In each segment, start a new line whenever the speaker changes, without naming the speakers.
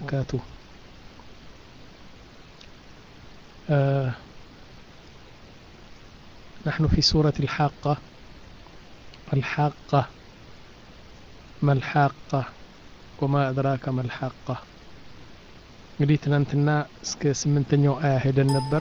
وبركاته آه نحن في سورة الحاقة الحاقة ما الحاقة وما أدراك ما الحاقة እንግዲህ ትናንትና እስከ ስምንተኛው አያ ሄደን ነበር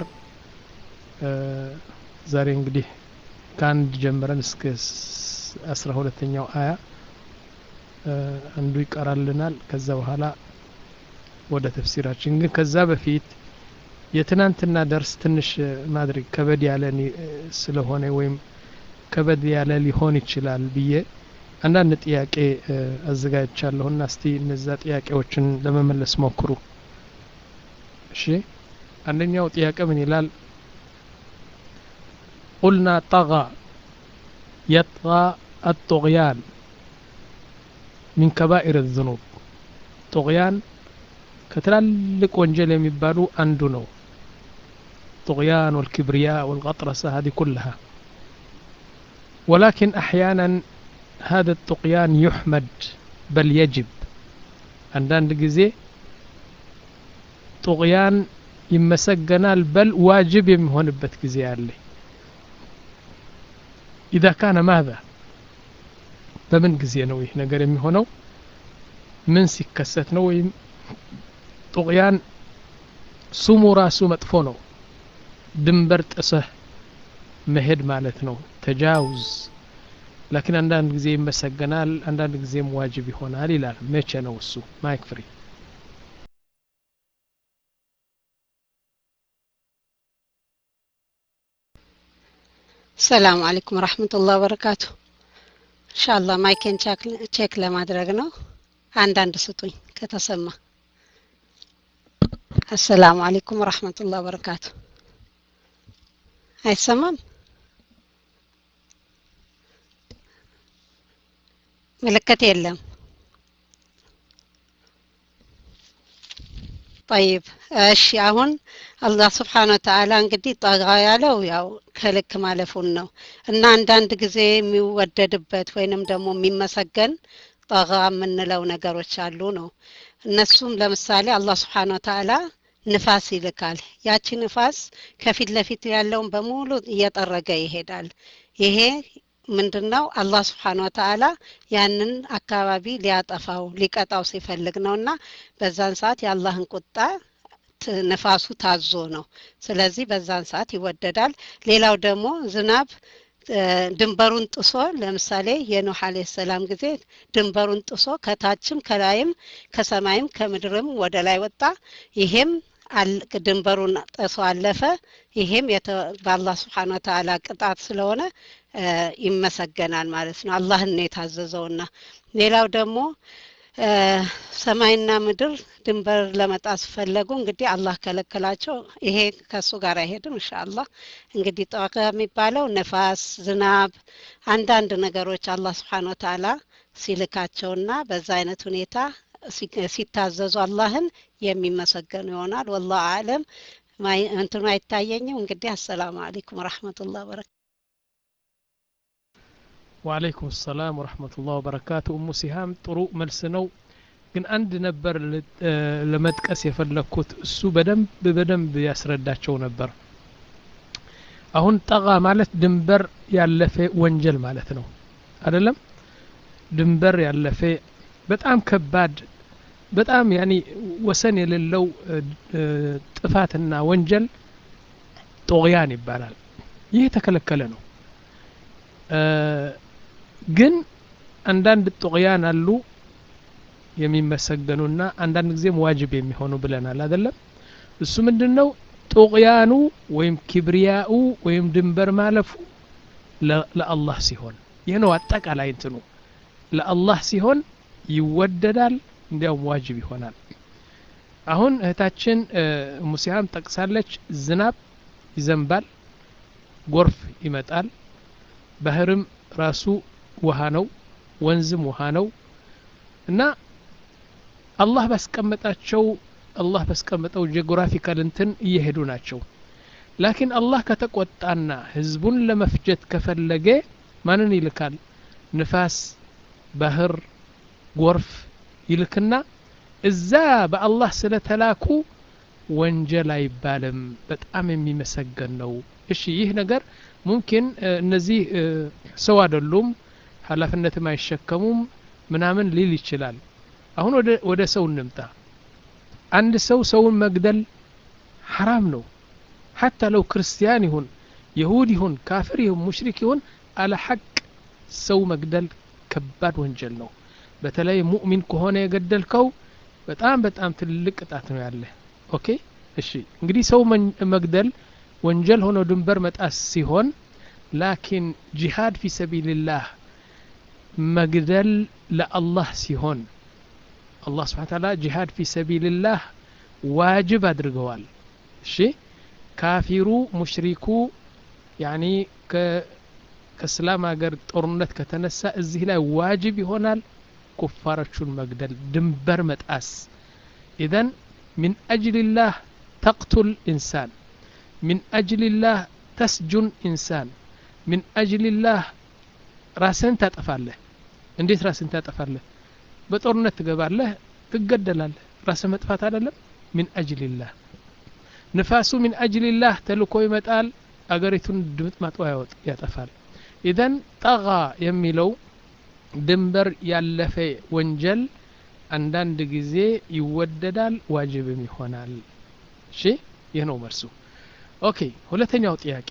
ዛሬ እንግዲህ ከአንድ ጀምረን እስከ አስራ ሁለተኛው አያ አንዱ ይቀራልናል ከዛ በኋላ ወደ ተፍሲራችን ግን ከዛ በፊት የትናንትና ደርስ ትንሽ ማድረግ ከበድ ያለ ስለሆነ ወይም ከበድ ያለ ሊሆን ይችላል ብዬ አንዳንድ ጥያቄ አዘጋጅቻለሁና እስቲ እነዛ ጥያቄዎችን ለመመለስ ሞክሩ እሺ አንደኛው ጥያቄ ምን ይላል ቁልና ጠጋ የጥጋ አጦቅያን ሚን ከባኢር ዝኑብ ጦቅያን ከትላልቅ ወንጀል የሚባሉ አንዱ ነው طغيان والكبرياء والغطرسة هذه كلها ولكن أحيانا هذا الطغيان يحمد بل يجب عندنا ጊዜ ጡቅያን ይመሰገናል በል ዋጅብ የሚሆንበት ጊዜ አለ ኢዛ ካነ ማዛ በምን ጊዜ ነው ይህ ነገር የሚሆነው ምን ሲከሰት ነው ወይም ጡቅያን ስሙ ራሱ መጥፎ ነው ድንበር ጥሰህ መሄድ ማለት ነው ተጃውዝ ላኪን አንዳንድ ጊዜ ይመሰገናል አንዳንድ ጊዜም ዋጅብ ይሆናል ይላል መቼ ነው እሱ ማይክ ፍሪ
ሰላም አለይኩም ረህመቱላህ ወበረካቱ ኢንሻአላህ ማይኬን ቼክ ለማድረግ ነው አንዳንድ ስጡኝ ከተሰማ አሰላሙ አለይኩም ወረህመቱላህ ወበረካቱ አይሰማም ምልክት የለም ጠይብ እሺ አሁን አላህ ስብሓን ወተአላ እንግዲህ ጠጋ ያለው ያው ከልክ ማለፉን ነው እና አንዳንድ ጊዜ የሚወደድበት ወይንም ደግሞ የሚመሰገን ጠጋ የምንለው ነገሮች አሉ ነው እነሱም ለምሳሌ አላህ ስብሓን ወተአላ ንፋስ ይልካል ያቺ ንፋስ ከፊት ለፊት ያለውን በሙሉ እየጠረገ ይሄዳል ይሄ ምንድነው አላህ ስብሓን ወተአላ ያንን አካባቢ ሊያጠፋው ሊቀጣው ሲፈልግ ነውና በዛን ሰዓት የአላህን ቁጣ ንፋሱ ታዞ ነው ስለዚህ በዛን ሰዓት ይወደዳል ሌላው ደግሞ ዝናብ ድንበሩን ጥሶ ለምሳሌ የኖህ አለ ሰላም ጊዜ ድንበሩን ጥሶ ከታችም ከላይም ከሰማይም ከምድርም ወደ ላይ ወጣ ይሄም ድንበሩን ጥሶ አለፈ ይሄም በአላህ ስብሓን ወተአላ ቅጣት ስለሆነ ይመሰገናል ማለት ነው አላህን ነው የታዘዘውና ሌላው ደግሞ ሰማይና ምድር ድንበር ለመጣስ ፈለጉ እንግዲህ አላህ ከለከላቸው ይሄ ከሱ ጋር አይሄድም እንሻአላህ እንግዲህ ጠዋቀ የሚባለው ነፋስ ዝናብ አንዳንድ ነገሮች አላህ ስብሓን ወተአላ ሲልካቸውና በዛ አይነት ሁኔታ ሲታዘዙ አላህን የሚመሰገኑ ይሆናል ወላሁ አለም እንትኑ አይታየኝም እንግዲህ አሰላሙ አለይኩም ወረህመቱላህ በረካቱ
ወአለይኩም ሰላም ወረህመቱላህ ወበረካቱ እሙ ሲሃም ጥሩ መልስ ነው ግን አንድ ነበር ለመጥቀስ የፈለግኩት እሱ በደንብ በደንብ ያስረዳቸው ነበር አሁን ጠጋ ማለት ድንበር ያለፈ ወንጀል ማለት ነው አይደለም ድንበር ያለፈ በጣም ከባድ በጣም ያኒ ወሰን የሌለው ጥፋትና ወንጀል ጦቅያን ይባላል ይህ የተከለከለ ነው ግን አንዳንድ ጦቅያን አሉ የሚመሰገኑና አንዳንድ ጊዜም ዋጅብ የሚሆኑ ብለናል አይደለም እሱ ምንድን ነው ጦቅያኑ ወይም ኪብሪያኡ ወይም ድንበር ማለፉ ለአላህ ሲሆን ይህ ነው አጠቃላይ እንትኑ ለአላህ ሲሆን ይወደዳል እንዲያውም ዋጅብ ይሆናል አሁን እህታችን ሙሲሃም ጠቅሳለች ዝናብ ይዘንባል ጎርፍ ይመጣል ባህርም ራሱ ውሃ ነው ወንዝም ውሃ ነው እና አላህ ባስቀመጣቸው አላህ ባስቀመጠው ጂኦግራፊካል እንትን እየሄዱ ናቸው ላኪን አላህ ከተቆጣና ህዝቡን ለመፍጀት ከፈለገ ማንን ይልካል ንፋስ ባህር ጎርፍ ይልክና እዛ በአላህ ስለተላኩ ወንጀል አይባልም በጣም የሚመሰገን ነው እሺ ይህ ነገር ሙምኪን እነዚህ ሰው አይደሉም ሀላፊነትም አይሸከሙም ምናምን ሊል ይችላል አሁን ወደ ሰው እንምጣ አንድ ሰው ሰውን መግደል ሐራም ነው ሐታ ለው ክርስቲያን ይሁን የሁድ ይሁን ካፍር ይሁን ሙሽሪክ ይሁን አለ ሐቅ ሰው መግደል ከባድ ወንጀል ነው በተለይ ሙእሚን ከሆነ የገደልከው በጣም በጣም ትልቅ ቅጣት ነው ያለ ኦኬ እሺ እንግዲህ ሰው መግደል ወንጀል ሆኖ ድንበር መጣስ ሲሆን ላኪን ጂሃድ ፊ ሰቢልላህ መግደል ለአላህ ሲሆን አላህ ስብሓን ታላ ጂሃድ ፊ ሰቢልላህ ዋጅብ አድርገዋል እሺ ካፊሩ ሙሽሪኩ ያኒ ከእስላም ሀገር ጦርነት ከተነሳ እዚህ ላይ ዋጅብ ይሆናል ኩፋሮቹን መግደል ድንበር መጣስ ኢዘን من أجل الله تقتل إنسان من أجل الله تسجن إنسان من أجل الله راسن تطفاله እንዴት ራስን ታጠፋለህ በጦርነት ትገባለህ ትገደላለህ ራስ መጥፋት አይደለም ሚን አጅልላህ ንፋሱ ሚን አጅልላህ ተልኮ ይመጣል አገሪቱን ድምጥማጡ ያጠፋል ኢዘን ጠጋ የሚለው ድንበር ያለፈ ወንጀል አንዳንድ ጊዜ ይወደዳል ዋጅብም ይሆናል እሺ ይህ ነው መልሱ ኦኬ ሁለተኛው ጥያቄ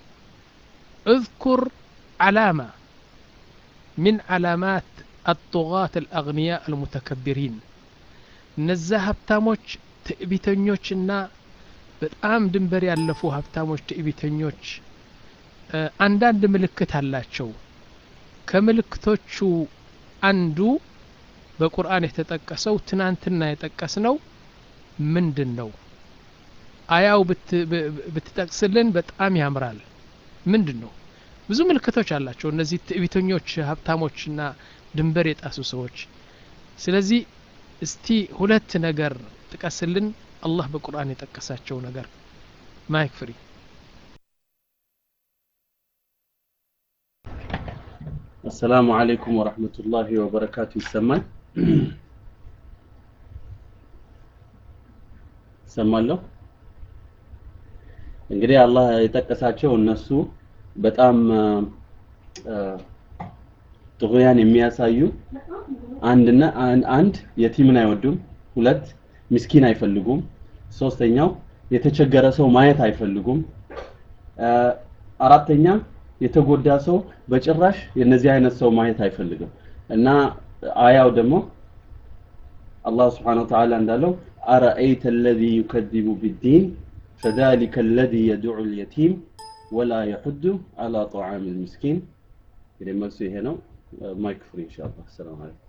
اذكر علامة من علامات الطغاة الأغنياء المتكبرين እነዛ ሀብታሞች ትዕቢተኞችና በጣም ድንበር ያለፉ ሀብታሞች ትዕቢተኞች አንዳንድ ምልክት አላቸው ከምልክቶቹ አንዱ በቁርአን የተጠቀሰው ትናንትና የጠቀስነው ምንድን ነው አያው ብትጠቅስልን በጣም ያምራል ምንድን ነው ብዙ ምልክቶች አላቸው እነዚህ ትዕቢተኞች ሀብታሞችና ድንበር የጣሱ ሰዎች ስለዚህ እስቲ ሁለት ነገር ጥቀስልን አላህ በቁርአን የጠቀሳቸው ነገር ማይክ ፍሪ
አሰላሙ አለይኩም ወረህመቱላሂ ወበረካቱ ይሰማል ይሰማለሁ እንግዲህ አላህ የጠቀሳቸው እነሱ በጣም ጥጉያን የሚያሳዩ አንድና አንድ የቲምን አይወዱም ሁለት ምስኪን አይፈልጉም ሶስተኛው የተቸገረ ሰው ማየት አይፈልጉም አራተኛ የተጎዳ ሰው በጭራሽ የነዚህ አይነት ሰው ማየት አይፈልግም እና አያው ደግሞ አላህ ስብሓነሁ ወተዓላ እንዳለው አረአይተ አለዚ ዩከዚቡ ቢዲን فذلك الذي يدعو اليتيم ولا يحد على طعام المسكين እንግዲህ መልሱ ይሄ ነው ማይክ ፍሪ ኢንሻአላህ ሰላም አለይኩም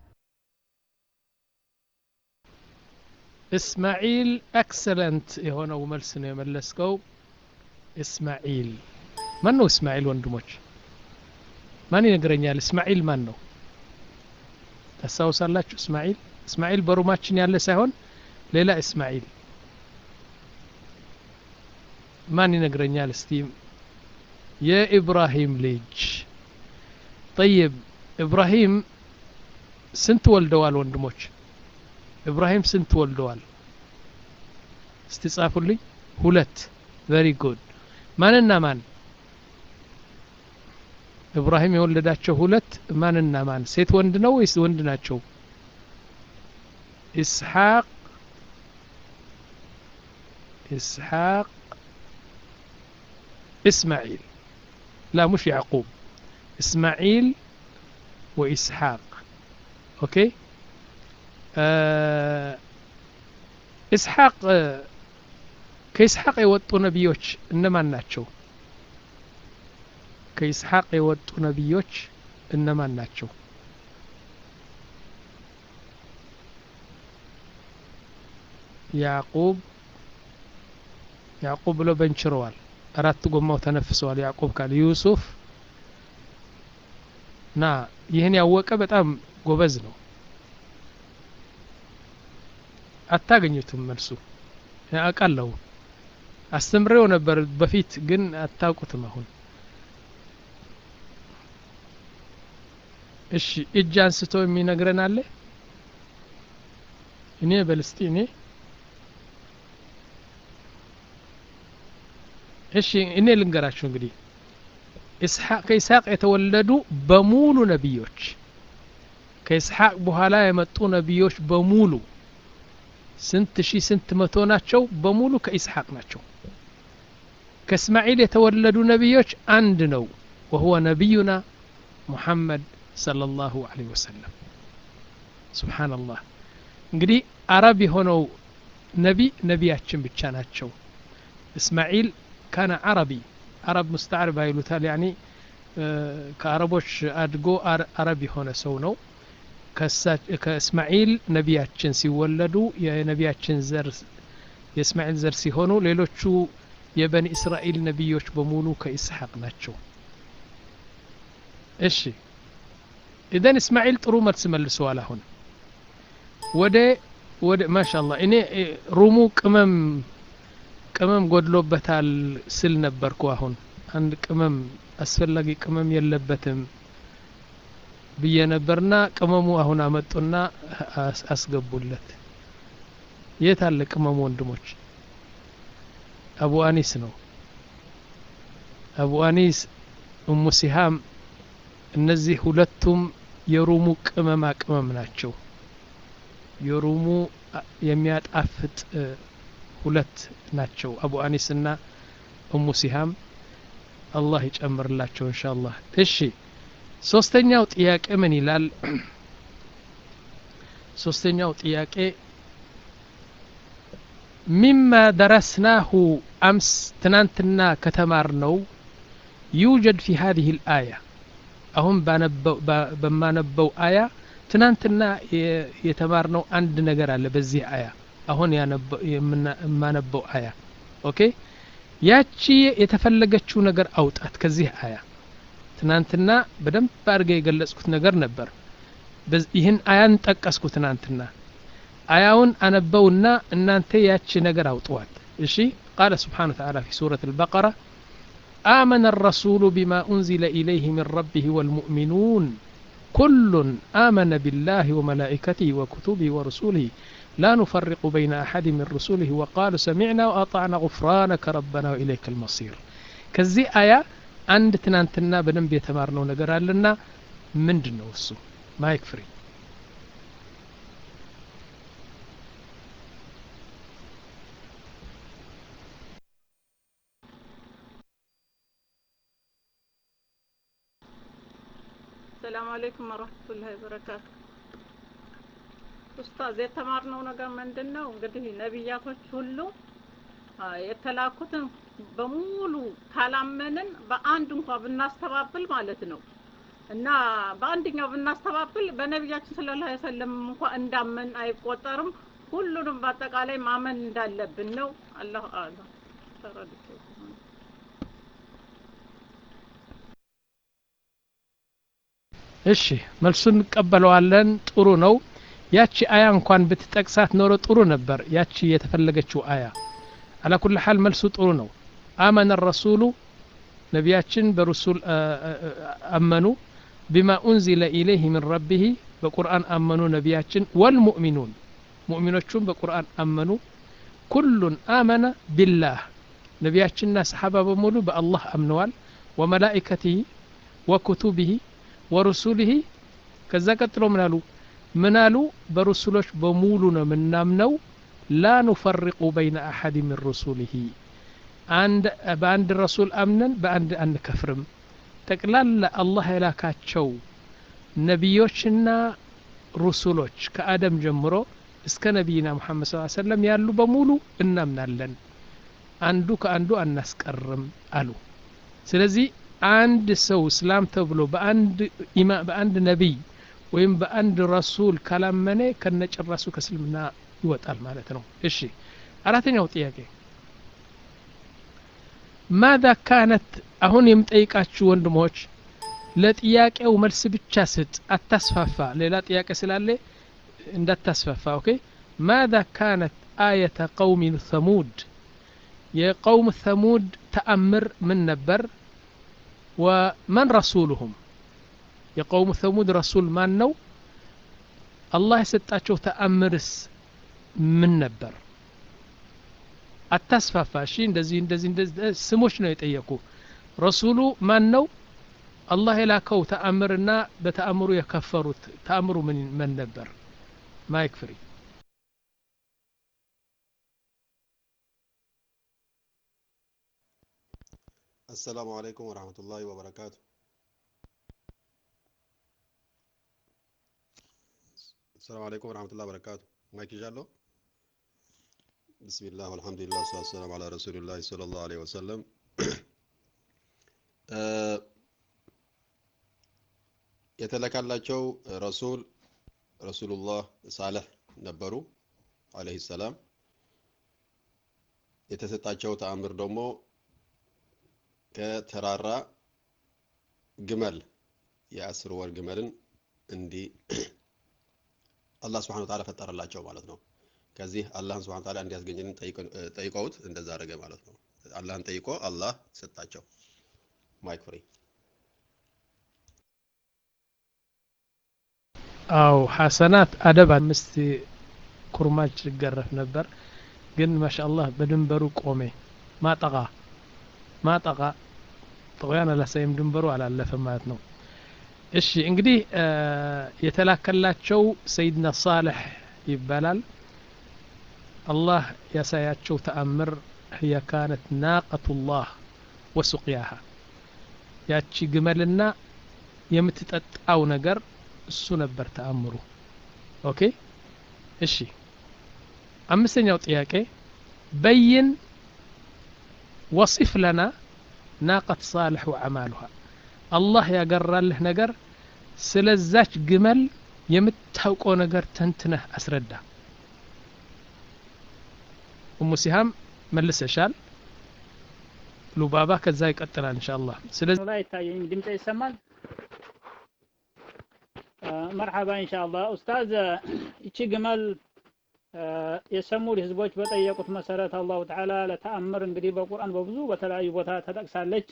እስማዒል ኤክሰለንት የሆነው መልስ ነው የመለስከው እስማዒል ማን ነው እስማዒል ወንድሞች ማን ይነግረኛል እስማዒል ማን ነው ታስታውሳላችሁ እስማዒል እስማዒል በሩማችን ያለ ሳይሆን ሌላ እስማዒል ማን ይነግረኛል እስቲ የኢብራሂም ልጅ ጠይብ ኢብራሂም ስንት ወልደዋል ወንድሞች ኢብራሂም ስንት ወልደዋል እስቲ ጻፉልኝ ሁለት ቨሪ ጉድ ማንና ማን ኢብራሂም የወለዳቸው ሁለት ማንና ማን ሴት ወንድ ነው ወይስ ወንድ ናቸው ኢስሐቅ ኢስሐቅ إسماعيل لا مش يعقوب إسماعيل وإسحاق أوكي آه إسحاق آه كإسحاق يوطوا نبيوش إنما ناتشو كإسحاق يوطوا نبيوش إنما ناتشو ያዕቁብ ያዕቁብ ብሎ በንችረዋል አራት ጎማው ተነፍሰዋል ያዕቁብ ካል ዩሱፍ ና ይህን ያወቀ በጣም ጎበዝ ነው አታገኙትም መልሱ አውቃለሁ አስተምሬው ነበር በፊት ግን አታውቁትም አሁን እሺ እጅ አንስቶ የሚነግረን አለ እኔ በልስቲ እኔ እሺ እኔ ልንገራችሁ እንግዲህ ኢስሐቅ ከኢስሐቅ የተወለዱ በሙሉ ነቢዮች ከኢስሐቅ በኋላ የመጡ ነቢዮች በሙሉ ስንት ሺህ ስንት መቶ ናቸው በሙሉ ከኢስሐቅ ናቸው ከእስማኤል የተወለዱ ነቢዮች አንድ ነው ወሁወ ነቢዩና ሙሐመድ ሰለላሁ ዐለይሂ ወሰለም ሱብሓነላህ እንግዲህ አረብ የሆነው ነቢ ነቢያችን ብቻ ናቸው እስማኤል ካነ አረቢ አረብ ሙስተዓርብ ይሉታል ያኒ ከአረቦች አድጎ አረብ የሆነ ሰው ነው ከእስማኤል ነቢያችን ሲወለዱ የነቢያችን ዘር የእስማኤል ዘር ሲሆኑ ሌሎቹ የበኒ እስራኤል ነቢዮች በሙሉ ከኢስሐቅ ናቸው እሺ ኢዘን እስማኤል ጥሩ መልስ መልሰዋል አሁን ወደ ወደ ማሻአላ እኔ ሩሙ ቅመም ቅመም ጎድሎበታል ስል ነበርኩ አሁን አንድ ቅመም አስፈላጊ ቅመም የለበትም ብዬ ነበርና ቅመሙ አሁን አመጡና አስገቡለት የት አለ ቅመሙ ወንድሞች አቡ አኒስ ነው አቡ አኒስ እሙ ሲሃም እነዚህ ሁለቱም የሩሙ ቅመማ ቅመም ናቸው የሩሙ የሚያጣፍጥ ሁለት ናቸው አቡ አኒስ እና እሙ ሲሃም አላህ ይጨምርላቸው እንሻአላህ እሺ ሶስተኛው ጥያቄ ምን ይላል ሶስተኛው ጥያቄ ሚማ ደረስናሁ አምስ ትናንትና ከተማር ነው ዩጀድ ፊ ሀዚህ ልአያ አሁን በማነበው አያ ትናንትና የተማርነው አንድ ነገር አለ በዚህ አያ አሁን የማነበው አያ ኦኬ ያቺ የተፈለገችው ነገር አውጣት ከዚህ አያ ትናንትና በደንብ አድርገ የገለጽኩት ነገር ነበር ይህን አያን ጠቀስኩ ትናንትና አያውን አነበውና እናንተ ያቺ ነገር አውጥዋት እሺ ቃለ ስብሓን ተዓላ ፊ ሱረት البقرة آمن الرسول بما أنزل إليه من ربه والمؤمنون كل آمن بالله وملائكته وكتبه ورسوله لا نفرق بين أحد من رسوله وقالوا سمعنا وأطعنا غفرانك ربنا وإليك المصير كزي آية عند تنانتنا بنب يتمارنو نقر لنا من جنوسو ما يكفري
ሰላም አለይኩም ወረህመቱላሂ ወበረካቱ ኡስታዝ የተማርነው ነገር ምንድን ነው እንግዲህ ነቢያቶች ሁሉ የተላኩትን በሙሉ ካላመንን በአንድ እንኳ ብናስተባብል ማለት ነው እና በአንደኛው ብናስተባብል በነቢያችን ሰለላሁ ዐለይሂ ወሰለም እንኳ እንዳመን አይቆጠርም ሁሉንም በአጠቃላይ ማመን እንዳለብን ነው አላሁ አለም ተረድቶ
እሺ መልሱን እንቀበለዋለን ጥሩ ነው ያቺ አያ እንኳን ብትጠቅሳት ኖሮ ጥሩ ነበር ያቺ የተፈለገችው አያ አላ ኩል ሐል መልሱ ጥሩ ነው አመነ ረሱሉ ነቢያችን በረሱል አመኑ ቢማ ኡንዚለ ኢለይህ ምን ረቢህ በቁርአን አመኑ ነቢያችን ወልሙእሚኑን ሙእሚኖቹም በቁርአን አመኑ ኩሉን አመነ ቢላህ ነቢያችንና ሰሓባ በሙሉ በአላህ አምነዋል ወመላኢከትህ ወኩቱብህ ወሩሱልህ ከዛ ቀጥሎ ምን አሉ ምን አሉ በሩሱሎች በሙሉ ነው የምናምነው ላ ኑፈሪቁ በይነ አሐድ ምን ሩሱልህ በአንድ ረሱል አምነን በአንድ አንከፍርም ጠቅላላ አላህ የላካቸው ነቢዮችና ሩሱሎች ከአደም ጀምሮ እስከ ነቢይና ሙሐመድ ስ ሰለም ያሉ በሙሉ እናምናለን አንዱ ከአንዱ አናስቀርም አሉ ስለዚህ አንድ ሰው እስላም ተብሎ በአንድ በአንድ ነቢይ ወይም በአንድ ረሱል ካላመነ ከነጭራሱ ከእስልምና ይወጣል ማለት ነው እሺ አራተኛው ጥያቄ ማዛ ካነት አሁን የምጠይቃችሁ ወንድሞች ለጥያቄው መልስ ብቻ ስጥ አታስፋፋ ሌላ ጥያቄ ስላለ እንዳታስፋፋ ኦኬ ማዛ ካነት አየተ ቀውሚ ሰሙድ የቀውም ሰሙድ ተአምር ምን ነበር ወመን ረሱሉሁም የቀውሙ ሰሙድ ረሱል ማን ነው አላህ የሰጣቸው ተአምርስ ምን ነበር አታስፋፋ እሺ እንደዚህ እንደዚህ እንደዚህ ስሞች ነው የጠየቁ ረሱሉ ማን ነው አላህ የላከው ተአምርና በተአምሩ የከፈሩት ተአምሩ ምን ምን ነበር ማይክ ፍሪ
السلام عليكم ورحمة الله وبركاته السلام عليكم ورحمة الله وبركاته مايك جالو بسم الله والحمد لله والصلاة والسلام على رسول الله صلى الله عليه وسلم የተለካላቸው ረሱል ረሱሉላህ ሳለህ ነበሩ አለይሂ ሰላም የተሰጣቸው ተአምር ደግሞ ከተራራ ግመል የአስር ወር ግመልን እንዲህ አላህ ስብሐነ ወተዓላ ፈጠረላቸው ማለት ነው። ከዚህ አላህን ስብሐነ ወተዓላ እንዲያስገኝልን ጠይቀውት እንደዛ አደረገ ማለት ነው። አላህን ጠይቆ አላህ ሰጣቸው። ማይክ ፍሪ።
አው ሐሰናት አደብ አምስት ኩርማች ይገረፍ ነበር፣ ግን ማሻአላህ በድንበሩ ቆሜ ማጠቃ ማጠቃ ጥቅያን አላሳይም ድንበሩ አላለፈም ማለት ነው። እሺ እንግዲህ የተላከላቸው ሰይድና ሳልሕ ይባላል። አላህ ያሳያቸው ተአምር ህየ ካነት ናቀቱላህ ወሱቅያሃ ያቺ ግመልና የምትጠጣው ነገር እሱ ነበር ተአምሩ። ኦኬ እሺ አምስተኛው ጥያቄ በይን ወሲፍ ለና ናቀት ሳልሕ ወአማሉሃ አላህ ያገራልህ ነገር ስለዛች ግመል የምታውቀው ነገር ተንትነህ አስረዳ። ኡሙ ሲሃም መልሰሻል። ሉባባ ከዛ ይቀጥላል ኢንሻአላህ። ስለዚህ
ላይ ይታየኝ ድምጽ ይሰማል። መርሐባ ኢንሻአላህ ኡስታዝ እቺ ግመል የሰሙድ ህዝቦች በጠየቁት መሰረት አላሁ ተዓላ ለተአምር እንግዲህ በቁርአን በብዙ በተለያዩ ቦታ ተጠቅሳለች።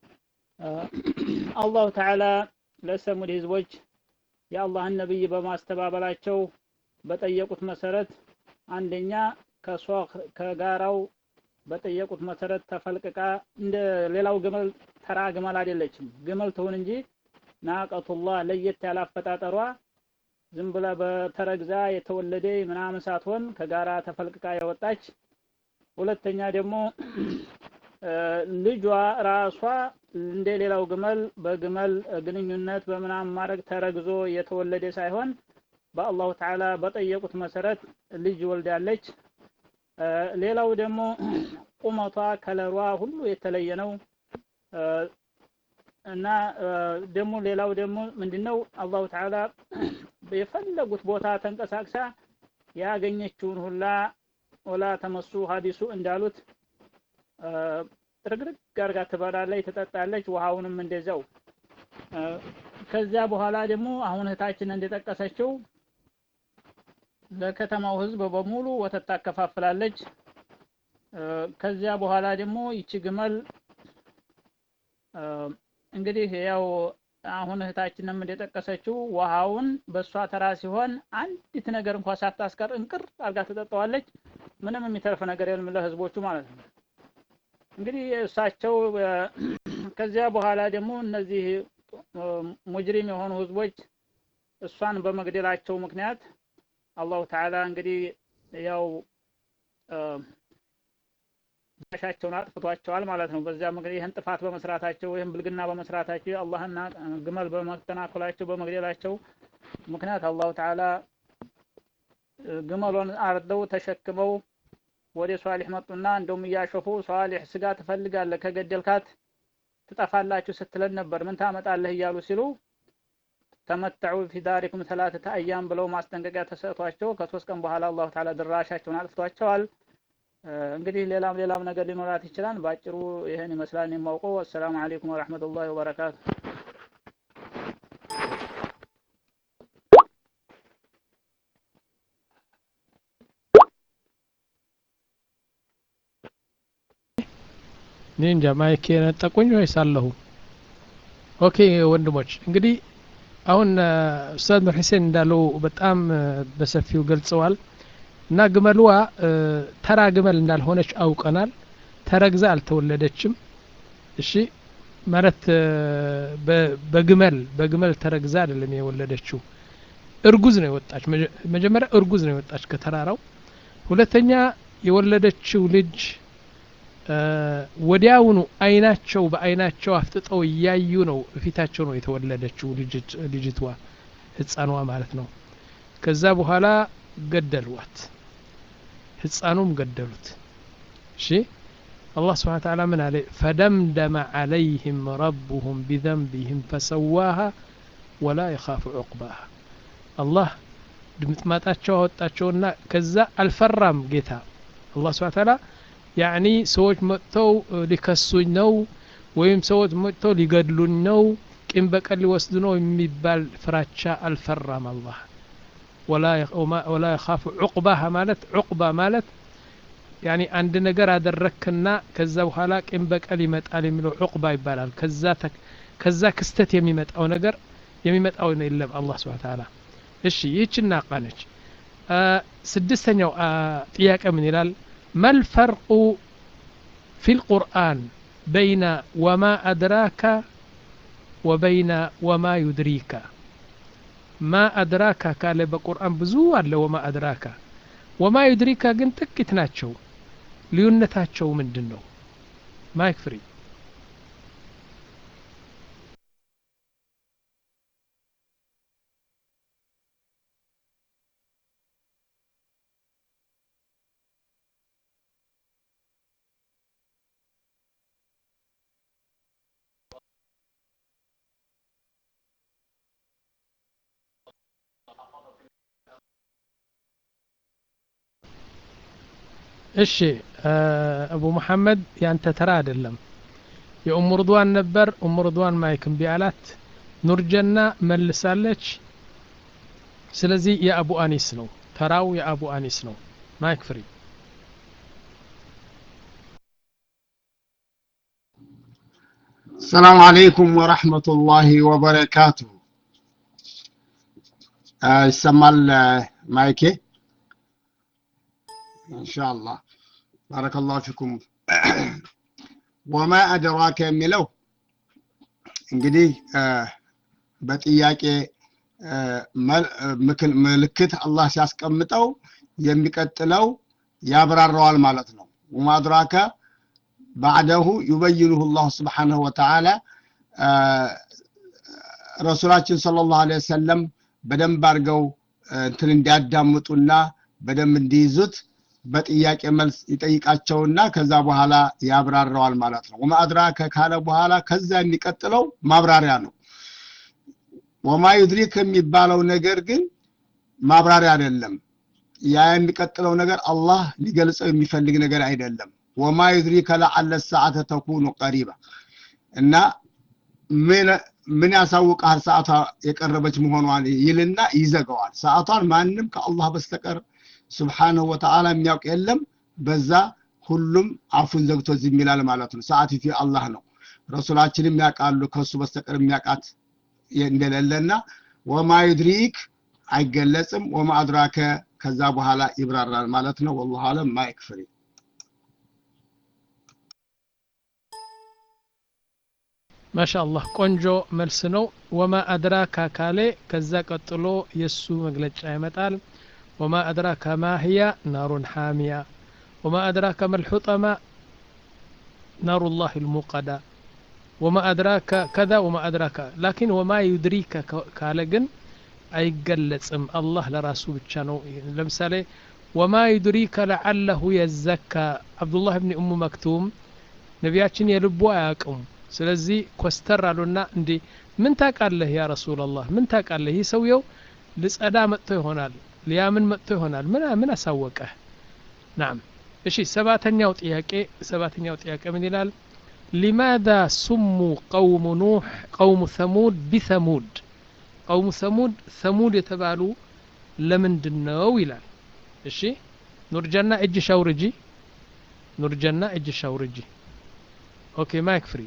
አላሁ ተዓላ ለሰሙድ ህዝቦች የአላህን ነብይ በማስተባበላቸው በጠየቁት መሰረት አንደኛ ከሷኽ ከጋራው በጠየቁት መሰረት ተፈልቅቃ እንደ ሌላው ግመል ተራ ግመል አይደለችም። ግመል ትሁን እንጂ ናቀቱላህ ለየት ያለ አፈጣጠሯ ዝም ብላ በተረግዛ የተወለደ ምናምን ሳትሆን ከጋራ ተፈልቅቃ የወጣች ሁለተኛ ደግሞ ልጇ ራሷ እንደ ሌላው ግመል በግመል ግንኙነት በምናምን ማድረግ ተረግዞ የተወለደ ሳይሆን በአላሁ ተዓላ በጠየቁት መሰረት ልጅ ወልዳለች። ሌላው ደግሞ ቁመቷ ከለሯ ሁሉ የተለየ ነው እና ደግሞ ሌላው ደግሞ ምንድነው አላሁ ተዓላ የፈለጉት ቦታ ተንቀሳቅሳ ያገኘችውን ሁላ ወላ ተመሱ ሀዲሱ እንዳሉት ጥርግርግ አድርጋ ትበላለች፣ ትጠጣለች፣ ውሃውንም እንደዛው። ከዚያ በኋላ ደግሞ አሁን እህታችን እንደጠቀሰችው ለከተማው ህዝብ በሙሉ ወተት ታከፋፍላለች። ከዚያ በኋላ ደግሞ ይቺ ግመል እንግዲህ ያው አሁን እህታችንም እንደጠቀሰችው ውሃውን በእሷ ተራ ሲሆን አንዲት ነገር እንኳን ሳታስቀር እንቅር አድርጋ ትጠጣዋለች። ምንም የሚተርፍ ነገር የለም ለህዝቦቹ ማለት ነው። እንግዲህ እሳቸው ከዚያ በኋላ ደግሞ እነዚህ ሙጅሪም የሆኑ ህዝቦች እሷን በመግደላቸው ምክንያት አላሁ ተዓላ እንግዲህ ያው ሻቸውን አጥፍቷቸዋል ማለት ነው። በዚያ ምክንያት ይህን ጥፋት በመስራታቸው ይህን ብልግና በመስራታቸው አላህና ግመል በመተናኮላቸው በመግደላቸው ምክንያት አላሁ ተዓላ ግመሎን አርደው ተሸክመው ወደ ሷሊህ መጡና እንደውም እያሾፉ ሷሊህ ስጋ ትፈልጋለህ ከገደልካት ትጠፋላችሁ ስትለን ነበር ምን ታመጣለህ እያሉ ሲሉ ተመተዑ ፊ ዳሪኩም ሰላተተ አያም ብለው ማስጠንቀቂያ ተሰጥቷቸው ከሶስት ቀን በኋላ አላሁ ተዓላ ድራሻቸውን አጥፍቷቸዋል። እንግዲህ ሌላም ሌላም ነገር ሊኖራት ይችላል። ባጭሩ ይህን ይመስላል የማውቀው። አሰላሙ አለይኩም ወረሕመቱላሂ ወበረካቱ።
እኔ እንጃ ማይክ የነጠቁኝ ወይስ አለሁ? ኦኬ ወንድሞች እንግዲህ አሁን ኡስታዝ ኑር ሁሴን እንዳለው በጣም በሰፊው ገልጸዋል። እና ግመልዋ ተራ ግመል እንዳልሆነች አውቀናል ተረግዛ አልተወለደችም እሺ ማለት በግመል በግመል ተረግዛ አይደለም የወለደችው እርጉዝ ነው የወጣች መጀመሪያ እርጉዝ ነው የወጣች ከተራራው ሁለተኛ የወለደችው ልጅ ወዲያውኑ አይናቸው በአይናቸው አፍጥጠው እያዩ ነው ፊታቸው ነው የተወለደችው ልጅቷ ህፃኗ ማለት ነው ከዛ በኋላ ገደሏት ህፃኑም ገደሉት እሺ الله سبحانه وتعالى من عليه فدمدم عليهم ربهم بذنبهم فسواها ولا يخاف عقباها الله ድምጥማጣቸው አወጣቸውና ከዛ አልፈራም ጌታ አላህ ስብሐ ተዓላ ያዕኒ ሰዎች መጥተው ሊከሱኝ ነው ወይም ሰዎች መጥተው ሊገድሉኝ ነው ቂም በቀል ሊወስዱ ነው የሚባል ፍራቻ አልፈራም አላህ ወላ የኻፉ ዑቅባህ ማለት ዑቅባ ማለት ያኒ አንድ ነገር አደረክና ከዛ በኋላ ቂም በቀል ይመጣል የሚለው ዑቅባ ይባላል ከዛ ክስተት የሚመጣው ነገር የሚመጣው የለም አላህ ስብሐ ተዓላ እሺ ይህች ናቃ ነች ስድስተኛው ጥያቄ ምን ይላል መልፈርቁ ፊ ልቁርአን በይነ ወማ አድራካ ወበይነ ወማ ዩድሪካ ማ አድራካ ካለ በቁርአን ብዙ አለ ወማ አድራካ ወማ ዩድሪካ ግን ጥቂት ናቸው ልዩነታቸው ምንድን ነው ማይክ ፍሪ እሺ አቡ መሐመድ ያንተ ተራ አይደለም የኡሙ ርድዋን ነበር ኡሙ ርድዋን ማይክ እምቢ አላት ኑርጀና መልሳለች ስለዚህ የአቡ አኒስ ነው ተራው የአቡ አኒስ ነው ማይክ ፍሪ
السلام عليكم ورحمة الله وبركاته ይሰማል ማይኬ إن شاء الله بارك الله فيكم وما أدراك የሚለው እንግዲህ በጥያቄ ምልክት አላህ ሲያስቀምጠው የሚቀጥለው ያብራራዋል ማለት ነው ወማ አድራከ ባዕደሁ ዩበይኑሁ ላሁ ስብሓንሁ ወተዓላ ረሱላችን ስለ ላሁ ለ ወሰለም በደንብ አድርገው እንትን እንዲያዳምጡና በደንብ እንዲይዙት በጥያቄ መልስ ይጠይቃቸውና ከዛ በኋላ ያብራራዋል ማለት ነው ወማ አድራከ ካለ በኋላ ከዛ የሚቀጥለው ማብራሪያ ነው ወማ ዩድሪክ የሚባለው ነገር ግን ማብራሪያ አይደለም ያ የሚቀጥለው ነገር አላህ ሊገልጸው የሚፈልግ ነገር አይደለም ወማ ዩድሪከ ለዓለ ሰዓተ ተኩኑ ቀሪባ እና ምን ያሳውቃል ሰዓቷ የቀረበች መሆኗን ይልና ይዘገዋል ሰዓቷን ማንም ከአላህ በስተቀር ስብሓንሁ ወተዓላ የሚያውቅ የለም በዛ ሁሉም አፉን ዘግቶ ዝም ይላል ማለት ነው ሰዓቲቱ አላህ ነው ረሱላችንም ያውቃሉ ከሱ በስተቀር የሚያውቃት እንደሌለና ወማ ዩድሪክ አይገለጽም ወማ አድራከ ከዛ በኋላ ይብራራል ማለት ነው ወላሁ አለም ማይክ ፍሪ
ማሻአላህ ቆንጆ መልስ ነው ወማ አድራካ ካሌ ከዛ ቀጥሎ የእሱ መግለጫ ይመጣል ወማ አድራካ ማህያ ናሩን ሓሚያ ወማ አድራካ መልሑጠማ ናሩ ላህ ልሙቀዳ ወማ አድራካ ከዛ ወማ አድራካ ላኪን ወማ ዩድሪከ ካለ ግን አይገለጽም አላህ ለራሱ ብቻ ነው ለምሳሌ ወማ ዩድሪከ ለዓለሁ የዘካ አብዱላህ ብኒ እሙ መክቱም ነቢያችን የልቡ አያውቅም ስለዚህ ኮስተር አሉና እንዴ ምን ታውቃለህ ያ ረሱላላህ ምን ታውቃለህ ይህ ሰውየው ልጸዳ መጥቶ ይሆናል ሊያምን መጥቶ ይሆናል ምን ምን አሳወቀህ ናም እሺ ሰባተኛው ጥያቄ ሰባተኛው ጥያቄ ምን ይላል ሊማذا ሱሙ ቀውሙ ኑሕ ቀውሙ ሰሙድ ቢሰሙድ ቀውሙ ሰሙድ ሰሙድ የተባሉ ለምንድን ነው ይላል እሺ ኑርጀና እጅ ሻውርጂ ኑርጀና እጅ ሻውርጂ ኦኬ ማይክ ፍሪ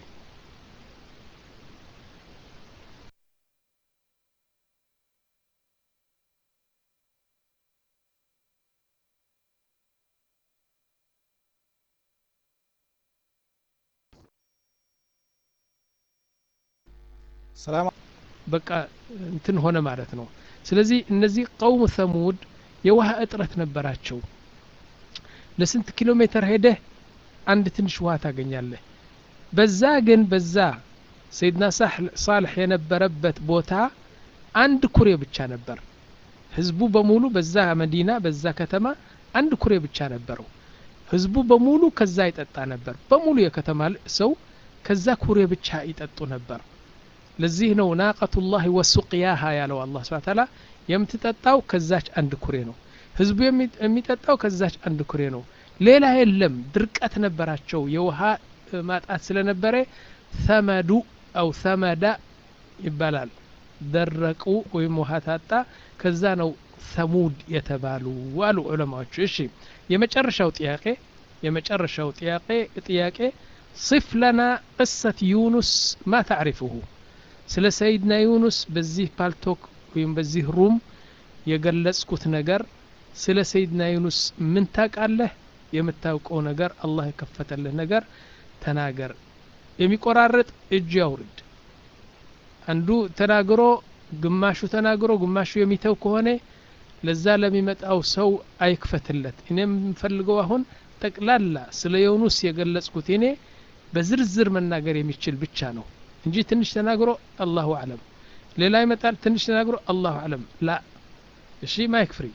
ሰላም
በቃ እንትን ሆነ ማለት ነው ስለዚህ እነዚህ ቀውም ሰሙድ የውሃ እጥረት ነበራቸው ለስንት ኪሎ ሜትር ሄደህ አንድ ትንሽ ውሃ ታገኛለህ በዛ ግን በዛ ሰይድና ሳልሕ የነበረበት ቦታ አንድ ኩሬ ብቻ ነበር ህዝቡ በሙሉ በዛ መዲና በዛ ከተማ አንድ ኩሬ ብቻ ነበረው ህዝቡ በሙሉ ከዛ ይጠጣ ነበር በሙሉ የከተማ ሰው ከዛ ኩሬ ብቻ ይጠጡ ነበር ለዚህ ነው ናቀቱላህ ወሱቅያሃ ያለው አላህ ስብሐ ተዓላ የምትጠጣው ከዛች አንድ ኩሬ ነው ህዝቡ የሚጠጣው ከዛች አንድ ኩሬ ነው ሌላ የለም ድርቀት ነበራቸው የውሃ ማጣት ስለነበረ ሰመዱ አው ሰመዳ ይባላል ደረቁ ወይም ውሃ ታጣ ከዛ ነው ሰሙድ የተባሉ አሉ ዑለማዎቹ እሺ የመጨረሻው ጥያቄ የመጨረሻው ጥያቄ ጥያቄ صف لنا قصة يونس ما تعرفه ስለ ሰይድና ዩኑስ በዚህ ፓልቶክ ወይም በዚህ ሩም የገለጽኩት ነገር ስለ ሰይድና ዩኑስ ምን ታውቃለህ የምታውቀው ነገር አላህ የከፈተልህ ነገር ተናገር የሚቆራረጥ እጅ ያውርድ አንዱ ተናግሮ ግማሹ ተናግሮ ግማሹ የሚተው ከሆነ ለዛ ለሚመጣው ሰው አይክፈትለት እኔ የምፈልገው አሁን ጠቅላላ ስለ ዮኑስ የገለጽኩት እኔ በዝርዝር መናገር የሚችል ብቻ ነው እንጂ ትንሽ ተናግሮ አላሁ አለም ሌላ ይመጣል ትንሽ ተናግሮ አላሁ አለም ላ እሺ ማይክ ፍሪ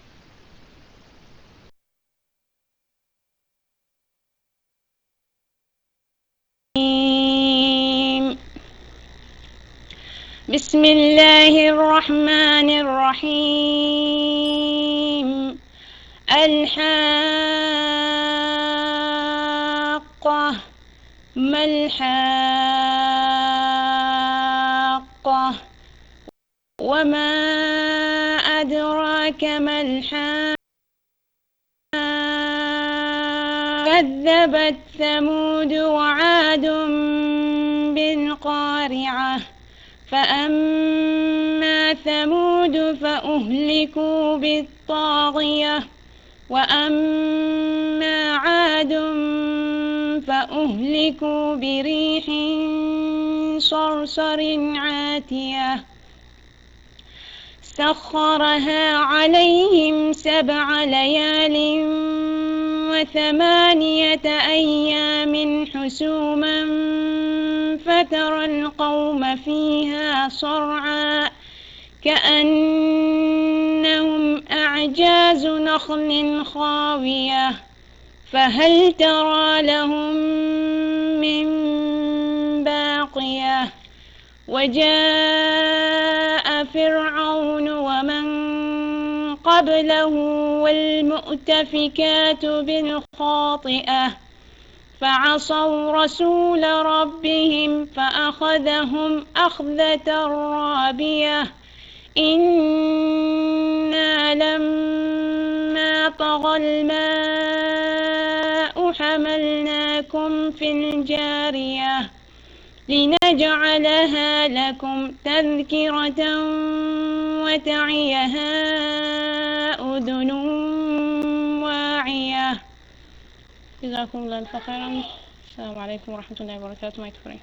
بسم الله الرحمن الرحيم الحاقة ما الحاقة وما أدراك ما الحاقة كذبت ثمود وعاد بالقارعة فأما ثمود فأهلكوا بالطاغية وأما عاد فأهلكوا بريح صرصر عاتية سخرها عليهم سبع ليال وثمانية أيام حسوما فترى القوم فيها صرعا كأنهم أعجاز نخل خاوية فهل ترى لهم من باقية وجاء فرعون ومن قبله والمؤتفكات بالخاطئة فعصوا رسول ربهم فأخذهم أخذة رابية إنا لما طغى الماء حملناكم في الجارية لنجعلها لكم تذكرة وتعيها أذن واعية جزاكم الله خيرا السلام عليكم ورحمة الله وبركاته ما يكفرين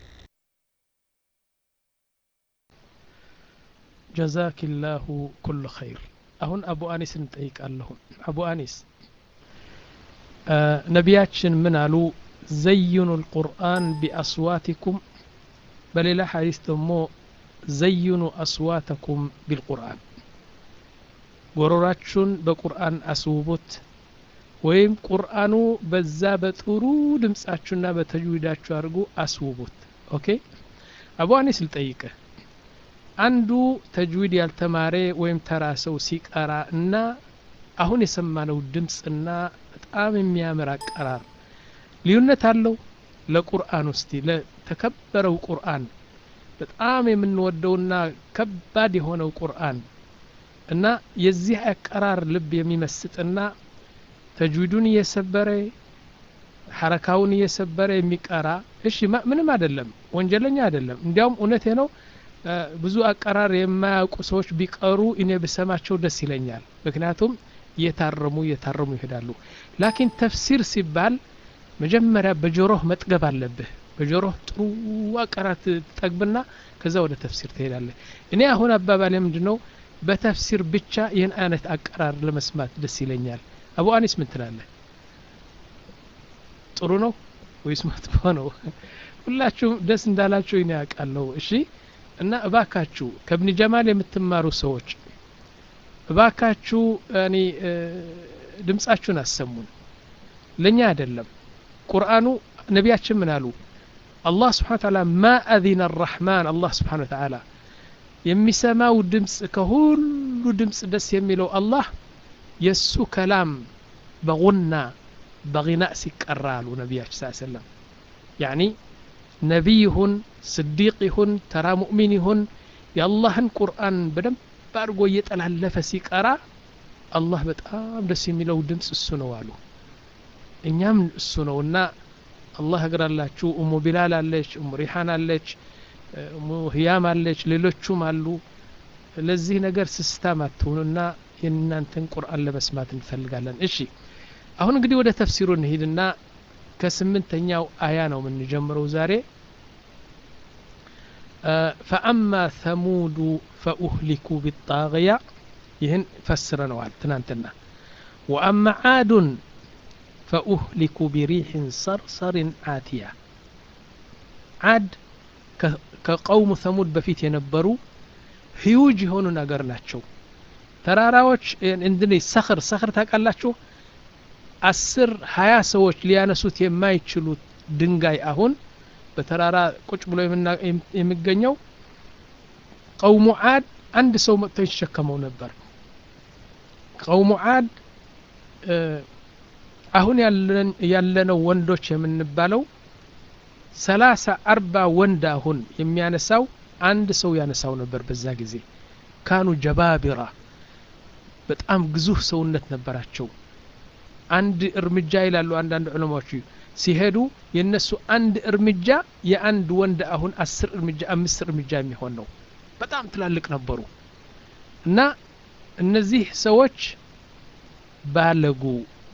ጀዛኪላሁ ኩሉ ኸይር አሁን አቡ አኒስ እንጠይቃለሁ አቡ አኒስ ነቢያችን ምን አሉ ዘይኑ ልቁርአን ቢአስዋቲኩም በሌላ ሐዲስ ደግሞ ዘይኑ አስዋተኩም ቢልቁርአን ጎሮራችሁን በቁርአን አስውቡት ወይም ቁርአኑ በዛ በጥሩ ድምጻችሁና በተጅዊዳችሁ አድርጉ አስውቡት ኦኬ አቡ አኒስ ልጠይቅህ አንዱ ተጅዊድ ያልተማረ ወይም ተራ ሰው ሲቀራ እና አሁን የሰማነው ድምፅና በጣም የሚያምር አቀራር ልዩነት አለው ለቁርአን ውስቲ ለተከበረው ቁርአን በጣም የምንወደውና ከባድ የሆነው ቁርአን እና የዚህ አቀራር ልብ የሚመስጥና ተጅዊዱን እየሰበረ ሐረካውን እየሰበረ የሚቀራ እሺ ምንም አይደለም ወንጀለኛ አይደለም እንዲያውም እውነቴ ነው ብዙ አቀራር የማያውቁ ሰዎች ቢቀሩ እኔ ብሰማቸው ደስ ይለኛል ምክንያቱም እየታረሙ እየታረሙ ይሄዳሉ ላኪን ተፍሲር ሲባል መጀመሪያ በጆሮህ መጥገብ አለብህ በጆሮህ ጥሩ አቀራት ትጠግብና ከዛ ወደ ተፍሲር ትሄዳለህ እኔ አሁን አባባሌ ምንድን ነው በተፍሲር ብቻ ይህን አይነት አቀራር ለመስማት ደስ ይለኛል አቡ አኒስ ምን ትላለህ ጥሩ ነው ወይስ መጥፎ ነው ሁላችሁም ደስ እንዳላችሁ እኔ ያውቃለሁ እሺ እና እባካችሁ ከብኒ ጀማል የምትማሩ ሰዎች እባካችሁ እኔ ድምጻችሁን አሰሙን ለእኛ አይደለም ቁርአኑ ነቢያችን ምን አሉ አላህ ስብሓን ታላ ማ አዚነ አራሕማን አላህ ስብሓን ተዓላ የሚሰማው ድምፅ ከሁሉ ድምፅ ደስ የሚለው አላህ የእሱ ከላም በጉና በغናእ ሲቀራ አሉ ነቢያችን ስ ሰለም ያኒ ነቢይ ይሁን ስዲቅ ይሁን ተራ ሙእሚን ይሁን የአላህን ቁርአን በደንብ አድርጎ እየጠላለፈ ሲቀራ አላህ በጣም ደስ የሚለው ድምፅ እሱ ነው አሉ እኛም እሱ ነው እና አላህ እግራላችሁ እሙ ቢላል አለች እሙ ሪሓን አለች እሙ ህያም አለች ሌሎቹም አሉ ለዚህ ነገር ስስታም አትሁኑና የእናንተን ቁርአን ለመስማት እንፈልጋለን እሺ አሁን እንግዲህ ወደ ተፍሲሩ እንሂድና ከስምንተኛው አያ ነው የምንጀምረው ዛሬ ፈአማ ተሙዱ ፈኡህሊኩ ቢጣغያ ይህን ፈስረነዋል ትናንትና ወአማ ዓዱን ፈኡህሊኩ ቢሪሕን ሰርሰርን አትያ ዓድ ከቀውሙ ተሙድ በፊት የነበሩ ህዩጅ የሆኑ ነገር ናቸው ተራራዎች እንድን ሰኽር ሰኽር ታውቃላችሁ አስር ሀያ ሰዎች ሊያነሱት የማይችሉት ድንጋይ አሁን በተራራ ቁጭ ብሎ የሚገኘው ቀውሙ ዓድ አንድ ሰው መጥቶ ይሸከመው ነበር ቀውሙ ዓድ አሁን ያለነው ወንዶች የምንባለው ሰላሳ አርባ ወንድ አሁን የሚያነሳው አንድ ሰው ያነሳው ነበር በዛ ጊዜ ካኑ ጀባቢራ በጣም ግዙፍ ሰውነት ነበራቸው አንድ እርምጃ ይላሉ አንዳንድ ዑለማዎች ሲሄዱ የነሱ አንድ እርምጃ የአንድ ወንድ አሁን አስር እርምጃ አምስት እርምጃ የሚሆን ነው በጣም ትላልቅ ነበሩ እና እነዚህ ሰዎች ባለጉ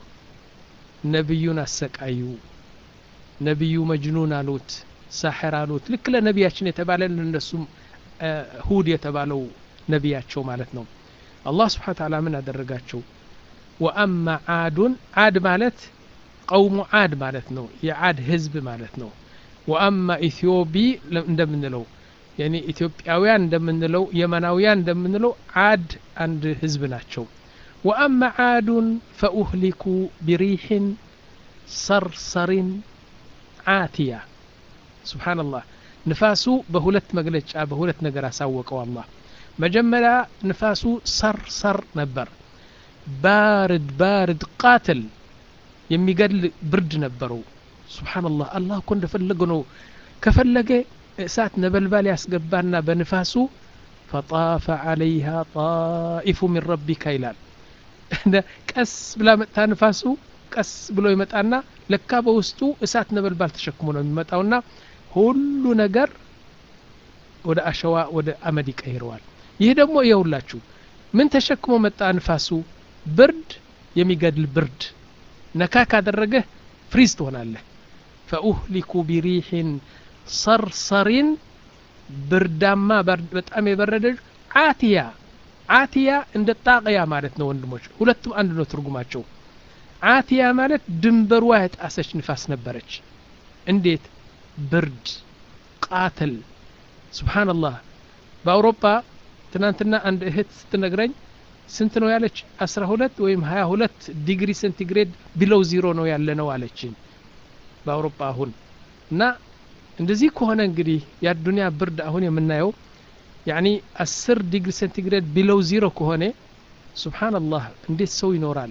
ነቢዩን አሰቃዩ ነቢዩ መጅኑን አሉት ሳሕር አሉት ልክ ለነቢያችን የተባለ ለእነሱም ሁድ የተባለው ነቢያቸው ማለት ነው አላህ ስብሓን ታላ ምን አደረጋቸው ወአማ ዓዱን ዓድ ማለት ቀውሙ ዓድ ማለት ነው የዓድ ህዝብ ማለት ነው ወአማ ኢትዮቢ እንደምንለው ያኒ ኢትዮጵያውያን እንደምንለው የመናውያን እንደምንለው ዓድ አንድ ህዝብ ናቸው ወአማ ዓዱን ፈኡህሊኩ ቢሪሕን ሰርሰሪን ዓትያ ስብሓንላህ ንፋሱ በሁለት መግለጫ በሁለት ነገር አሳወቀው አላህ መጀመሪያ ንፋሱ ሰርሰር ነበር ባርድ ባርድ ቃትል የሚገድል ብርድ ነበረው ስብሓንላህ አላህ እኮ እንደፈለገ ነው ከፈለገ እሳት ነበልባል ያስገባና በንፋሱ ፈጣፈ ዓለይሃ ጣኢፉ ሚን ረቢካ ይላል ቀስ ብላ መጥታ ንፋሱ ቀስ ብሎ ይመጣና ለካ በውስጡ እሳት ነበልባል ተሸክሞ ነው የሚመጣውና ሁሉ ነገር ወደ አሸዋ ወደ አመድ ይቀይረዋል ይህ ደግሞ የሁላችሁ ምን ተሸክሞ መጣ ንፋሱ ብርድ የሚገድል ብርድ ነካ ካደረገህ ፍሪዝ ትሆናለህ ፈኡህሊኩ ቢሪሕን ሰርሰሪን ብርዳማ በጣም የበረደ አትያ አትያ እንደ ጣቅያ ማለት ነው ወንድሞች ሁለቱም አንድ ነው ትርጉማቸው አትያ ማለት ድንበሯ የጣሰች ንፋስ ነበረች እንዴት ብርድ ቃትል ስብሓንላህ በአውሮፓ ትናንትና አንድ እህት ስትነግረኝ ስንት ነው ያለች አስራ ሁለት ወይም ሀያ ሁለት ዲግሪ ሴንቲግሬድ ቢለው ዚሮ ነው ያለ ነው አለችኝ በአውሮፓ አሁን እና እንደዚህ ከሆነ እንግዲህ የአዱኒያ ብርድ አሁን የምናየው ያኒ አስር ዲግሪ ሴንቲግሬድ ቢለው ዚሮ ከሆነ ሱብሓነላህ እንዴት ሰው ይኖራል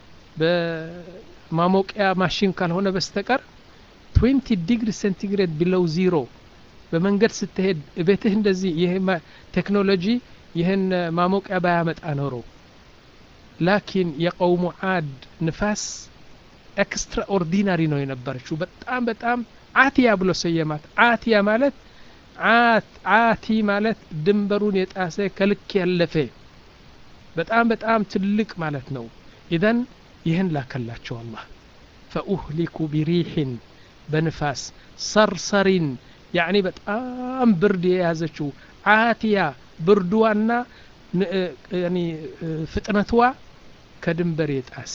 በማሞቂያ ማሽን ካልሆነ በስተቀር 20 ዲግሪ ሴንቲግሬድ ቢለው ዚሮ በመንገድ ስትሄድ ቤትህ እንደዚህ ይህ ቴክኖሎጂ ይህን ማሞቂያ ባያመጣ ኖሮ ላኪን የቀውሙ ዓድ ንፋስ ኤክስትራ ኦርዲናሪ ነው የነበረችው በጣም በጣም አትያ ብሎ ሰየማት አትያ ማለት አቲ ማለት ድንበሩን የጣሰ ከልክ ያለፈ በጣም በጣም ትልቅ ማለት ነው ኢዘን ይህን ላከላቸው አላህ ፈኡህሊኩ ቢሪሕን በንፋስ ሰርሰሪን ያዕኒ በጣም ብርድ የያዘችው አቲያ ብርድዋና ፍጥነትዋ ከድንበር የጣሴ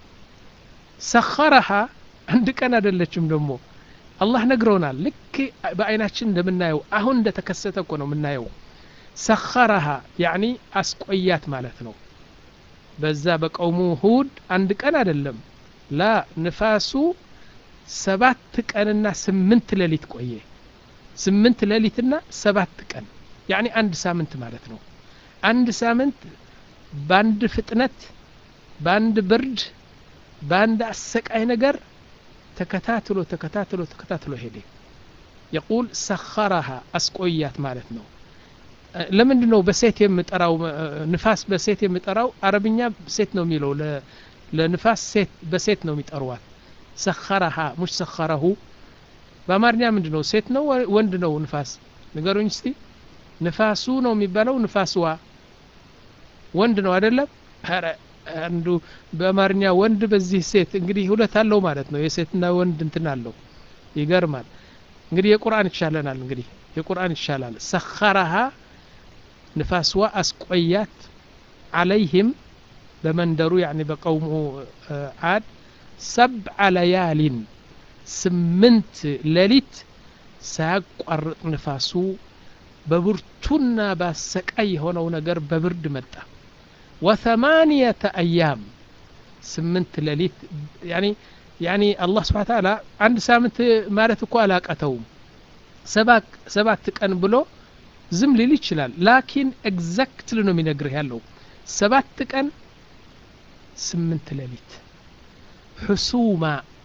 ሰኸረሃ አንድ ቀን አይደለችም ደግሞ አላህ ነግረውናል ልክ በአይናችን እንደምናየው አሁን እንደተከሰተ እኮ ነው የምናየው ሰኸረሃ ያዕኒ አስቆያት ማለት ነው በዛ በቀውሙ ሁድ አንድ ቀን አይደለም ላ ንፋሱ ሰባት ቀንና ስምንት ሌሊት ቆየ ስምንት ሌሊትና ሰባት ቀን ያኒ አንድ ሳምንት ማለት ነው አንድ ሳምንት በአንድ ፍጥነት በአንድ ብርድ በአንድ አሰቃይ ነገር ተከታትሎ ተከታትሎ ተከታትሎ ሄደ የቁል ሰኸረሃ አስቆያት ማለት ነው ለምንድን ነው በሴት የምጠራው ንፋስ በሴት የምጠራው አረብኛ ሴት ነው የሚለው ለንፋስ ሴት በሴት ነው የሚጠሯት ሰኸረሃ ሙሽ ሰኸረሁ በአማርኛ ምንድን ነው ሴት ነው ወንድ ነው ንፋስ ንገሩኝ እስቲ ንፋሱ ነው የሚባለው ንፋስዋ ወንድ ነው አይደለም አንዱ በአማርኛ ወንድ በዚህ ሴት እንግዲህ ሁለት አለው ማለት ነው የሴትና ወንድ እንትን አለው ይገርማል እንግዲህ የቁርአን ይሻለናል እንግዲህ የቁርአን ይሻላል ሰኸረሃ ንፋስዋ አስቆያት አለይህም በመንደሩ ያኒ በቀውሙ አድ ሰብዐ ለያሊን ስምንት ሌሊት ሳያቋርጥ ንፋሱ በብርቱና በአሰቃይ የሆነው ነገር በብርድ መጣ ወثማንየተ አያም ስምንት ሌሊት ያኒ ያኒ አላህ ስብሓ ተዓላ አንድ ሳምንት ማለት እኮ አላቀተውም ሰባት ቀን ብሎ ዝም ሊል ይችላል ላኪን ኤግዛክትሊ ነው የሚነግርህ ያለው ሰባት ቀን ስምንት ሌሊት ሕሱማ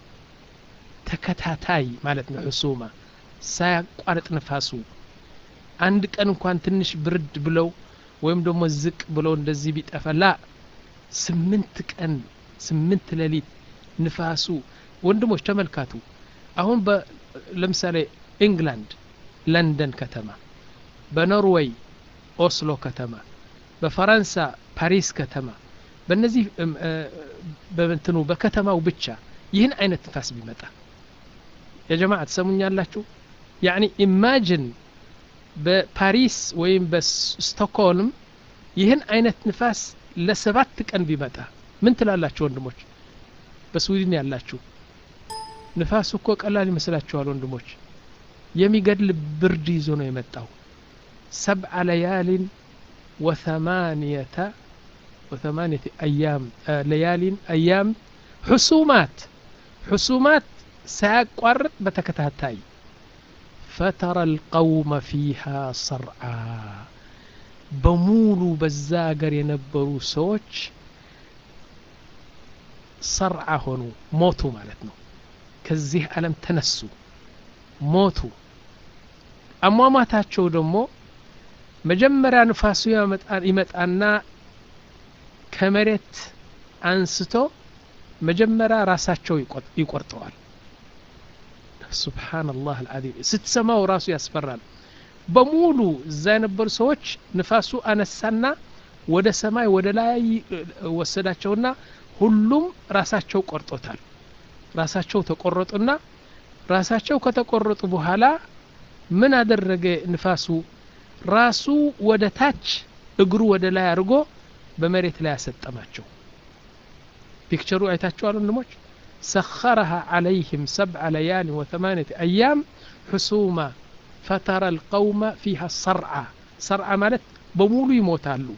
ተከታታይ ማለት ነው ሕሱማ ሳያቋርጥ ንፋሱ አንድ ቀን እንኳን ትንሽ ብርድ ብለው ወይም ደግሞ ዝቅ ብለው እንደዚህ ቢጠፋ ላ ስምንት ቀን ስምንት ሌሊት ንፋሱ ወንድሞች ተመልካቱ አሁን ለምሳሌ ኢንግላንድ ለንደን ከተማ በኖርዌይ ኦስሎ ከተማ በፈረንሳ ፓሪስ ከተማ በእነዚህ በምትኑ በከተማው ብቻ ይህን አይነት ንፋስ ቢመጣ የጀማ ትሰሙኛላችሁ ያኒ ኢማጅን በፓሪስ ወይም በስቶክሆልም ይህን አይነት ንፋስ ለሰባት ቀን ቢመጣ ምን ትላላችሁ ወንድሞች በስዊድን ያላችሁ ንፋሱ እኮ ቀላል ይመስላችኋል ወንድሞች የሚገድል ብርድ ይዞ ነው የመጣው ሰብዐ ለያሊን ወثማንየተ وثمانية أيام آه ليال أيام حسومات حسومات ساقرط بتكتاتاي فترى القوم فيها صرعى بمولو بزاقر ينبرو سوች صرع ሆኑ ሞቱ ማለት ነው ከዚህ ዓለም ተነሱ ሞቱ አሟሟታቸው ደግሞ መጀመሪያ ንፋሱ ይመጣና ከመሬት አንስቶ መጀመሪያ ራሳቸው ይቆርጠዋል ሱብሓንላህ አልዓዚም ስትሰማው ራሱ ያስፈራል በሙሉ እዛ የነበሩ ሰዎች ንፋሱ አነሳና ወደ ሰማይ ወደ ላይ ወሰዳቸውና ሁሉም ራሳቸው ቆርጦታል ራሳቸው ተቆረጡና ራሳቸው ከተቆረጡ በኋላ ምን አደረገ ንፋሱ ራሱ ወደ ታች እግሩ ወደ ላይ አድርጎ በመሬት ላይ ያሰጠማቸው ፒክቸሩ አይታችኋል ወንድሞች سخرها عليهم سبع ليال وثمانية أيام حسوما فترى القوم فيها صرعى صرعى مالت بمولو يموتالو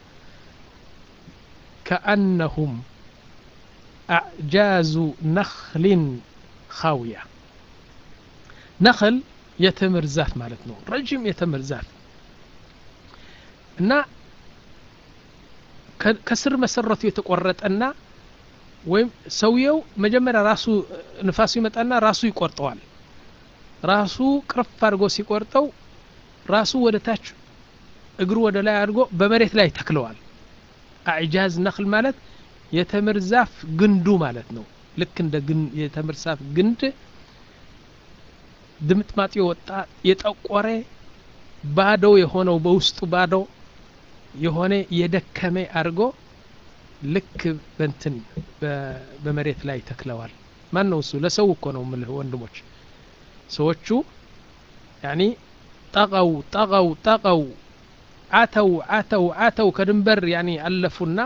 كأنهم أعجاز نخل خاوية نخل يتمر زاف مالتنا رجم يتمر زاف እና ከስር መሰረቱ የተቆረጠና ወይም ሰውየው መጀመሪያ ራሱ ንፋሱ ይመጣና ራሱ ይቆርጠዋል ራሱ ቅርፍ አድርጎ ሲቆርጠው ራሱ ወደ ታች እግሩ ወደ ላይ አድርጎ በመሬት ላይ ተክለዋል አዕጃዝ ነክል ማለት የተምር ዛፍ ግንዱ ማለት ነው ልክ እንደ የተምር ዛፍ ግንድ ድምጥማጥ የወጣ የጠቆረ ባዶ የሆነው በውስጡ ባዶ የሆነ የደከመ አድርጎ ልክ በንትን በመሬት ላይ ተክለዋል ማን ነው እሱ ለሰው እኮ ነው ምልህ ወንድሞች ሰዎቹ ያኒ ጠቀው ጠቀው ጠቀው አተው አተው አተው ከድንበር ያኒ አለፉና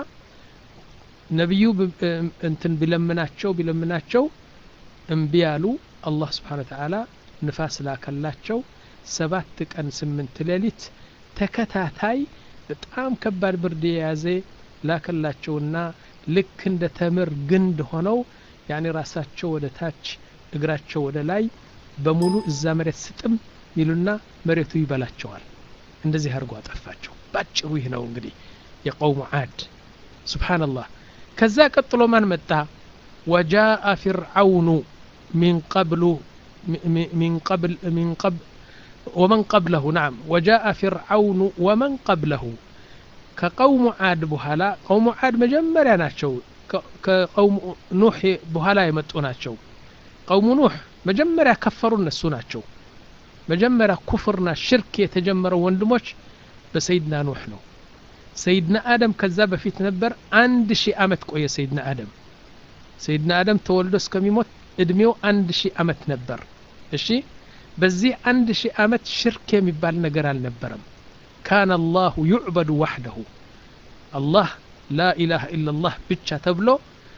ነቢዩ እንትን ቢለምናቸው ቢለምናቸው እምቢ ያሉ አላህ ስብሓን ተዓላ ንፋስ ላከላቸው ሰባት ቀን ስምንት ሌሊት ተከታታይ በጣም ከባድ ብርድ የያዘ ላከላቸውና ልክ እንደ ተምር ግንድ ሆነው ያኔ ራሳቸው ወደ ታች እግራቸው ወደ ላይ በሙሉ እዛ መሬት ስጥም ይሉና መሬቱ ይበላቸዋል እንደዚህ አድርጎ አጠፋቸው ባጭሩ ይህ ነው እንግዲህ የቀውሙ ዓድ ስብሓንላህ ከዛ ቀጥሎ ማን መጣ ወጃአ ፊርዓውኑ ሚን ቀብሉ من قبل من قبل ومن قبله نعم وجاء فرعون ومن قبله كقوم عاد بهلا قوم عاد مجمريا ناتشو كقوم نوح بهلا يمطو ناتشو قوم نوح مجمريا كفروا النسو ناتشو مجمريا كفرنا شرك يتجمروا وندموش بسيدنا نوح ነው ሰይድና አደም ከዛ በፊት ነበር አንድ ሺህ አመት ቆየ ሰይድና አደም ሰይድና አደም ተወልዶ እስከሚሞት እድሜው አንድ ሺህ አመት ነበር እሺ በዚህ አንድ ሺህ አመት ሽርክ የሚባል ነገር አልነበረም ካነ አላሁ ዩዕበዱ ዋሕደሁ አላህ ላ ኢላሃ ኢላላህ ብቻ ተብሎ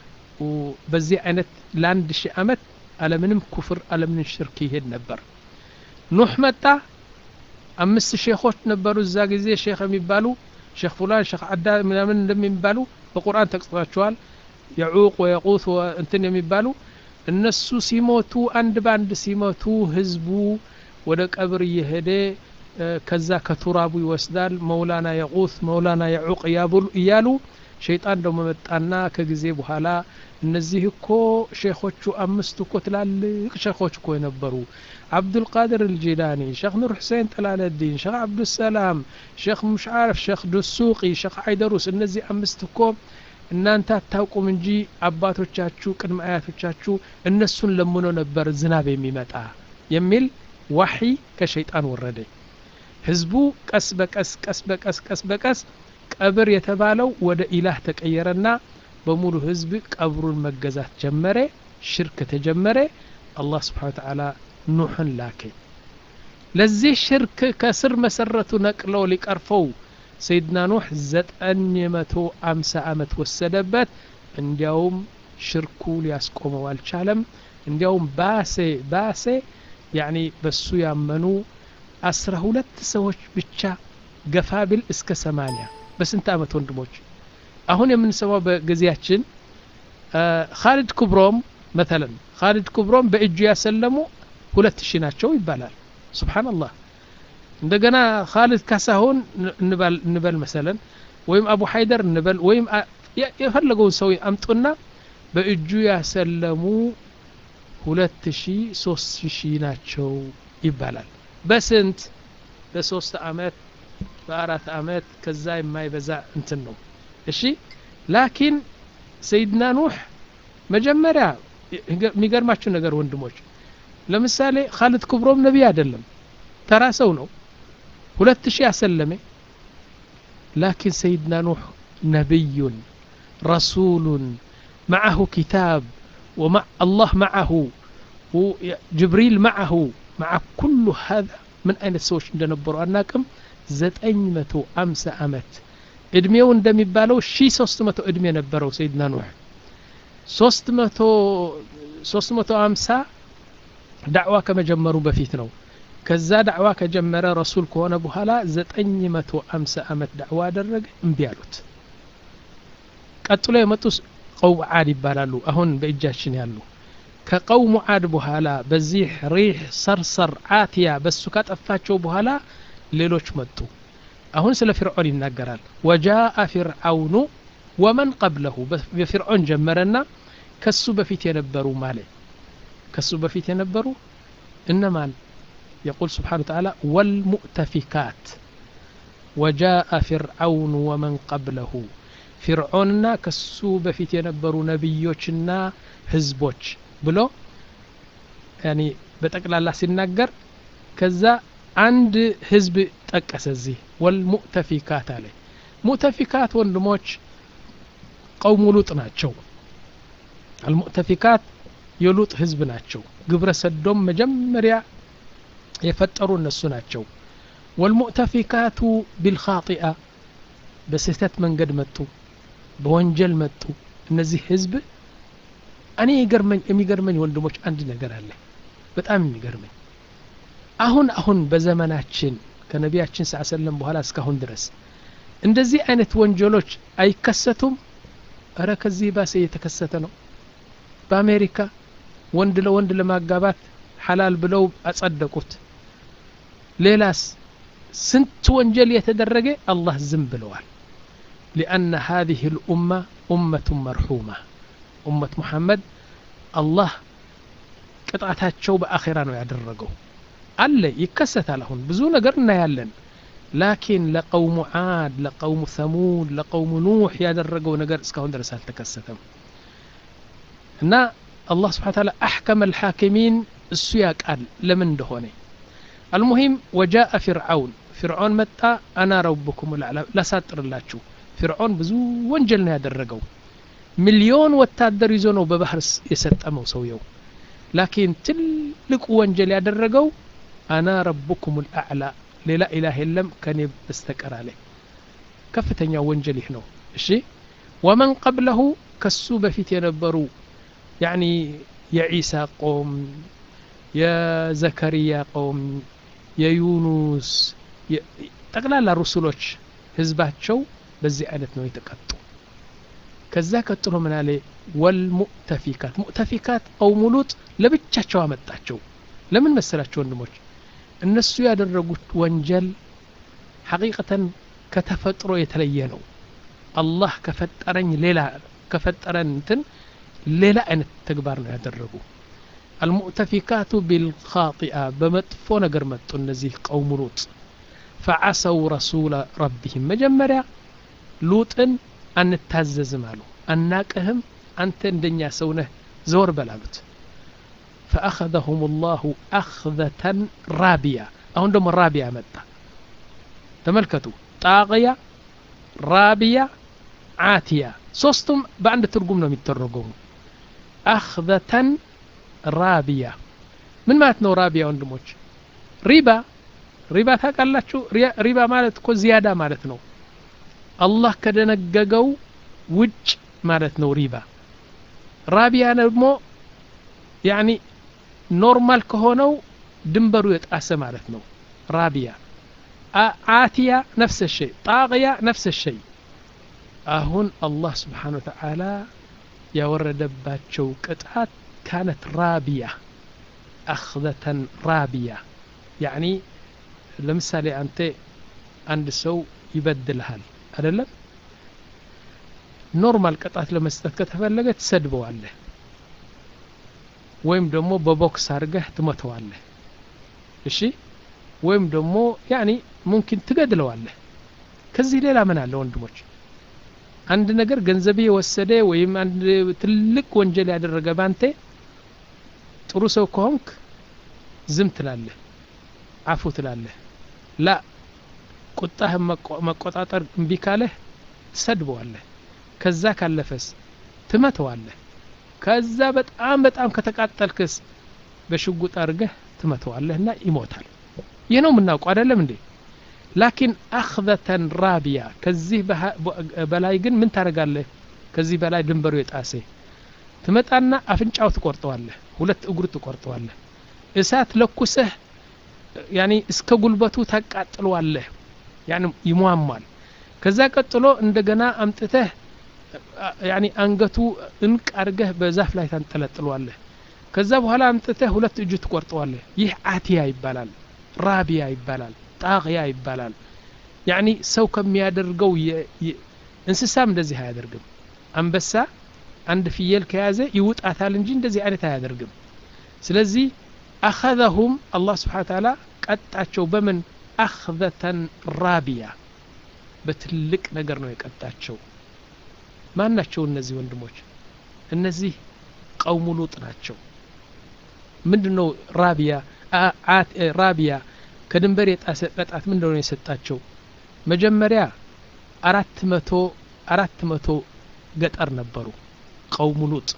በዚህ አይነት ለአንድ ሺህ አመት አለምንም ኩፍር አለምንም ሽርክ ይሄድ ነበር ኑህ መጣ አምስት ሼኾች ነበሩ እዛ ጊዜ ሼክ የሚባሉ ሼክ ፉላን ሼክ አዳ ምናምን እንደሚባሉ በቁርአን ተጽፏቸዋል የዑቅ ወየቁት እንትን የሚባሉ እነሱ ሲሞቱ አንድ በአንድ ሲሞቱ ህዝቡ ወደ ቀብር እየሄደ ከዛ ከቱራቡ ይወስዳል መውላና የቁት መውላና የዑቅ እያሉ ሸይጣን ደግሞ መጣና ከጊዜ በኋላ እነዚህ እኮ ሼኾቹ አምስቱ እኮ ትላልቅ ሼኾች እኮ የነበሩ አብዱልቃድር አልጂላኒ ሼክ ኑር ሁሴን ጠላለዲን ሼክ አብዱሰላም ሼክ ሙሽዓረፍ ሼክ ዱሱቂ ሼክ አይደሩስ እነዚህ አምስት እኮ እናንተ አታውቁም እንጂ አባቶቻችሁ ቅድመ አያቶቻችሁ እነሱን ለምኖ ነበር ዝናብ የሚመጣ የሚል ዋሒ ከሸይጣን ወረደ ህዝቡ ቀስ በቀስ ቀስ በቀስ ቀስ በቀስ ቀብር የተባለው ወደ ኢላህ ተቀየረና በሙሉ ህዝብ ቀብሩን መገዛት ጀመረ ሽርክ ተጀመረ አላህ ስብሓን ተዓላ ኑሕን ላከ ለዚህ ሽርክ ከስር መሰረቱ ነቅሎ ሊቀርፈው ሰይድና ኑሕ ዘጠኝ መቶ አምሳ ዓመት ወሰደበት እንዲያውም ሽርኩ ሊያስቆመው አልቻለም እንዲያውም ባሴ ባሴ ያኒ በሱ ያመኑ አስራ ሁለት ሰዎች ብቻ ገፋ ቢል እስከ ሰማንያ በስንት ዓመት ወንድሞች አሁን የምንሰማው በጊዜያችን ካሊድ ኩብሮም መተለን ካሊድ ኩብሮም በእጁ ያሰለሙ ሁለት ሺህ ናቸው ይባላል ስብሓንላህ እንደገና ካሊድ ካሳሁን እንበል መሰለን ወይም አቡ ሀይደር እንበል ወይም የፈለገውን ሰው አምጡና በእጁ ያሰለሙ ሁለት ሺ ሶስት ሺ ናቸው ይባላል በስንት በሶስት አመት በአራት አመት ከዛ የማይበዛ እንትን ነው እሺ ላኪን ሰይድና ኑሕ መጀመሪያ የሚገርማችሁ ነገር ወንድሞች ለምሳሌ ካሊድ ክብሮም ነቢይ አይደለም ተራ ሰው ነው ሁለት ሺህ ያሰለመ ላኪን ሰይድና ኑሕ ነቢዩን ረሱሉን معه كتاب ومع الله معه وجبريل معه مع كل هذا من أين السوش እንደነበሩ አናቅም ዘጠኝ መቶ አምሳ አመት እድሜው እንደሚባለው ሺ ሶስት መቶ እድሜ ነበረው ሰይድና ኑሕ ሶስት መቶ ሶስት መቶ አምሳ ዳዕዋ ከመጀመሩ በፊት ነው ከዛ ዳዕዋ ከጀመረ ረሱል ከሆነ በኋላ ዘጠኝ መቶ አምሳ አመት ዳዕዋ አደረገ እምቢ አሉት ቀጥሎ የመጡ ቀውም ዓድ ይባላሉ አሁን በእጃችን ያሉ ከቀውሙ ዓድ በኋላ በዚህ ሪህ ሰርሰር አትያ በሱ ካጠፋቸው በኋላ ሌሎች መጡ አሁን ስለ ፊርዖን ይናገራል ወጃአ ፊርዓውኑ ወመን ቀብለሁ በፊርዖን ጀመረና ከሱ በፊት የነበሩ ማለ ከሱ በፊት የነበሩ እነማን يقول سبحانه وتعالى والمؤتفكات وجاء فرعون ومن قبله فرعوننا كسو بفيت ينبرو نبيوچنا ህዝቦች ብሎ ያኒ በጠቅላላ ሲናገር ከዛ አንድ ህዝብ ጠቀሰ እዚህ ወልሙእተፊካት አለ ሙእተፊካት ወንድሞች ቀውሙ ሉጥ ናቸው አልሙእተፊካት የሉጥ ህዝብ ናቸው ግብረ ሰዶም መጀመሪያ የፈጠሩ እነሱ ናቸው ወልሙእተፊካቱ ቢልኻጢአ በስህተት መንገድ መጡ በወንጀል መጡ እነዚህ ህዝብ እኔ ይገርመኝ የሚገርመኝ ወንድሞች አንድ ነገር አለ በጣም የሚገርመኝ አሁን አሁን በዘመናችን ከነቢያችን ስ ሰለም በኋላ እስካሁን ድረስ እንደዚህ አይነት ወንጀሎች አይከሰቱም እረ ከዚህ ባሰ እየተከሰተ ነው በአሜሪካ ወንድ ለወንድ ለማጋባት ሐላል ብለው አጸደቁት ሌላስ ስንት ወንጀል የተደረገ አላህ ዝም ብለዋል ሊአነ هذه الأمة أمة مرحومة أمة محمد الله ቅጣታቸው በአኼራ ነው ያደረገው አለ ይከሰታል አሁን ብዙ ነገር እናያለን ላኪን ለቀውሙ ዓድ ለቀውሙ ሰሙድ ለቀውሙ ኑሕ ያደረገው ነገር እስካሁን ድረስ አልተከሰተም እና አላህ ስብሓን ታላ አሕከመ ልሓኪሚን እሱ ያቃል ለምን እንደሆነ አልሙሂም ወጃአ ፊርዓውን ፊርዖን መጣ አና ረቡኩም ልአዕላ ላሳጥርላችሁ ፊርዖን ብዙ ወንጀል ነው ያደረገው ሚሊዮን ወታደር ይዞ ነው በባህር የሰጠመው ሰውየው ላኪን ትልቁ ወንጀል ያደረገው አና ረቡኩም ልአዕላ ሌላ ኢላህ የለም ከኔ በስተቀር አለ ከፍተኛ ወንጀል ይህ ነው እሺ ወመን ቀብለሁ ከሱ በፊት የነበሩ ያኒ የዒሳ ቆም የዘከርያ ቆም የዩኑስ ጠቅላላ ሩሱሎች ህዝባቸው በዚህ አይነት ነው የተቀጡ ከዛ ቀጥሎ ምን አለ ወልሙእተፊካት ሙእተፊካት ቀውሙ ሉጥ ለብቻቸው አመጣቸው ለምን መሰላቸው ወንድሞች እነሱ ያደረጉት ወንጀል ሐቂቀተን ከተፈጥሮ የተለየ ነው አላህ ከፈጠረኝ ሌላ ከፈጠረን እንትን ሌላ አይነት ተግባር ነው ያደረጉ አልሙእተፊካቱ ቢልኻጢአ በመጥፎ ነገር መጡ እነዚህ ቀውሙ ሉጥ ፈዓሰው ረሱለ ረቢህም መጀመሪያ ሉጥን አንታዘዝም አሉ አናቅህም አንተ እንደኛ ሰው ነህ ዘወር በላሉት فأخذهم الله أخذة رابية أهون دم رابية متى تملكتوا طاغية رابية عاتية صوستم بعد ترجم نوم يترجمون أخذة رابية من ما تنو رابية وندموش ريبا ريبا ታውቃላችሁ ሪባ ማለት እኮ ዚያዳ ማለት ነው አላህ ከደነገገው ውጭ ማለት ነው ሪባ ራቢያ ደግሞ ያኒ ኖርማል ከሆነው ድንበሩ የጣሰ ማለት ነው ራቢያ አቲያ ነፍስ ሸይ ጣቅያ ነፍስ ሸይ አሁን አላህ ስብሓን ወተዓላ ያወረደባቸው ቅጣት ካነት ራቢያ አክዘተን ራቢያ ያኒ ለምሳሌ አንተ አንድ ሰው ይበድልሃል አይደለም ኖርማል ቅጣት ለመስጠት ከተፈለገ ትሰድበዋለህ ወይም ደግሞ በቦክስ አድርገህ ትመተዋለህ እሺ ወይም ደግሞ ያኒ ሙምኪን ትገድለዋለህ ከዚህ ሌላ ምን አለ ወንድሞች አንድ ነገር ገንዘብ የወሰደ ወይም አንድ ትልቅ ወንጀል ያደረገ ባንተ ጥሩ ሰው ከሆንክ ዝም ትላለህ አፉ ትላለህ ላ ቁጣህን መቆጣጠር እምቢ ካለህ ትሰድበዋለህ ከዛ ካለፈስ ትመተዋለህ ከዛ በጣም በጣም ከተቃጠልክስ በሽጉጥ አድርገህ ትመተዋለህና ይሞታል ይህ ነው የምናውቀው አይደለም እንዴ ላኪን አክዘተን ራቢያ ከዚህ በላይ ግን ምን ታደርጋለህ ከዚህ በላይ ድንበሩ የጣሴ ትመጣና አፍንጫው ትቆርጠዋለህ ሁለት እግሩ ትቆርጠዋለህ እሳት ለኩሰህ ያኒ እስከ ጉልበቱ ታቃጥለዋለህ ያኒ ይሟሟል ከዛ ቀጥሎ እንደገና አምጥተህ ያኒ አንገቱ እንቅ አድርገህ በዛፍ ላይ ታንጠለጥለዋለህ ከዛ በኋላ አምጥተህ ሁለት እጁ ትቆርጠዋለህ ይህ አቲያ ይባላል ራቢያ ይባላል ጣቅያ ይባላል ያኒ ሰው ከሚያደርገው እንስሳም እንደዚህ አያደርግም አንበሳ አንድ ፍየል ከያዘ ይውጣታል እንጂ እንደዚህ አይነት አያደርግም ስለዚህ አኸዘሁም አላህ ስብሓን ታላ ቀጣቸው በምን አክዘተን ራቢያ በትልቅ ነገር ነው የቀጣቸው ማን ናቸው እነዚህ ወንድሞች እነዚህ ቀውሙ ሉጥ ናቸው ምንድን ነው ራቢያ ራቢያ ከድንበር የጣሰ ቅጣት ምንድን ነው የሰጣቸው መጀመሪያ አራት መቶ አራት መቶ ገጠር ነበሩ ቀውሙ ሉጥ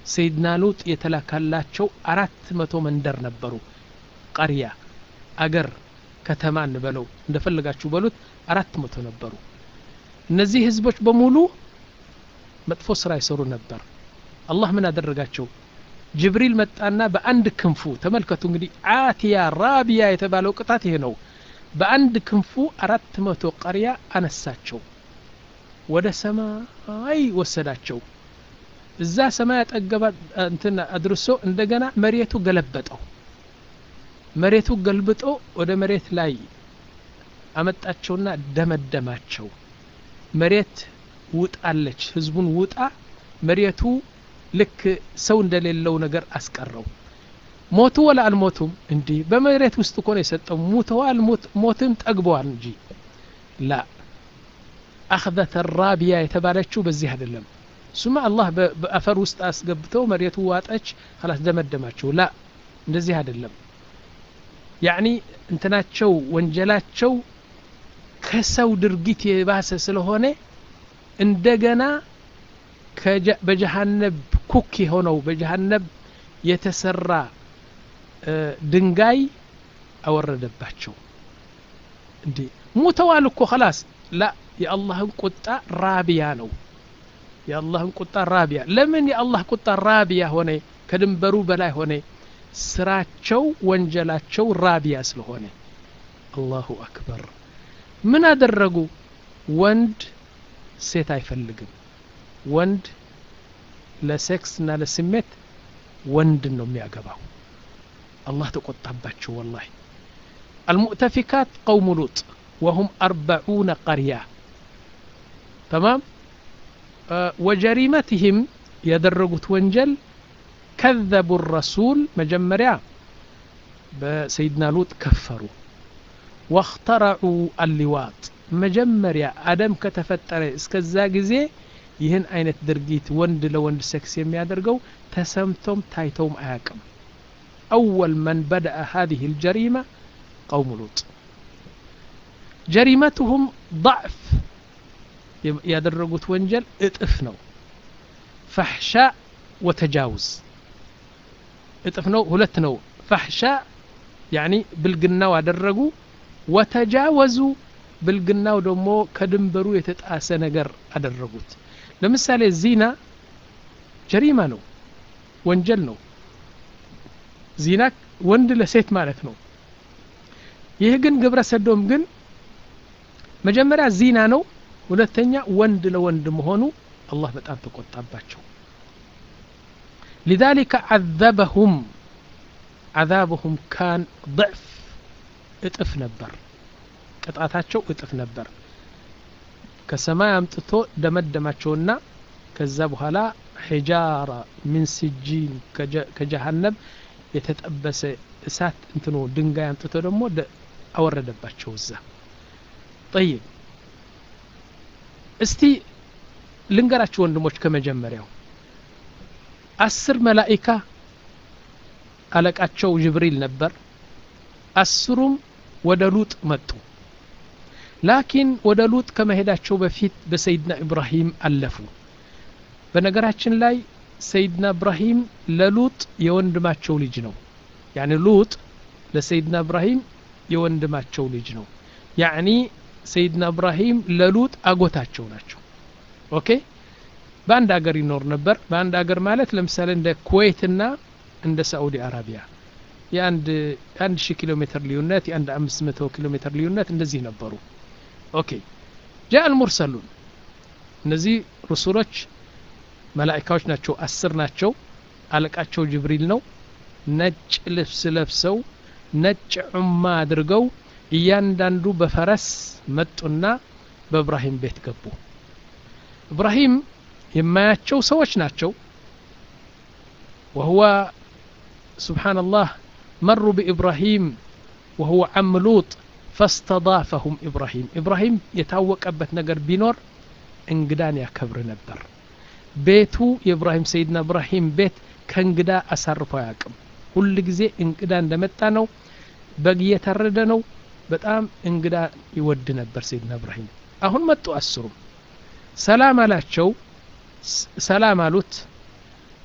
ሰይድና ሉጥ የተላካላቸው አራት መቶ መንደር ነበሩ ቀርያ አገር ከተማ እንበለው እንደፈለጋችሁ በሉት አራት መቶ ነበሩ እነዚህ ህዝቦች በሙሉ መጥፎ ስራ ይሰሩ ነበር አላህ ምን አደረጋቸው ጅብሪል መጣና በአንድ ክንፉ ተመልከቱ እንግዲህ አቲያ ራቢያ የተባለው ቅጣት ይሄ ነው በአንድ ክንፉ አራት መቶ ቀርያ አነሳቸው ወደ ሰማይ ወሰዳቸው እዛ ሰማይ አጠገባ እንትን አድርሶ እንደገና መሬቱ ገለበጠው መሬቱ ገልብጦ ወደ መሬት ላይ አመጣቸውና ደመደማቸው መሬት ውጣለች ህዝቡን ውጣ መሬቱ ልክ ሰው እንደሌለው ነገር አስቀረው ሞቱ ወላ አልሞቱም እንዲህ በመሬት ውስጥ እኮ ነው የሰጠው ሙተዋል ሞትን ጠግበዋል እንጂ ላ አክዘተ ራቢያ የተባለችው በዚህ አይደለም ሱማ አላህ በአፈር ውስጥ አስገብተው መሬቱ ዋጠች ላስ ደመደማቸው ላ እንደዚህ አይደለም ያኒ እንትናቸው ወንጀላቸው ከሰው ድርጊት የባሰ ስለሆነ እንደገና በጀሃነብ ኩክ የሆነው በጀሃነብ የተሰራ ድንጋይ አወረደባቸው እንዴ ሙተዋል እኮ ከላስ ላ የአላህን ቁጣ ራቢያ ነው የአላህን ቁጣ ራቢያ ለምን የአላህ ቁጣ ራቢያ ሆነ ከድንበሩ በላይ ሆነ ስራቸው ወንጀላቸው ራቢያ ስለሆነ አላሁ አክበር ምን አደረጉ ወንድ ሴት አይፈልግም ወንድ ለሴክስ እና ለስሜት ወንድን ነው የሚያገባው አላህ ተቆጣባቸው ወላሂ المؤتفكات قوم لوط وهم أربعون قرية تمام أه وجريمتهم يدرجت وانجل كذبوا الرسول مجمريا بسيدنا لوط كفروا واخترعوا اللواط مجمريا أدم كتفتر اسكزا ጊዜ ይህን አይነት ድርጊት ወንድ ለወንድ ሴክስ የሚያደርገው ተሰምቶም ታይተውም አያቅም أول من بدأ هذه الجريمة قوم لوط جريمتهم ضعف ያደረጉት ወንጀል እጥፍ ነው ፈሕሻ ወተጃውዝ እጥፍ ነው ሁለት ነው ፈሕሻ ያኒ ብልግናው አደረጉ ወተጃወዙ ብልግናው ደግሞ ከድንበሩ የተጣሰ ነገር አደረጉት ለምሳሌ ዚና ጀሪማ ነው ወንጀል ነው ዚና ወንድ ለሴት ማለት ነው ይህ ግን ግብረ ሰዶም ግን መጀመሪያ ዚና ነው ሁለተኛ ወንድ ለወንድ መሆኑ አላህ በጣም ተቆጣባቸው لذلك عذبهم عذابهم كان ضعف እጥፍ ነበር ቅጣታቸው እጥፍ ነበር ከሰማይ አምጥቶ ደመደማቸውና ከዛ በኋላ ሒጃራ ሚን ሲጂን ከጀሃነብ የተጠበሰ እሳት እንትኖ ድንጋይ አምጥቶ ደግሞ አወረደባቸው እዛ ጠይብ እስቲ ልንገራችሁ ወንድሞች ከመጀመሪያው አስር መላኢካ አለቃቸው ጅብሪል ነበር አስሩም ወደ ሉጥ መጡ ላኪን ወደ ሉጥ ከመሄዳቸው በፊት በሰይድና ኢብራሂም አለፉ በነገራችን ላይ ሰይድና ኢብራሂም ለሉጥ የወንድማቸው ልጅ ነው ያኒ ሉጥ ለሰይድና ኢብራሂም የወንድማቸው ልጅ ነው ያኒ ሰይድና ኢብራሂም ለሉጥ አጎታቸው ናቸው ኦኬ በአንድ ሀገር ይኖር ነበር በአንድ ሀገር ማለት ለምሳሌ እንደ ኩዌትና እንደ ሳዑዲ አረቢያ የአንድ አንድ ሺህ ኪሎ ሜትር ልዩነት የአንድ አምስት መቶ ኪሎ ሜትር ልዩነት እንደዚህ ነበሩ ኦኬ ጃ አልሙርሰሉን እነዚህ ሩሱሎች መላኢካዎች ናቸው አስር ናቸው አለቃቸው ጅብሪል ነው ነጭ ልብስ ለብሰው ነጭ ዑማ አድርገው እያንዳንዱ በፈረስ መጡና በእብራሂም ቤት ገቡ እብራሂም የማያቸው ሰዎች ናቸው وهو سبحان الله مروا بإبراهيم وهو عم لوط فاستضافهم إبراهيم إبراهيم يتاوق أبت نقر بينور انقدان يا كبر نبر بيتو የኢብራሂም ሰይድና ኢብራሂም ቤት ከእንግዳ አሳርፎ አያውቅም ሁል ጊዜ እንግዳ እንደመጣ ነው በግ እየታረደ ነው በጣም እንግዳ ይወድ ነበር ሰይድና ኢብራሂም አሁን መጡ አስሩም ሰላም አላቸው ሰላም አሉት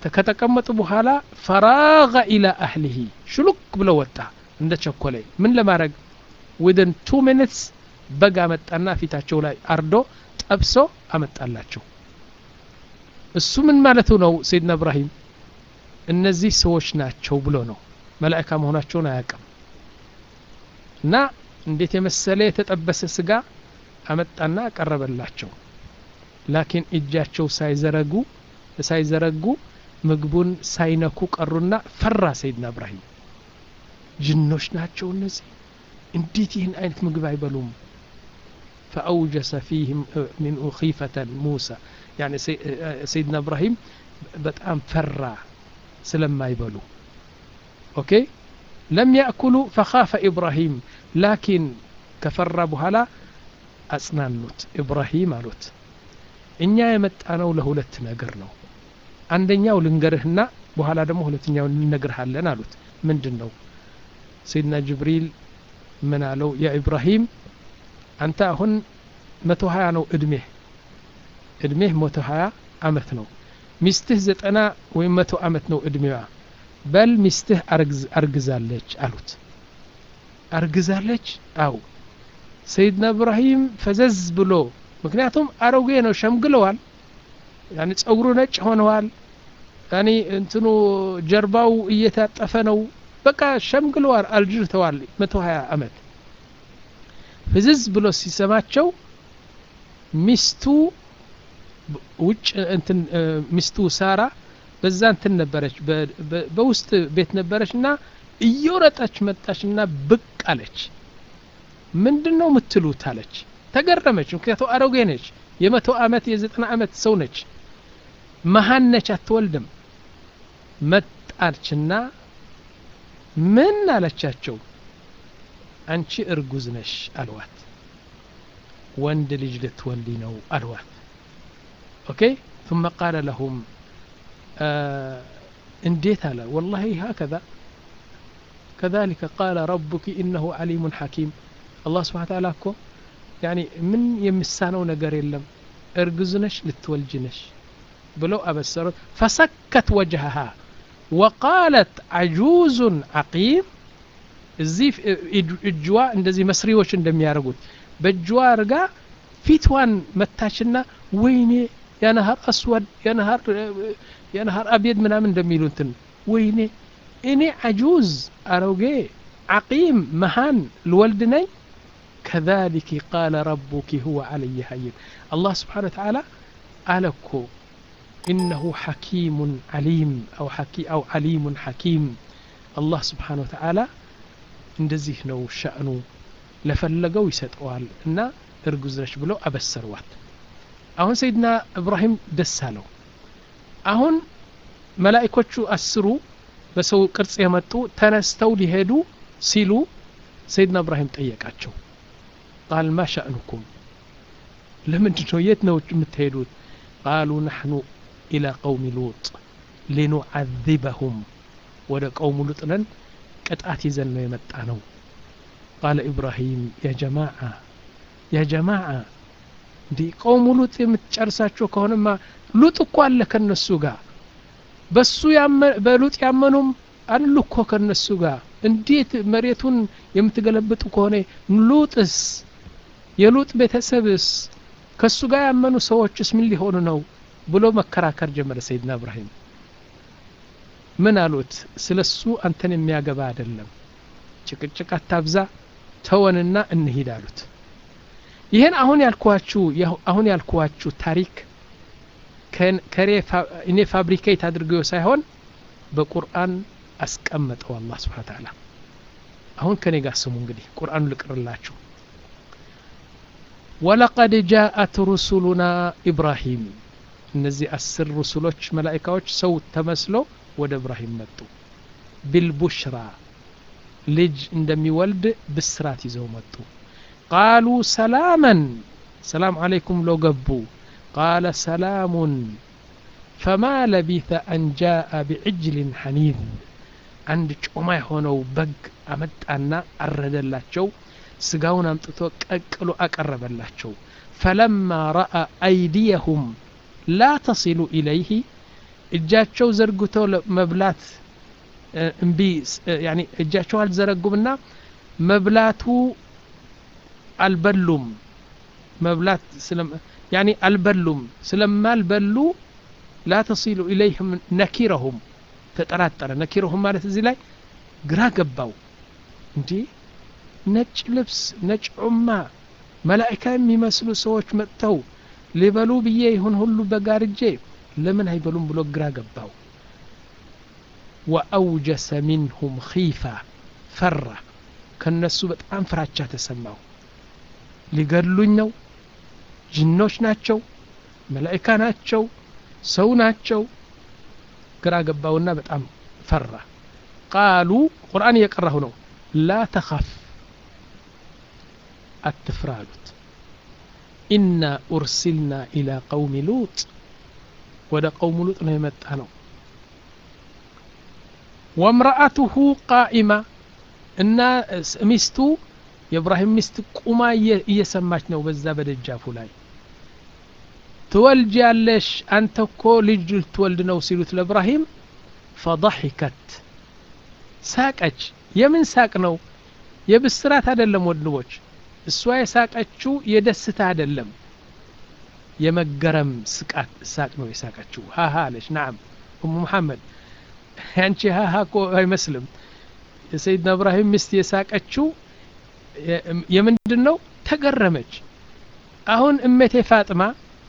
ከተቀመጡ በኋላ ፈራገ ኢላ አህሊሂ ሽሉክ ብሎ ወጣ እንደ ቸኮለ ምን ለማድረግ ዊድን ቱ ሚኒትስ በግ አመጣና ፊታቸው ላይ አርዶ ጠብሶ አመጣላቸው እሱ ምን ማለቱ ነው ሰይድና እብራሂም እነዚህ ሰዎች ናቸው ብሎ ነው መላእካ መሆናቸውን አያውቅም እና እንዴት የመሰለ የተጠበሰ ስጋ አመጣና አቀረበላቸው ላኪን እጃቸው ሳይዘረጉ ሳይዘረጉ ምግቡን ሳይነኩ ቀሩና ፈራ ሰይድና እብራሂም ጅኖች ናቸው እነዚህ እንዴት ይህን አይነት ምግብ አይበሉም ፈአውጀሰ ፊህም ሚን ኺፈተን ሙሳ ያኒ ሰይድና እብራሂም በጣም ፈራ ስለማይበሉ ኦኬ ለም ያእኩሉ ፈኻፈ ኢብራሂም ላኪን ከፈራ በኋላ አጽናኑት ኢብራሂም አሉት እኛ የመጣነው ለሁለት ነገር ነው አንደኛው ልንገርህና በኋላ ደግሞ ሁለተኛው እንነግርሃለን አሉት ምንድን ነው ሰይድና ጅብሪል ምን አለው ያ ኢብራሂም አንተ አሁን መቶ ሀያ ነው እድሜህ እድሜህ መቶ ሀያ አመት ነው ሚስትህ ዘጠና ወይም መቶ አመት ነው እድሜዋ በል ሚስትህ አርግዛለች አሉት አርግዛለች አው ሰይድና እብራሂም ፈዘዝ ብሎ ምክንያቱም አሮጌ ነው ሸምግለዋል ያኒ ጸጉሩ ነጭ ሆነዋል ያኒ እንትኑ ጀርባው እየታጠፈ ነው በቃ ሸምግለዋል አልጅርተዋል መቶ ሀያ አመት ፍዝዝ ብሎ ሲሰማቸው ሚስቱ ውጭ እንትን ሚስቱ ሳራ በዛ እንትን ነበረች በውስጥ ቤት ነበረች እና እየወረጠች መጣች እና ብቅ አለች ምንድን ነው የምትሉት አለች ተገረመች ምክንያቱም አሮጌ ነች የመቶ አመት የዘጠና አመት ሰው ነች መሀን ነች አትወልድም መጣችና ምን አለቻቸው አንቺ እርጉዝ ነሽ አልዋት ወንድ ልጅ ልትወልዲ ነው አልዋት ኦኬ ثم قال لهم እንዴት አለ والله هكذا كذلك قال ربك إنه عليم حكيم الله سبحانه وتعالى እኮ يعني ምን የሚሳነው ነገር የለም እርግዝ ነሽ ልትወልጅ ነሽ ብለው አበሰሩት فسكت وجهها وقالت عجوز عقيم እዚህ እጅዋ እንደዚህ መስሪዎች እንደሚያደርጉት በእጅዋ አርጋ ፊትዋን መታችና ወይኔ የነሀር አስወድ የነሀር የነሀር አብየድ ምናምን እንደሚሉትን ወይኔ እኔ አጁዝ አሮጌ ዓቂም መሃን ልወልድ ነኝ كذلك قال ربك هو علي هين الله سبحانه وتعالى ألكو إنه حكيم عليم أو حكي أو عليم حكيم الله سبحانه وتعالى እንደዚህ ነው ሸእኑ ለፈለገው ይሰጠዋል እና እርጉዝ ነች ብሎ አበሰርዋት አሁን ሰይድና እብራሂም ደስ አለው አሁን መላይኮቹ አስሩ በሰው ቅርጽ የመጡ ተነስተው ሊሄዱ ሲሉ ሰይድና እብራሂም ጠየቃቸው ቃል ማ ሸእኑኩም ለምንድን ነው የት ነው የምትሄዱት ቃሉ ናሕኑ ኢላ ቀውሚ ሉጥ ሊኑዓذበሁም ወደ ቀውሙ ሉጥ ነን ቅጣት ይዘን ነው የመጣ ነው ቃለ ኢብራሂም ያ ጀማዓ ያ ጀማዓ እንዲህ ቀውሙ ሉጥ የምትጨርሳቸው ከሆነማ ሉጥ እኮ አለ ከነሱ ጋር በሱ በሉጥ ያመኑም አሉ እኮ ከነሱ ጋር እንዴት መሬቱን የምትገለብጡ ከሆነ ሉጥስ የሉጥ ቤተሰብስ ከሱ ጋር ያመኑ ሰዎችስ ምን ሊሆኑ ነው ብሎ መከራከር ጀመረ ሰይድና እብራሂም ምን አሉት ስለ እሱ አንተን የሚያገባ አይደለም ጭቅጭቅ አታብዛ ተወንና እንሂድ አሉት ይህን አሁን ያልኳችሁ አሁን ያልኳችሁ ታሪክ እኔ ፋብሪኬት አድርገው ሳይሆን በቁርአን አስቀመጠው አላህ ስብሓን ተዓላ አሁን ከኔ ጋር ስሙ እንግዲህ ቁርአኑ ልቅርላችሁ ወለቀድ ጃአት ሩሱሉና ኢብራሂም እነዚህ አስር ሩሱሎች መላኢካዎች ሰው ተመስሎ ወደ እብራሂም መጡ ቢልቡሽራ ልጅ እንደሚወልድ ብስራት ይዘው መጡ ቃሉ ሰላመን ሰላም አለይኩም ሎ ገቡ ቃለ ሰላሙን ፈማ ለቢተ አን ጃአ ቢዕጅልን ሐኒዝ አንድ ጮማ የሆነው በግ አመጣና አረደላቸው ስጋውን አምጥቶ ቀቅሎ አቀረበላቸው ፈለማ ረአ አይዲየሁም ላ ተሲሉ ኢለይህ እጃቸው ዘርግተው መብላት እምቢ ያኒ እጃቸው አልዘረጉምና መብላቱ አልበሉም መብላት ያኒ አልበሉም ስለማልበሉ ላ ተሲሉ ኢለይህም ነኪረሁም ተጠራጠረ ነኪረሁም ማለት እዚህ ላይ ግራ ገባው እንዲ ነጭ ልብስ ነጭ ዑማ መላእካ የሚመስሉ ሰዎች መጥተው ሊበሉ ብዬ ይሁን ሁሉ በጋርጄ ለምን አይበሉም ብሎ ግራ ገባው ወአውጀሰ ሚንሁም ኺፋ ፈራ ከነሱ በጣም ፍራቻ ተሰማው ሊገሉኝ ነው ጅኖች ናቸው መላእካ ናቸው ሰው ናቸው ግራ ገባውና በጣም ፈራ ቃሉ ቁርአን እየቀራሁ ነው ላ ተኸፍ አትፍራ አሉት ኢና ኡርሲልና ኢላ ቀውሚ ሉጥ ወደ ቀውሙ ሉጥ ነው የመጣ ነው ወምረአቱሁ ቃኢማ እና ሚስቱ የእብራሂም ሚስት ቁማ እየሰማች ነው በዛ በደጃፉ ላይ ትወልጅ ያለሽ አንተ እኮ ልጅ ልትወልድ ነው ሲሉት ለእብራሂም ፈضحከት ሳቀች የምን ሳቅ ነው የብስራት አይደለም ወንድሞች እሷ የሳቀችው የደስታ አይደለም የመገረም ስቃት ሳቅ ነው የሳቀችው ሃሃ አለች ናም ኡሙ መሐመድ ያንቺ ሃሃ እኮ አይመስልም የሰይድና እብራሂም ሚስት የሳቀችው የምንድን ነው ተገረመች አሁን እመቴ ፋጥማ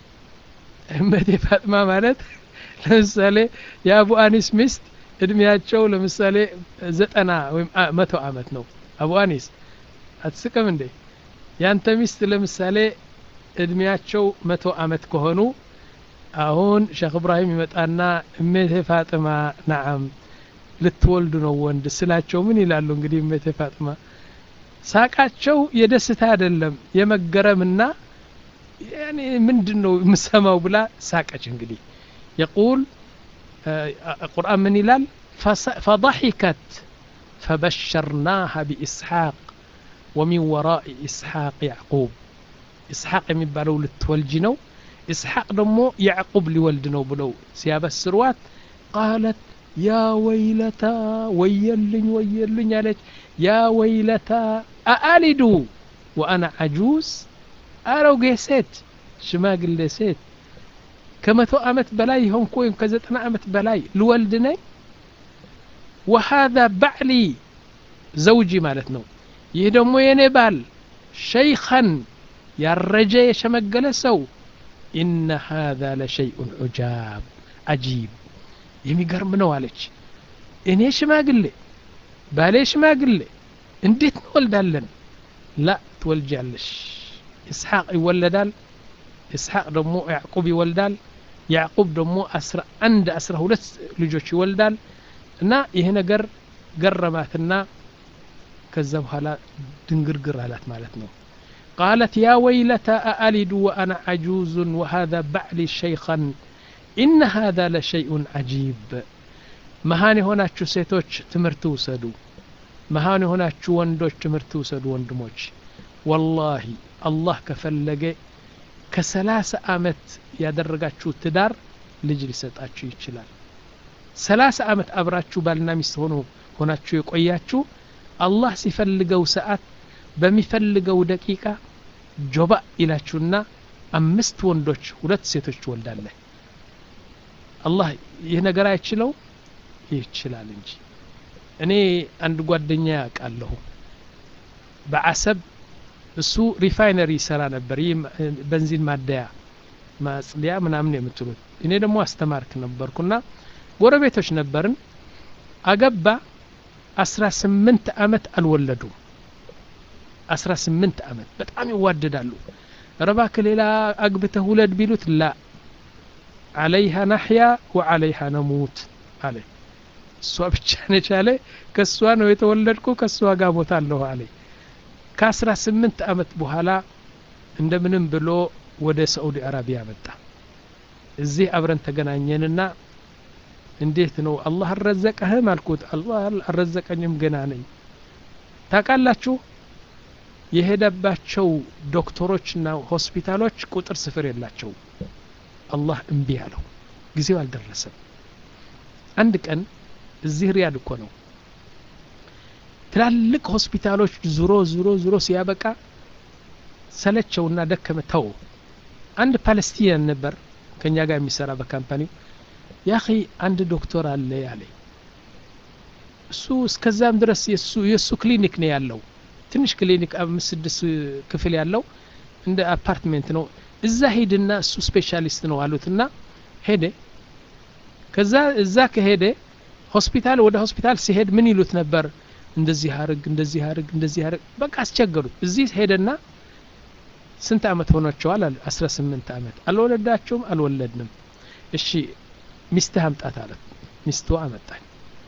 እመቴ ፋጥማ ማለት ለምሳሌ የአቡ አኒስ ሚስት እድሜያቸው ለምሳሌ ዘጠና ወይም መቶ አመት ነው አቡ አኒስ አትስቅም እንዴ ያንተ ሚስት ለምሳሌ እድሜያቸው መቶ አመት ከሆኑ አሁን ሼክ እብራሂም ይመጣና እሜቴ ፋጥማ ናዓም ልትወልዱ ነው ወንድ ስላቸው ምን ይላሉ እንግዲህ እሜቴ ፋጥማ ሳቃቸው የደስታ አይደለም የመገረምና ያኔ ምንድን ነው የምሰማው ብላ ሳቀች እንግዲህ የቁል ቁርአን ምን ይላል ፈضحكت فبشرناها بإسحاق ومن وراء إسحاق يعقوب إسحاق የሚባለው ልትወልጅ ነው إسحاق ደግሞ ያዕቁብ ሊወልድ ነው ብለው ሲያበስሯት ቃለት ያ ወይለታ ወየልኝ ወየልኝ አለች ያ ወይለታ አአሊዱ ወአና አጁዝ አሮጌ ሴት ሽማግሌ ሴት ከመቶ ዓመት በላይ የሆንኩ ወይም ከዘጠና ዓመት በላይ ልወልድ ነኝ ወሃذا ባዕሊ ዘውጂ ማለት ነው ይህ ደግሞ የኔ ባል ሸይኸን ያረጀ የሸመገለ ሰው ኢነ ሃذا ለሸይኡን ዑጃብ አጂብ የሚገርም ነው አለች እኔ ሽማግሌ ባሌ ሽማግሌ እንዴት እንወልዳለን ላ ትወልጃለሽ ኢስሐቅ ይወለዳል ኢስሐቅ ደግሞ ያዕቁብ ይወልዳል ያዕቁብ ደግሞ አስራ አንድ አስራ ሁለት ልጆች ይወልዳል እና ይህ ነገር ገረማትና ከዛ በኋላ ድንግርግር አላት ማለት ነው قالت يا ويلتى أألد وأنا عجوز وهذا بعلي شيخا إن هذا لشيء عجيب መሃን የሆናችሁ ሴቶች ትምህርት ውሰዱ መሃን የሆናችሁ ወንዶች ትምህርት ውሰዱ ወንድሞች ወላሂ አላህ ከፈለገ ከሰላሳ አመት ያደረጋችሁ ትዳር ልጅ ሊሰጣችሁ ይችላል ሰላሳ አመት አብራችሁ ባልና ሚስት ሆኖ ሆናችሁ የቆያችሁ አላህ ሲፈልገው ሰዓት በሚፈልገው ደቂቃ ጆባ ይላችሁና አምስት ወንዶች ሁለት ሴቶች ትወልዳለህ አላህ ይህ ነገር አይችለው ይችላል እንጂ እኔ አንድ ጓደኛ ያውቃለሁ በአሰብ እሱ ሪፋይነሪ ይሰራ ነበር ይህ በንዚን ማደያ ማጽዲያ ምናምን የምትሉት እኔ ደግሞ አስተማርክ ነበርኩና ጎረቤቶች ነበርን አገባ አስራ ስምንት አመት አልወለዱም አስራ ስምንት አመት በጣም ይዋደዳሉ ረባክ ሌላ አግብተህ ውለድ ቢሉት ላ አለይሃ ናሕያ ወአለይሃ ነሙት አለ እሷ ብቻ ነች አለ ከእሷ ነው የተወለድኩ ከእሷ ጋር ሞታለሁ አለ ከአስራ ስምንት አመት በኋላ እንደምንም ብሎ ወደ ሳዑዲ አረቢያ መጣ እዚህ አብረን ተገናኘንና እንዴት ነው አላህ አልረዘቀህም አልኩት አላህ አልረዘቀኝም ገና ነኝ ታውቃላችሁ የሄደባቸው ዶክተሮችና ሆስፒታሎች ቁጥር ስፍር የላቸው አላህ እምቢ አለው ጊዜው አልደረሰም አንድ ቀን እዚህ ሪያድ እኮ ነው ትላልቅ ሆስፒታሎች ዙሮ ዙሮ ዙሮ ሲያበቃ ሰለቸውና ደከመ ተው አንድ ፓለስቲኒያን ነበር ከኛ ጋር የሚሰራ በካምፓኒው ያኺ አንድ ዶክተር አለ ያለ እሱ እስከዛም ድረስ የሱ የሱ ክሊኒክ ነው ያለው ትንሽ ክሊኒክ አምስት ስድስት ክፍል ያለው እንደ አፓርትሜንት ነው እዛ ሄድና እሱ ስፔሻሊስት ነው አሉትና ሄደ ከዛ እዛ ከሄደ ሆስፒታል ወደ ሆስፒታል ሲሄድ ምን ይሉት ነበር እንደዚህ አርግ እንደዚህ አርግ እንደዚህ አርግ በቃ አስቸገሩት እዚህ ሄደና ስንት አመት ሆኗቸዋል አለ አስራ ስምንት አመት አልወለዳቸውም አልወለድንም እሺ ሚስትህ አምጣት አለት ሚስቱ አመጣኝ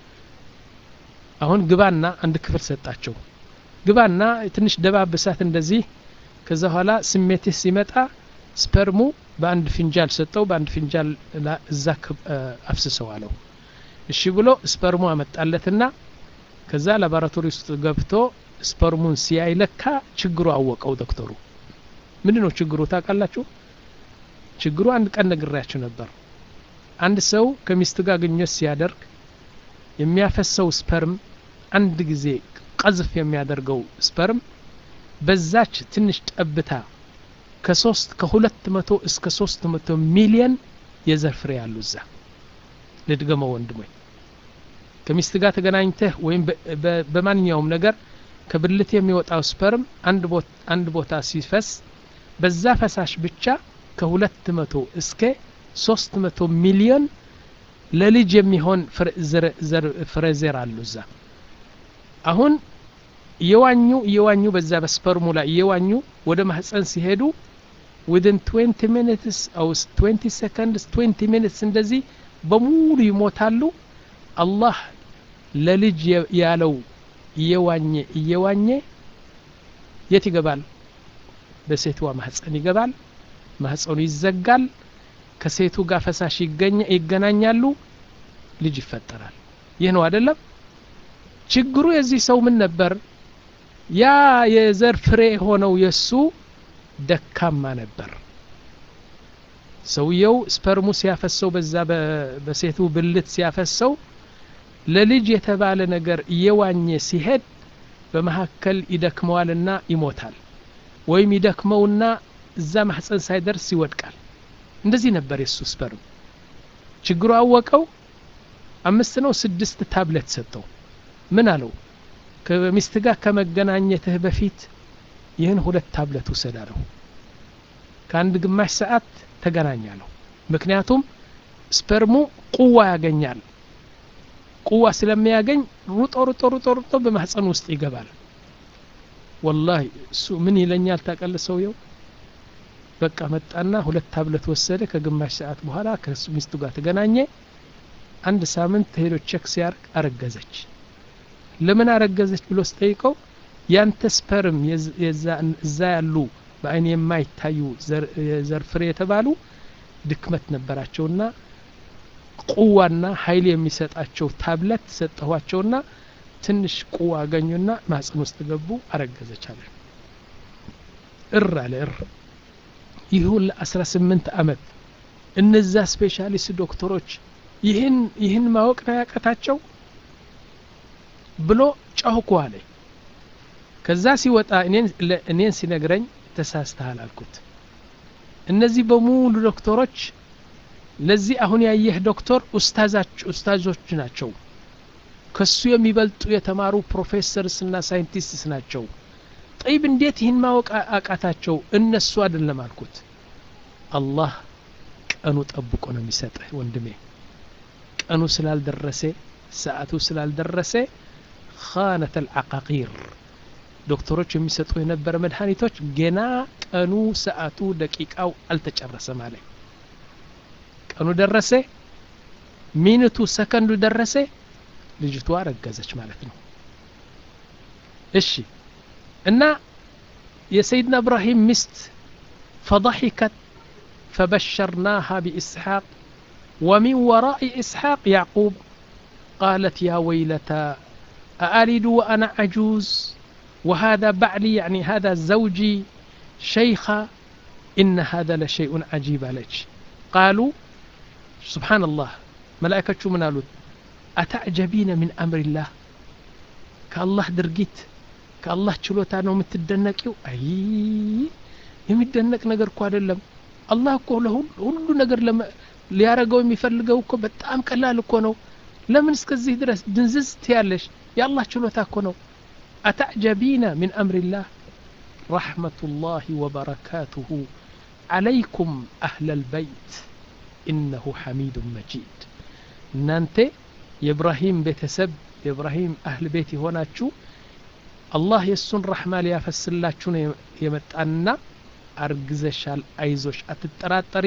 አሁን ግባና አንድ ክፍል ሰጣቸው ግባና ትንሽ ደባብሳት እንደዚህ ከዛ በኋላ ስሜትህ ሲመጣ ስፐርሙ በአንድ ፊንጃል ሰጠው በአንድ ፊንጃል እዛ አፍስሰው አለው እሺ ብሎ ስፐርሙ አመጣለትና ከዛ ላቦራቶሪ ውስጥ ገብቶ ስፐርሙን ሲያይ ለካ ችግሩ አወቀው ዶክተሩ ምንድን ነው ችግሩ ታውቃላችሁ ችግሩ አንድ ቀን ነግሬያችሁ ነበር አንድ ሰው ከሚስቱ ጋር ግንኙነት ሲያደርግ የሚያፈሰው ስፐርም አንድ ጊዜ ቀዝፍ የሚያደርገው ስፐርም በዛች ትንሽ ጠብታ ከሶስት ከሁለት መቶ እስከ ሶስት መቶ ሚሊየን የዘር ፍሬ ያሉ እዛ ልድገመው ወንድሞኝ ከሚስት ጋር ተገናኝተህ ወይም በማንኛውም ነገር ከብልት የሚወጣው ስፐርም አንድ ቦታ ሲፈስ በዛ ፈሳሽ ብቻ ከሁለት መቶ እስከ ሶስት መቶ ሚሊዮን ለልጅ የሚሆን ፍሬ ዘር አሉ እዛ አሁን እየዋኙ እየዋኙ በዛ በስፐርሙ ላይ እየዋኙ ወደ ማህፀን ሲሄዱ ዊድን 20 ሚኒትስ አው 20 ሰከንድስ 20 ሚኒትስ እንደዚህ በሙሉ ይሞታሉ አላህ ለልጅ ያለው እየዋኘ እየዋኘ የት ይገባል በሴትዋ ማህፀን ይገባል ማህፀኑ ይዘጋል ከሴቱ ጋር ፈሳሽ ይገናኛሉ ልጅ ይፈጠራል ይህ ነው አይደለም ችግሩ የዚህ ሰው ምን ነበር ያ የዘር ፍሬ ሆነው የሱ ደካማ ነበር ሰውየው ስፐርሙ ሲያፈሰው በዛ በሴቱ ብልት ሲያፈሰው ለልጅ የተባለ ነገር እየዋኘ ሲሄድ በመካከል ይደክመዋልና ይሞታል ወይም ይደክመውና እዛ ማህፀን ሳይደርስ ይወድቃል እንደዚህ ነበር የሱ ስፐርም ችግሩ አወቀው አምስት ነው ስድስት ታብሌት ሰጠው ምን አለው ከሚስት ጋር ከመገናኘትህ በፊት ይህን ሁለት ታብሌት ውሰድ አለው ከአንድ ግማሽ ሰዓት ተገናኛለሁ ምክንያቱም ስፐርሙ ቁዋ ያገኛል ቁዋ ስለሚያገኝ ሩጦ ሩጦ ሩጦ ሩጦ በማህፀን ውስጥ ይገባል ወላሂ እሱ ምን ይለኛል ታቀል ሰውየው በቃ መጣና ሁለት ታብለት ወሰደ ከግማሽ ሰዓት በኋላ ከሚስቱ ጋር ተገናኘ አንድ ሳምንት ሄዶ ቼክ ሲያርግ አረገዘች ለምን አረገዘች ብሎ ስጠይቀው ያንተ ስፐርም እዛ ያሉ በአይን የማይታዩ የዘር ፍሬ የተባሉ ድክመት ነበራቸውና ቁዋና ኃይል የሚሰጣቸው ታብለት ሰጠኋቸውና ትንሽ ቁዋ አገኙና ማጽን ውስጥ ገቡ አረገዘች አለ እር አለ እር ይሁን ለአስራ ስምንት አመት እነዛ ስፔሻሊስት ዶክተሮች ይህን ይህን ማወቅ ነው ያቀታቸው ብሎ ጨውኩ አለ ከዛ ሲወጣ እኔን ሲነግረኝ ተሳስተሃል አልኩት እነዚህ በሙሉ ዶክተሮች ለዚህ አሁን ያየህ ዶክተር ኡስታዞች ናቸው ከሱ የሚበልጡ የተማሩ ፕሮፌሰርስ እና ሳይንቲስትስ ናቸው ጠይብ እንዴት ይህን ማወቅ አቃታቸው እነሱ አይደለም አልኩት አላህ ቀኑ ጠብቆ ነው የሚሰጥህ ወንድሜ ቀኑ ስላልደረሰ ሰዓቱ ስላልደረሰ ኻነት አልዓቃቂር ዶክተሮች የሚሰጡ የነበረ መድኃኒቶች ገና ቀኑ ሰዓቱ ደቂቃው አልተጨረሰም አለ ቀኑ ደረሰ ሚኒቱ ሰከንዱ ደረሰ ልጅቷ ረገዘች ማለት ነው እሺ እና የሰይድና እብራሂም ሚስት ፈضحكت فبشرناها بإسحاق ومن وراء إسحاق يعقوب قالت يا ويلتى أألد وأنا عجوز وهذا بعلي يعني هذا زوجي شيخة إن هذا لشيء عجيب عليك قالوا سبحان الله ملائكة من قالوا አታዕጀቢነ ምን አምሪላህ ከአላህ ድርጊት ከአላህ ችሎታ ነው የምትደነቂው አይ የሚደነቅ ነገር እኮ አይደለም አላህ እኮ ሁሉ ነገር ሊያረገው የሚፈልገው እኮ በጣም ቀላል እኮ ነው ለምን እስከዚህ ድረስ ድንዝዝ ትያለሽ የአላህ ችሎታ እኮ ነው አታዕጀቢነ ምን አምሪላህ ረሕመቱላህ ወበረካቱሁ عليكم أهل البيت إنه حميد مجيد እናንተ የኢብራሂም ቤተሰብ የኢብራሂም አህል ቤት የሆናችሁ አላህ የእሱን ረሕማ ሊያፈስላችሁ ነው የመጣንና አርግዘሻል አይዞሽ አትጠራጠሪ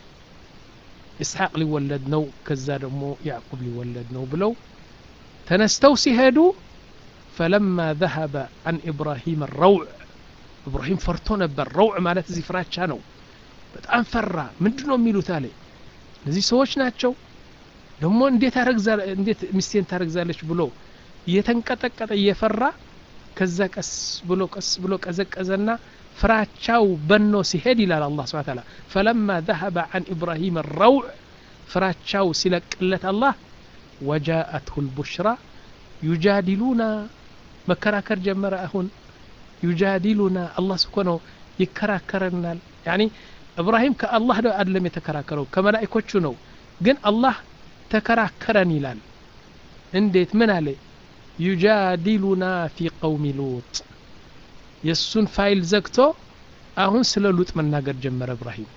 ኢስሐቅ ሊወለድ ነው ከዛ ደግሞ ያዕቁብ ሊወለድ ነው ብለው ተነስተው ሲሄዱ ፈለማ ذهب عن إبراهيم الروع ኢብራሂም ፈርቶ ነበር ረውዕ ማለት እዚህ ፍራቻ ነው በጣም ፈራ ምንድን ነው የሚሉት አለ እነዚህ ሰዎች ናቸው ደግሞ እንዴት አረግዛ እንዴት ሚስቴን ታረግዛለች ብሎ እየተንቀጠቀጠ እየፈራ ከዛ ቀስ ብሎ ቀስ ብሎ ቀዘቀዘና ፍራቻው በኖ ሲሄድ ይላል አላህ ስብሐ ተዓላ ፈለማ ذهب عن إبراهيم الروع ፍራቻው ሲለቅለት አላህ ወጃአትሁ البشرى ዩጃዲሉና መከራከር ጀመረ አሁን ዩጃዲሉና አላህ ስኮ ነው ይከራከረናል ያኒ እብራሂም ከአላህ አይደለም የተከራከረው ከመላእኮቹ ነው ግን አላህ ተከራከረን ይላል እንዴት ምን አለ ዩጃዲሉና ፊ ቀውሚ ሉጥ የእሱን ፋይል ዘግቶ አሁን ስለ ሉጥ መናገር ጀመረ እብራሂም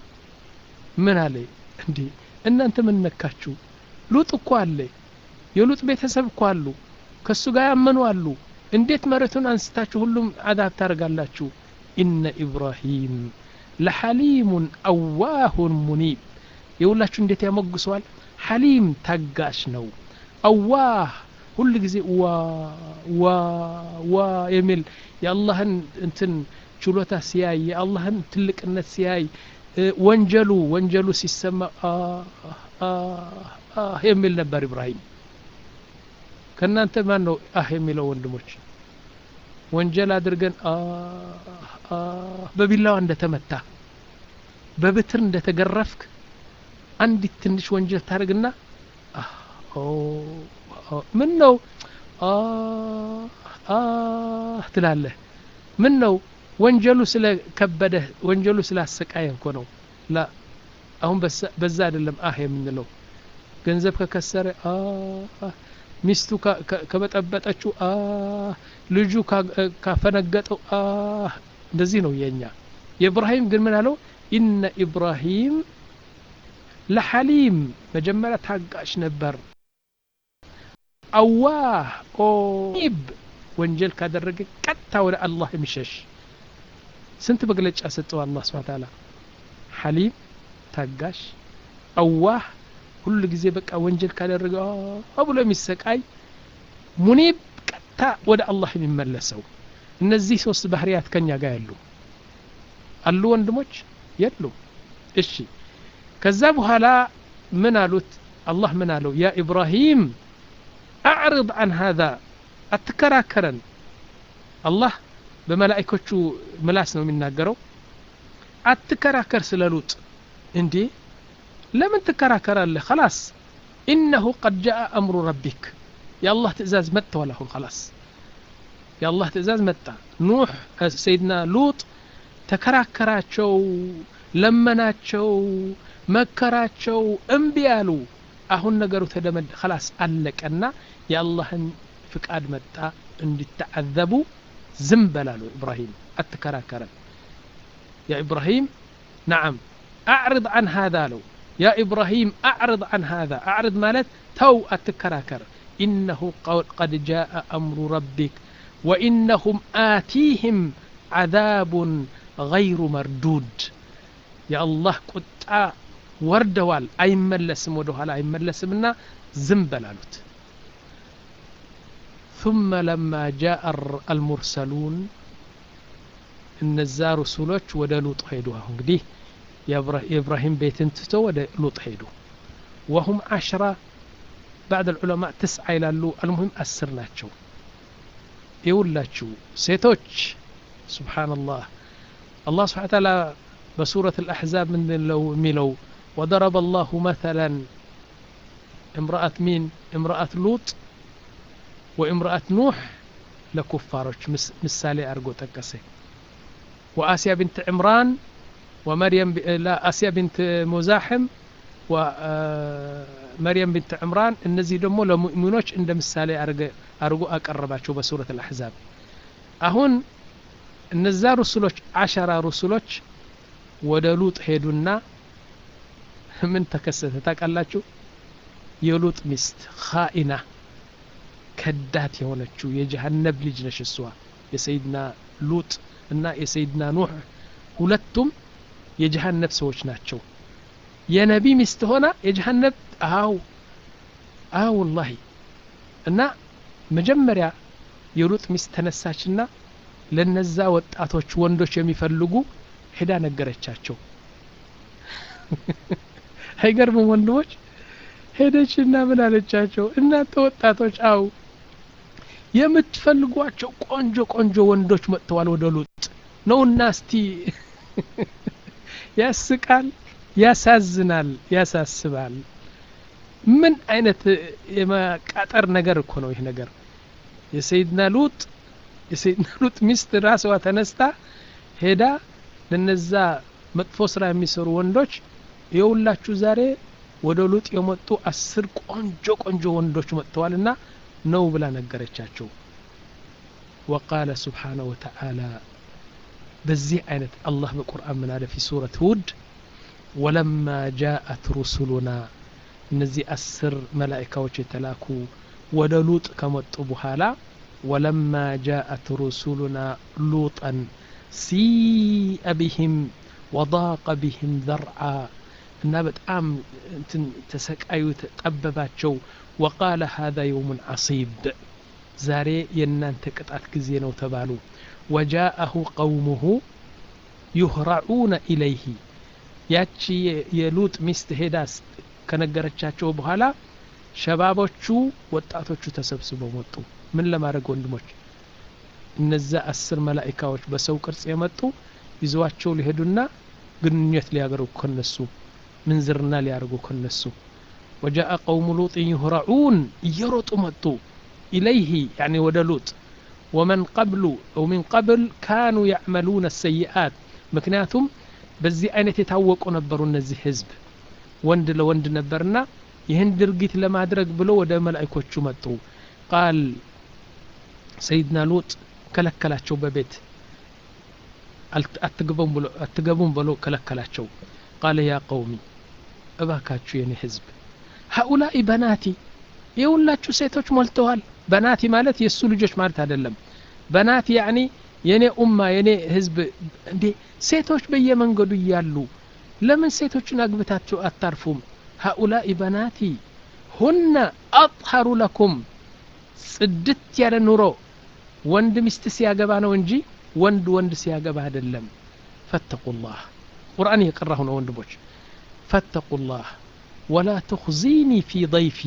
ምን አለ እንዴ እናንተ ምን ነካችሁ ሉጥ እኮ አለ የሉጥ ቤተሰብ እኮ አሉ ከእሱ ጋር ያመኑ አሉ እንዴት መሬቱን አንስታችሁ ሁሉም አዳብ ታደርጋላችሁ ኢነ ኢብራሂም ለሐሊሙን አዋሁን ሙኒብ የሁላችሁ እንዴት ያሞግሰዋል ሐሊም ታጋሽ ነው አዋህ ሁል ጊዜ ዋ ዋ ዋ የሚል የአላህን እንትን ችሎታ ሲያይ የአላህን ትልቅነት ሲያይ ወንጀሉ ወንጀሉ ሲሰማ የሚል ነበር ኢብራሂም ከእናንተ ማን ነው አህ የሚለው ወንድሞች ወንጀል አድርገን በቢላዋ እንደተመታ በብትር እንደተገረፍክ አንዲት ትንሽ ወንጀል ታደርግና ምን ነው ትላለህ ምን ነው ወንጀሉ ስለከበደህ ወንጀሉ ስላሰቃየ እኮ ነው ላ አሁን በዛ አይደለም አህ የምንለው ገንዘብ ከከሰረ ሚስቱ ከበጠበጠችው ልጁ ካፈነገጠው እንደዚህ ነው የኛ የኢብራሂም ግን ምን አለው ኢነ ኢብራሂም ለሐሊም መጀመሪያ ታጋሽ ነበር አዋህ ኦብ ወንጀል ካደረገ ቀጥታ ወደ አላህ የሚሸሽ ስንት መግለጫ ሰጠው አላህ ስብሐ ተዓላ ሐሊም ታጋሽ አዋህ ሁሉ ጊዜ በቃ ወንጀል ካደረገ ብሎ የሚሰቃይ ሙኒብ ቀጥታ ወደ አላህ የሚመለሰው እነዚህ ሶስት ባህርያት ከኛ ጋር ያሉ አሉ ወንድሞች የሉ እሺ ከዛ በኋላ ምን አሉት አላህ ምን አለው ያ ኢብራሂም አዕርض አን ሃذا አትከራከረን አላህ በመላእኮቹ ምላስ ነው የሚናገረው አትከራከር ስለ ሉጥ እንዴ ለምን ትከራከራለህ خلاص إنه قد جاء أمر ربك يا الله تئزاز متى ولا هو خلاص يا الله تئزاز متى نوح سيدنا لوط ተከራከራቸው ለመናቸው መከራቸው እምቢ አሉ አሁን ነገሩ ተደመድ خلاص አለቀና የአላህን ፍቃድ መጣ እንዲተዓዘቡ ዝም በላሉ ኢብራሂም አትከራከረን ያ ኢብራሂም ነዓም أعرض عن هذا لو يا إبراهيم أعرض عن هذا أعرض مالت تو أتكراكر إنه قد جاء أمر ربك وإنهم آتيهم عذاب غير مردود يا الله قد وردوال أي ملسم ودوهال أي ملسمنا زنبلالوت ثم لما جاء المرسلون እነዛ ሩሱሎች ወደ ሉጥ ሄዱ አሁን እንግዲህ የኢብራሂም ቤትን ትቶ ወደ ሉጥ ሄዱ ወሁም አሽራ ባዕድ ልዑለማ ትስዓ ይላሉ አልሙሂም አስር ናቸው ይውላችሁ ሴቶች ስብሓንላህ አላህ ስብሓን ታላ በሱረት الأحزاب من لو ميلو وضرب الله مثلا امرأة مين امرأة لوط وامرأة نوح لكفاروች ምሳሌ አድርጎ ጠቀሰ وآسيا بنت عمران ومريم ب... لا آسيا بنت مزاحم ومريم بنت عمران እነዚህ ደግሞ ለሙእሚኖች እንደ ምሳሌ አድርጎ አቀረባቸው በሱረት الأحزاب አሁን እነዛ ሩሱሎች አሸራ ሩሱሎች ወደ ሉጥ ሄዱና ምን ተከሰተ ታውቃላችሁ የሉጥ ሚስት ኻኢና ከዳት የሆነችው የጀሃነብ ልጅ ነሽ እሷ የሰይድና ሉጥ እና የሰይድና ኑህ ሁለቱም የጀሃነብ ሰዎች ናቸው የነቢ ሚስት ሆና የጀሃነብ አው አው ወላሂ እና መጀመሪያ የሉጥ ሚስት ተነሳችና ለነዛ ወጣቶች ወንዶች የሚፈልጉ ሄዳ ነገረቻቸው አይገርምም ወንድሞች ሄደችና ምን አለቻቸው እናንተ ወጣቶች አው የምትፈልጓቸው ቆንጆ ቆንጆ ወንዶች መጥተዋል ወደ ሉጥ ነውና እስቲ ያስቃል ያሳዝናል ያሳስባል ምን አይነት የመቃጠር ነገር እኮ ነው ይህ ነገር የሰይድና ሉጥ የሰይድና ሉጥ ሚስት ራስዋ ተነስታ ሄዳ ለነዛ መጥፎ ስራ የሚሰሩ ወንዶች የውላችሁ ዛሬ ወደ ሉጥ የመጡ አስር ቆንጆ ቆንጆ ወንዶች መጥተዋልና ነው ብላ ነገረቻቸው وقال سبحانه وتعالى በዚህ አይነት አላህ በቁርአን ምን አለ ፊ ሱረት ሁድ ወለማ ጃአት ሩሱሉና እነዚህ አስር መላኢካዎች የተላኩ ወደ ሉጥ ከመጡ በኋላ ወለማ ጃአት ሩሱሉና ሉጠን ሲአ ቢህም ወضاق بهم ذرعا እና በጣም እንትን ተሰቃዩ ጠበባቸው ወቃለ هذا يوم عصيب ዛሬ የእናንተ ቅጣት ጊዜ ነው ተባሉ ወጃአሁ ቀውሙሁ ዩህራዑነ ኢለይህ ያቺ የሉጥ ሚስት ሄዳ ከነገረቻቸው በኋላ ሸባቦቹ ወጣቶቹ ተሰብስበው መጡ ምን ለማድረግ ወንድሞች እነዛ አስር መላኢካዎች በሰው ቅርጽ የመጡ ይዘዋቸው ሊሄዱና ግንኙነት ሊያደርጉ ከነሱ ምንዝርና ሊያደርጉ ከነሱ ወጃአ ቀውሙ ሉጥ ዩህረዑን እየሮጡ መጡ ኢለይህ ያኒ ወደ ሉጥ ወመን ቀብሉ ው ሚን ቀብል ካኑ ያዕመሉነ ሰይአት ምክንያቱም በዚህ አይነት የታወቁ ነበሩ እነዚህ ህዝብ ወንድ ለወንድ ነበርና ይህን ድርጊት ለማድረግ ብሎ ወደ መላእኮቹ መጡ ቃል ሰይድና ሉጥ ከለከላቸው በቤት አትገቡም ብሎ ከለከላቸው ቃለ ያ ቀውሚ እባካችሁ የኔ ህዝብ ሀኡላኢ በናቲ የሁላችሁ ሴቶች ሞልተዋል በናቲ ማለት የእሱ ልጆች ማለት አይደለም በናት ያኒ የኔ ኡማ የኔ ህዝብ እንዴ ሴቶች በየመንገዱ እያሉ ለምን ሴቶችን አግብታችሁ አታርፉም ሀኡላኢ በናቲ ሁነ አጥሀሩ ለኩም ጽድት ያለ ኑሮ ወንድ ሚስት ሲያገባ ነው እንጂ ወንድ ወንድ ሲያገባ አይደለም ፈተቁላህ ቁርአን እየቀራሁ ነው ወንድሞች ፈተቁላህ ወላ ትኽዚኒ ፊ ضይፊ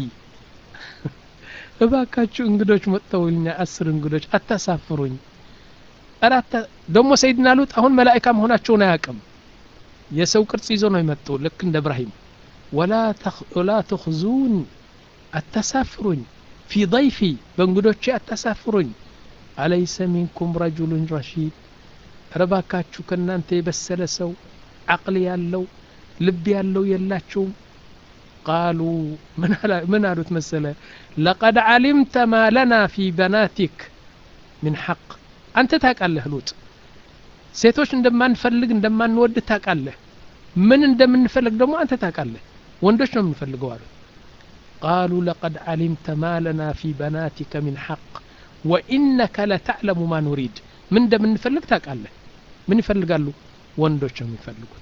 እባካችሁ እንግዶች መጥተውልኛ አስር እንግዶች አታሳፍሩኝ አራተ ደግሞ ሰይድና ሉጥ አሁን መላእካ መሆናቸውን አያውቅም የሰው ቅርጽ ይዞ ነው የመጡ ልክ እንደ እብራሂም ወላ ትኽዙን አታሳፍሩኝ ፊ ضይፊ በእንግዶቼ አታሳፍሩኝ አለይሰ ሚንኩም ረጁሉን ረሺድ ረባካችሁ ከእናንተ የበሰለ ሰው አቅል ያለው ልብ ያለው የላችሁም ቃሉ ምን አሉት መሰለ ለቀድ ዓሊምተ ማ ለና ፊ በናቲክ ምን ሐቅ አንተ ታውቃለህ ሉጥ ሴቶች እንደማንፈልግ እንደማንወድ ታውቃለህ ምን እንደምንፈልግ ደግሞ አንተ ታውቃለህ ወንዶች ነው የምንፈልገው አሉት ቃሉ ለቀድ ዓሊምተ ማ ለና ፊ በናቲከ ምን ሐቅ ወኢነከ ለተዕለሙ ማ ኑሪድ ምን እንደምንፈልግ ታውቃለህ ምን ይፈልጋሉ ወንዶች ነው የሚፈልጉት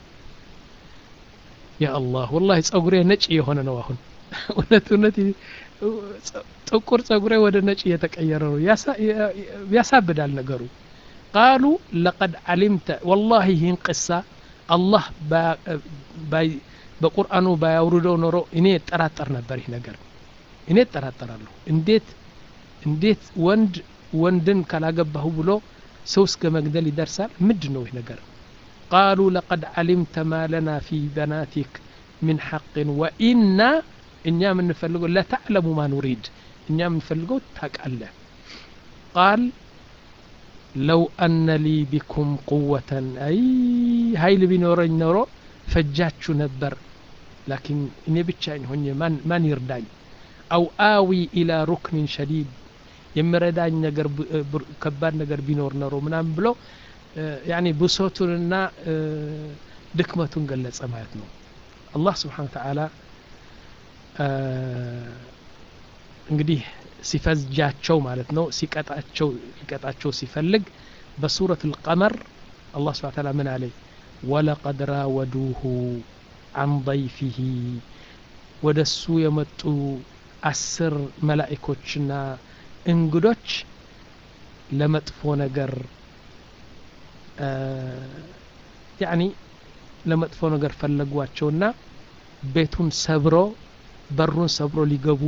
ያ አላህ ወላሂ ጸጉሬ ነጭ የሆነ ነው አሁን እውነት እውነት ጥቁር ጸጉሬ ወደ ነጭ እየተቀየረ ነው ያሳብዳል ነገሩ ቃሉ ለቀድ ዓሊምተ ወላሂ ይህን ቅሳ አላህ በቁርአኑ ባያውርደው ኖሮ እኔ ጠራጠር ነበር ይህ ነገር እኔ እጠራጠራለሁ እንዴት እንዴት ወንድ ወንድን ካላገባሁ ብሎ ሰው እስከ መግደል ይደርሳል ምንድን ነው ይህ ነገር ቃሉ ለቀድ ዓሊምተ ማ ለና ፊ በናቲክ ምን ሐቅን ወኢና እኛ የምንፈልገው ለተዕለሙ ማ ኑሪድ እኛ የምንፈልገው ታውቃለህ ቃል ለው አነ ሊ ቢኩም ቁወተን አይ ሀይል ቢኖረኝ ኖሮ ፈጃችሁ ነበር ላኪን እኔ ብቻዬን ሆኜ ማን ይርዳኝ አው አዊ ኢላ ሩክኒን ሸዲድ የሚረዳኝ ነገር ከባድ ነገር ቢኖር ኖሮ ምናምን ብሎ ያኒ ብሶቱንና ድክመቱን ገለጸ ማለት ነው አላህ ስብሓን ተዓላ እንግዲህ ሲፈጃቸው ማለት ነው ሲቀጣቸው ሊቀጣቸው ሲፈልግ በሱረት ልቀመር አላህ ስብሓን ተዓላ ምን አለ ወለቀድ ራወዱሁ አን ضይፊህ ወደ እሱ የመጡ አስር መላኢኮችና እንግዶች ለመጥፎ ነገር ያኒ ለመጥፎ ነገር ፈለጓቸውና ቤቱን ሰብሮ በሩን ሰብሮ ሊገቡ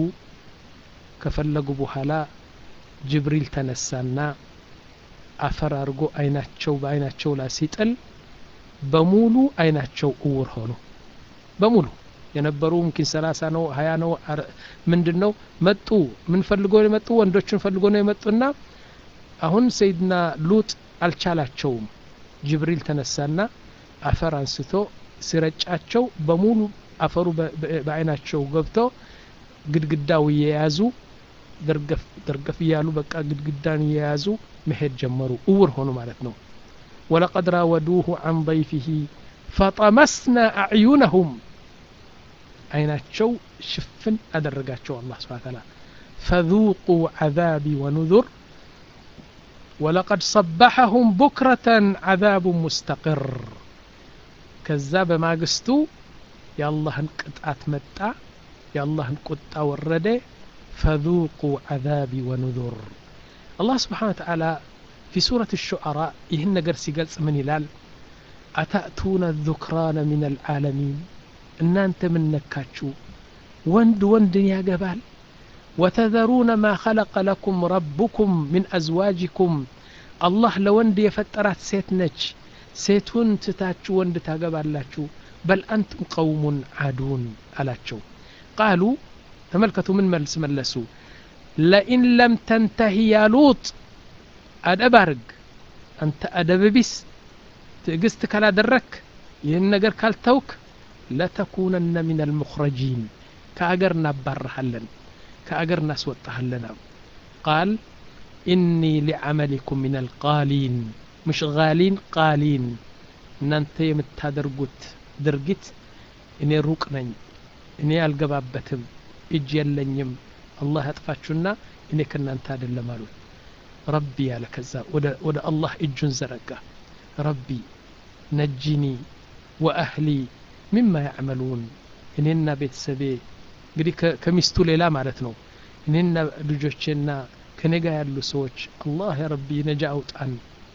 ከፈለጉ በኋላ ጅብሪል ተነሳና አፈር አድርጎ አይናቸው በአይናቸው ላይ ሲጥል በሙሉ አይናቸው እውር ሆኑ በሙሉ የነበሩ ምኪን ሰላሳ ነው ሀያ ነው ምንድን ነው መጡ ምን ፈልጎ ነው የመጡ ወንዶችን ፈልጎ ነው የመጡና አሁን ሰይድና ሉጥ አልቻላቸውም ጅብሪል ተነሳና አፈር አንስቶ ሲረጫቸው በሙሉ አፈሩ በአይናቸው ገብቶ ግድግዳው እየያዙ ደርገፍ ደርገፍ እያሉ በቃ ግድግዳን እየያዙ መሄድ ጀመሩ እውር ሆኑ ማለት ነው ወለቀድ ራወዱሁ አን ضይፊህ ፈጠመስና አዕዩነሁም አይናቸው ሽፍን አደረጋቸው አላህ ስብሓን ተዓላ ፈذوቁ ዓዛቢ ወኑذር ወለቀድ ሰበሐሁም ቡክረተን ዓዛቡ ሙስተቅር ከዛ በማግስቱ የአላህን ቅጣት መጣ የአላህን ቁጣ ወረደ ፈذوቁ ዓዛቢ ወኑذር አላህ ስብሓን ተዓላ ፊ ሱረት الشعراء ይህን ነገር ሲገልጽ ምን ይላል አታእቱነ الذክራነ ምን الዓለሚን እናንተ ምን ነካችሁ ወንድ ወንድን ያገባል ወተዘሩነ ማ ኸለቀ ለኩም ረቡኩም ምን አዝዋጅኩም አላህ ለወንድ የፈጠራት ሴት ነች ሴቱን ትታችሁ ወንድ ታገባላችሁ በል አንቱም ቀውሙን አዱን አላቸው ቃሉ ተመልከቱ ምን መልስ መለሱ ለኢን ለም ተንተሂ ያ ሉጥ አደብ አርግ አንተ አደብ ቢስ ትዕግስት ካላደረክ ይህን ነገር ካልተውክ ለተኩነነ ምን አልሙኽረጂን ከአገር እናባረሃለን ከአገር እናስወጣሃለን ቃል ኢኒ ሊዓመሊኩም ምን አልቃሊን ምሽ ጋሊን ቃሊን እናንተ የምታደርጉት ድርጊት እኔ ሩቅ ነኝ እኔ አልገባበትም እጅ የለኝም አላህ ያጥፋችሁና እኔ ከእናንተ አይደለም አሉት ረቢ ያለ ከዛ ወደ አላህ እጁን ዘረጋ ረቢ ነጂኒ ወአህሊ ሚማ ያዕመሉን እኔና ቤተሰቤ እንግዲህ ከሚስቱ ሌላ ማለት ነው እኔና ልጆቼና ከኔ ጋር ያሉ ሰዎች አላህ ያ ረቢ ነጃ አውጣን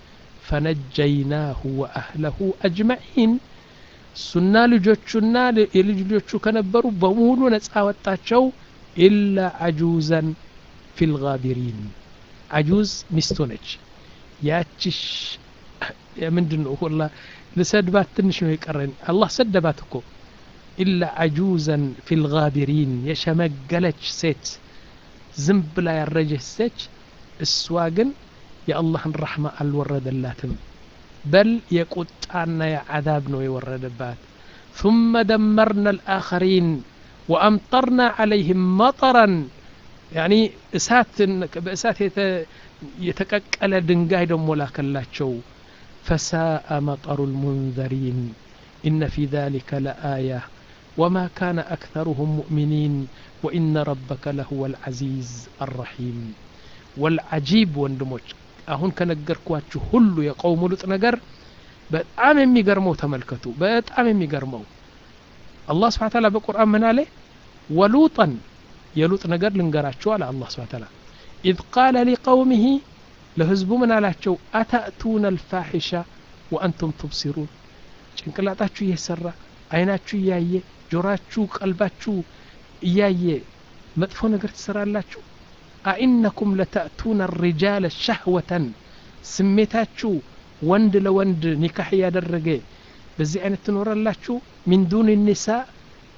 ፈነጀይናሁ ወአህለሁ አጅመዒን እሱና ልጆቹና የልጅ ልጆቹ ከነበሩ በሙሉ ነጻ ወጣቸው ኢላ አጁዘን ፊ ልጋቢሪን አጁዝ ሚስቱ ነች ያቺሽ ምንድን ነው ሁላ ልሰድባት ትንሽ ነው የቀረን አላህ ሰደባት እኮ ኢላ አጁዘን ፊ ልጋቢሪን የሸመገለች ሴት ዝም ብላ ያረጀች ሴች እሷ ግን የአላህን ረሕማ አልወረደላትም በል የቁጣና የዓዛብ ነው የወረደባት ثم دمرنا الآخرين وأمطرنا عليهم مطرا يعني እሳት በእሳት የተቀቀለ ድንጋይ ደሞ ላከላቸው فساء مطر المنذرين إن في ذلك لآية وما كان أكثرهم مؤمنين وإن ربك لهو العزيز الرحيم والعجيب ወንድሞች አሁን ከነገርኳችሁ ሁሉ የቀውሙ ሉጥ ነገር በጣም የሚገርመው ተመልከቱ በጣም የሚገርመው አላህ ስብሓ ታላ በቁርአን ምን አለ ወሉጠን የሉጥ ነገር ልንገራችሁ አለ አላህ ስብሓ ታላ ኢዝ ቃለ ሊቀውሚሂ ለህዝቡ ምን አላቸው አታእቱነ አልፋሒሻ ወአንቱም ትብሲሩን ጭንቅላጣችሁ እየሰራ አይናችሁ እያየ ጆራችሁ ቀልባችሁ እያየ መጥፎ ነገር ትሰራላችሁ አኢነኩም ለተእቱነ ሪጃለ ሸህወተን ስሜታችሁ ወንድ ለወንድ ኒካህ እያደረገ በዚህ አይነት ትኖራላችሁ ሚን ዱን ኒሳ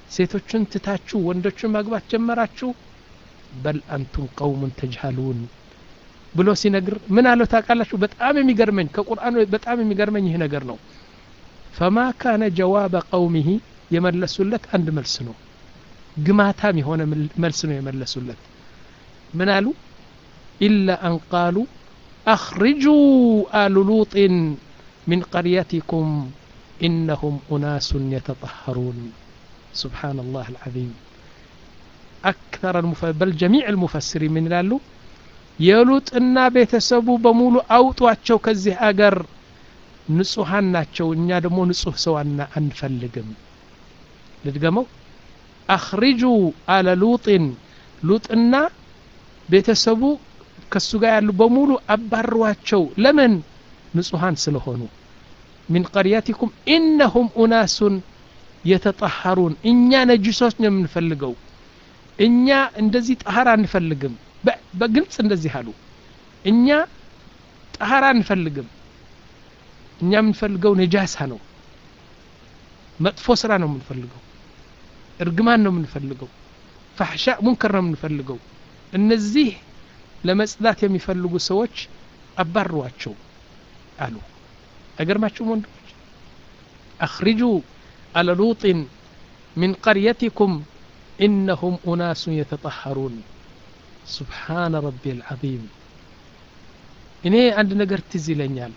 ሴቶችን ትታችሁ ወንዶችን ማግባት ጀመራችሁ በል አንቱም ቀውሙን ተጅሃሉን ብሎ ሲነግር ምን አለው ታውቃላችሁ በጣም የሚገርመኝ ከቁርአኑ በጣም የሚገርመኝ ይህ ነገር ነው ፈማ ካነ ጀዋበ ቀውሚሂ የመለሱለት አንድ መልስ ነው ግማታም የሆነ መልስ ነው የመለሱለት ምን አሉ ኢላ አን ቃሉ አኽርጁ አሉ ሉጢን ሚን ቀርየቲኩም ኢነሁም ኡናሱን የተጠሀሩን سبحان الله العظيم أكثر المف... بل جميع المفسرين من لالو የሉጥ እና ቤተሰቡ በሙሉ አውጧቸው ከዚህ አገር ንጹሐን ናቸው እኛ ደግሞ ንጹህ ሰው አንፈልግም ልድገመው አኽሪጁ አለ ሉጢን ሉጥና ቤተሰቡ ከሱ ጋር ያሉ በሙሉ አባሯቸው ለምን ንጹሐን ስለሆኑ ሚን ቀርያቲኩም ኢነሁም ኡናሱን የተጠሐሩን እኛ ነጅሶች ነው የምንፈልገው እኛ እንደዚህ ጠሀር አንፈልግም በግልጽ እንደዚህ አሉ እኛ ጠሀር አንፈልግም እኛ የምንፈልገው ነጃሳ ነው መጥፎ ስራ ነው የምንፈልገው እርግማን ነው የምንፈልገው ፋሕሻ ሙንከር ነው የምንፈልገው እነዚህ ለመጽዳት የሚፈልጉ ሰዎች አባሯቸው አሉ አይገርማችሁም ወንድሞች አኽሪጁ አለ ሉጢን ሚን ቀርየቲኩም ኢነሁም ኡናሱን የተጠሐሩን ሱብሓነ ረቢ አልዓዚም እኔ አንድ ነገር ትዝ ይለኛል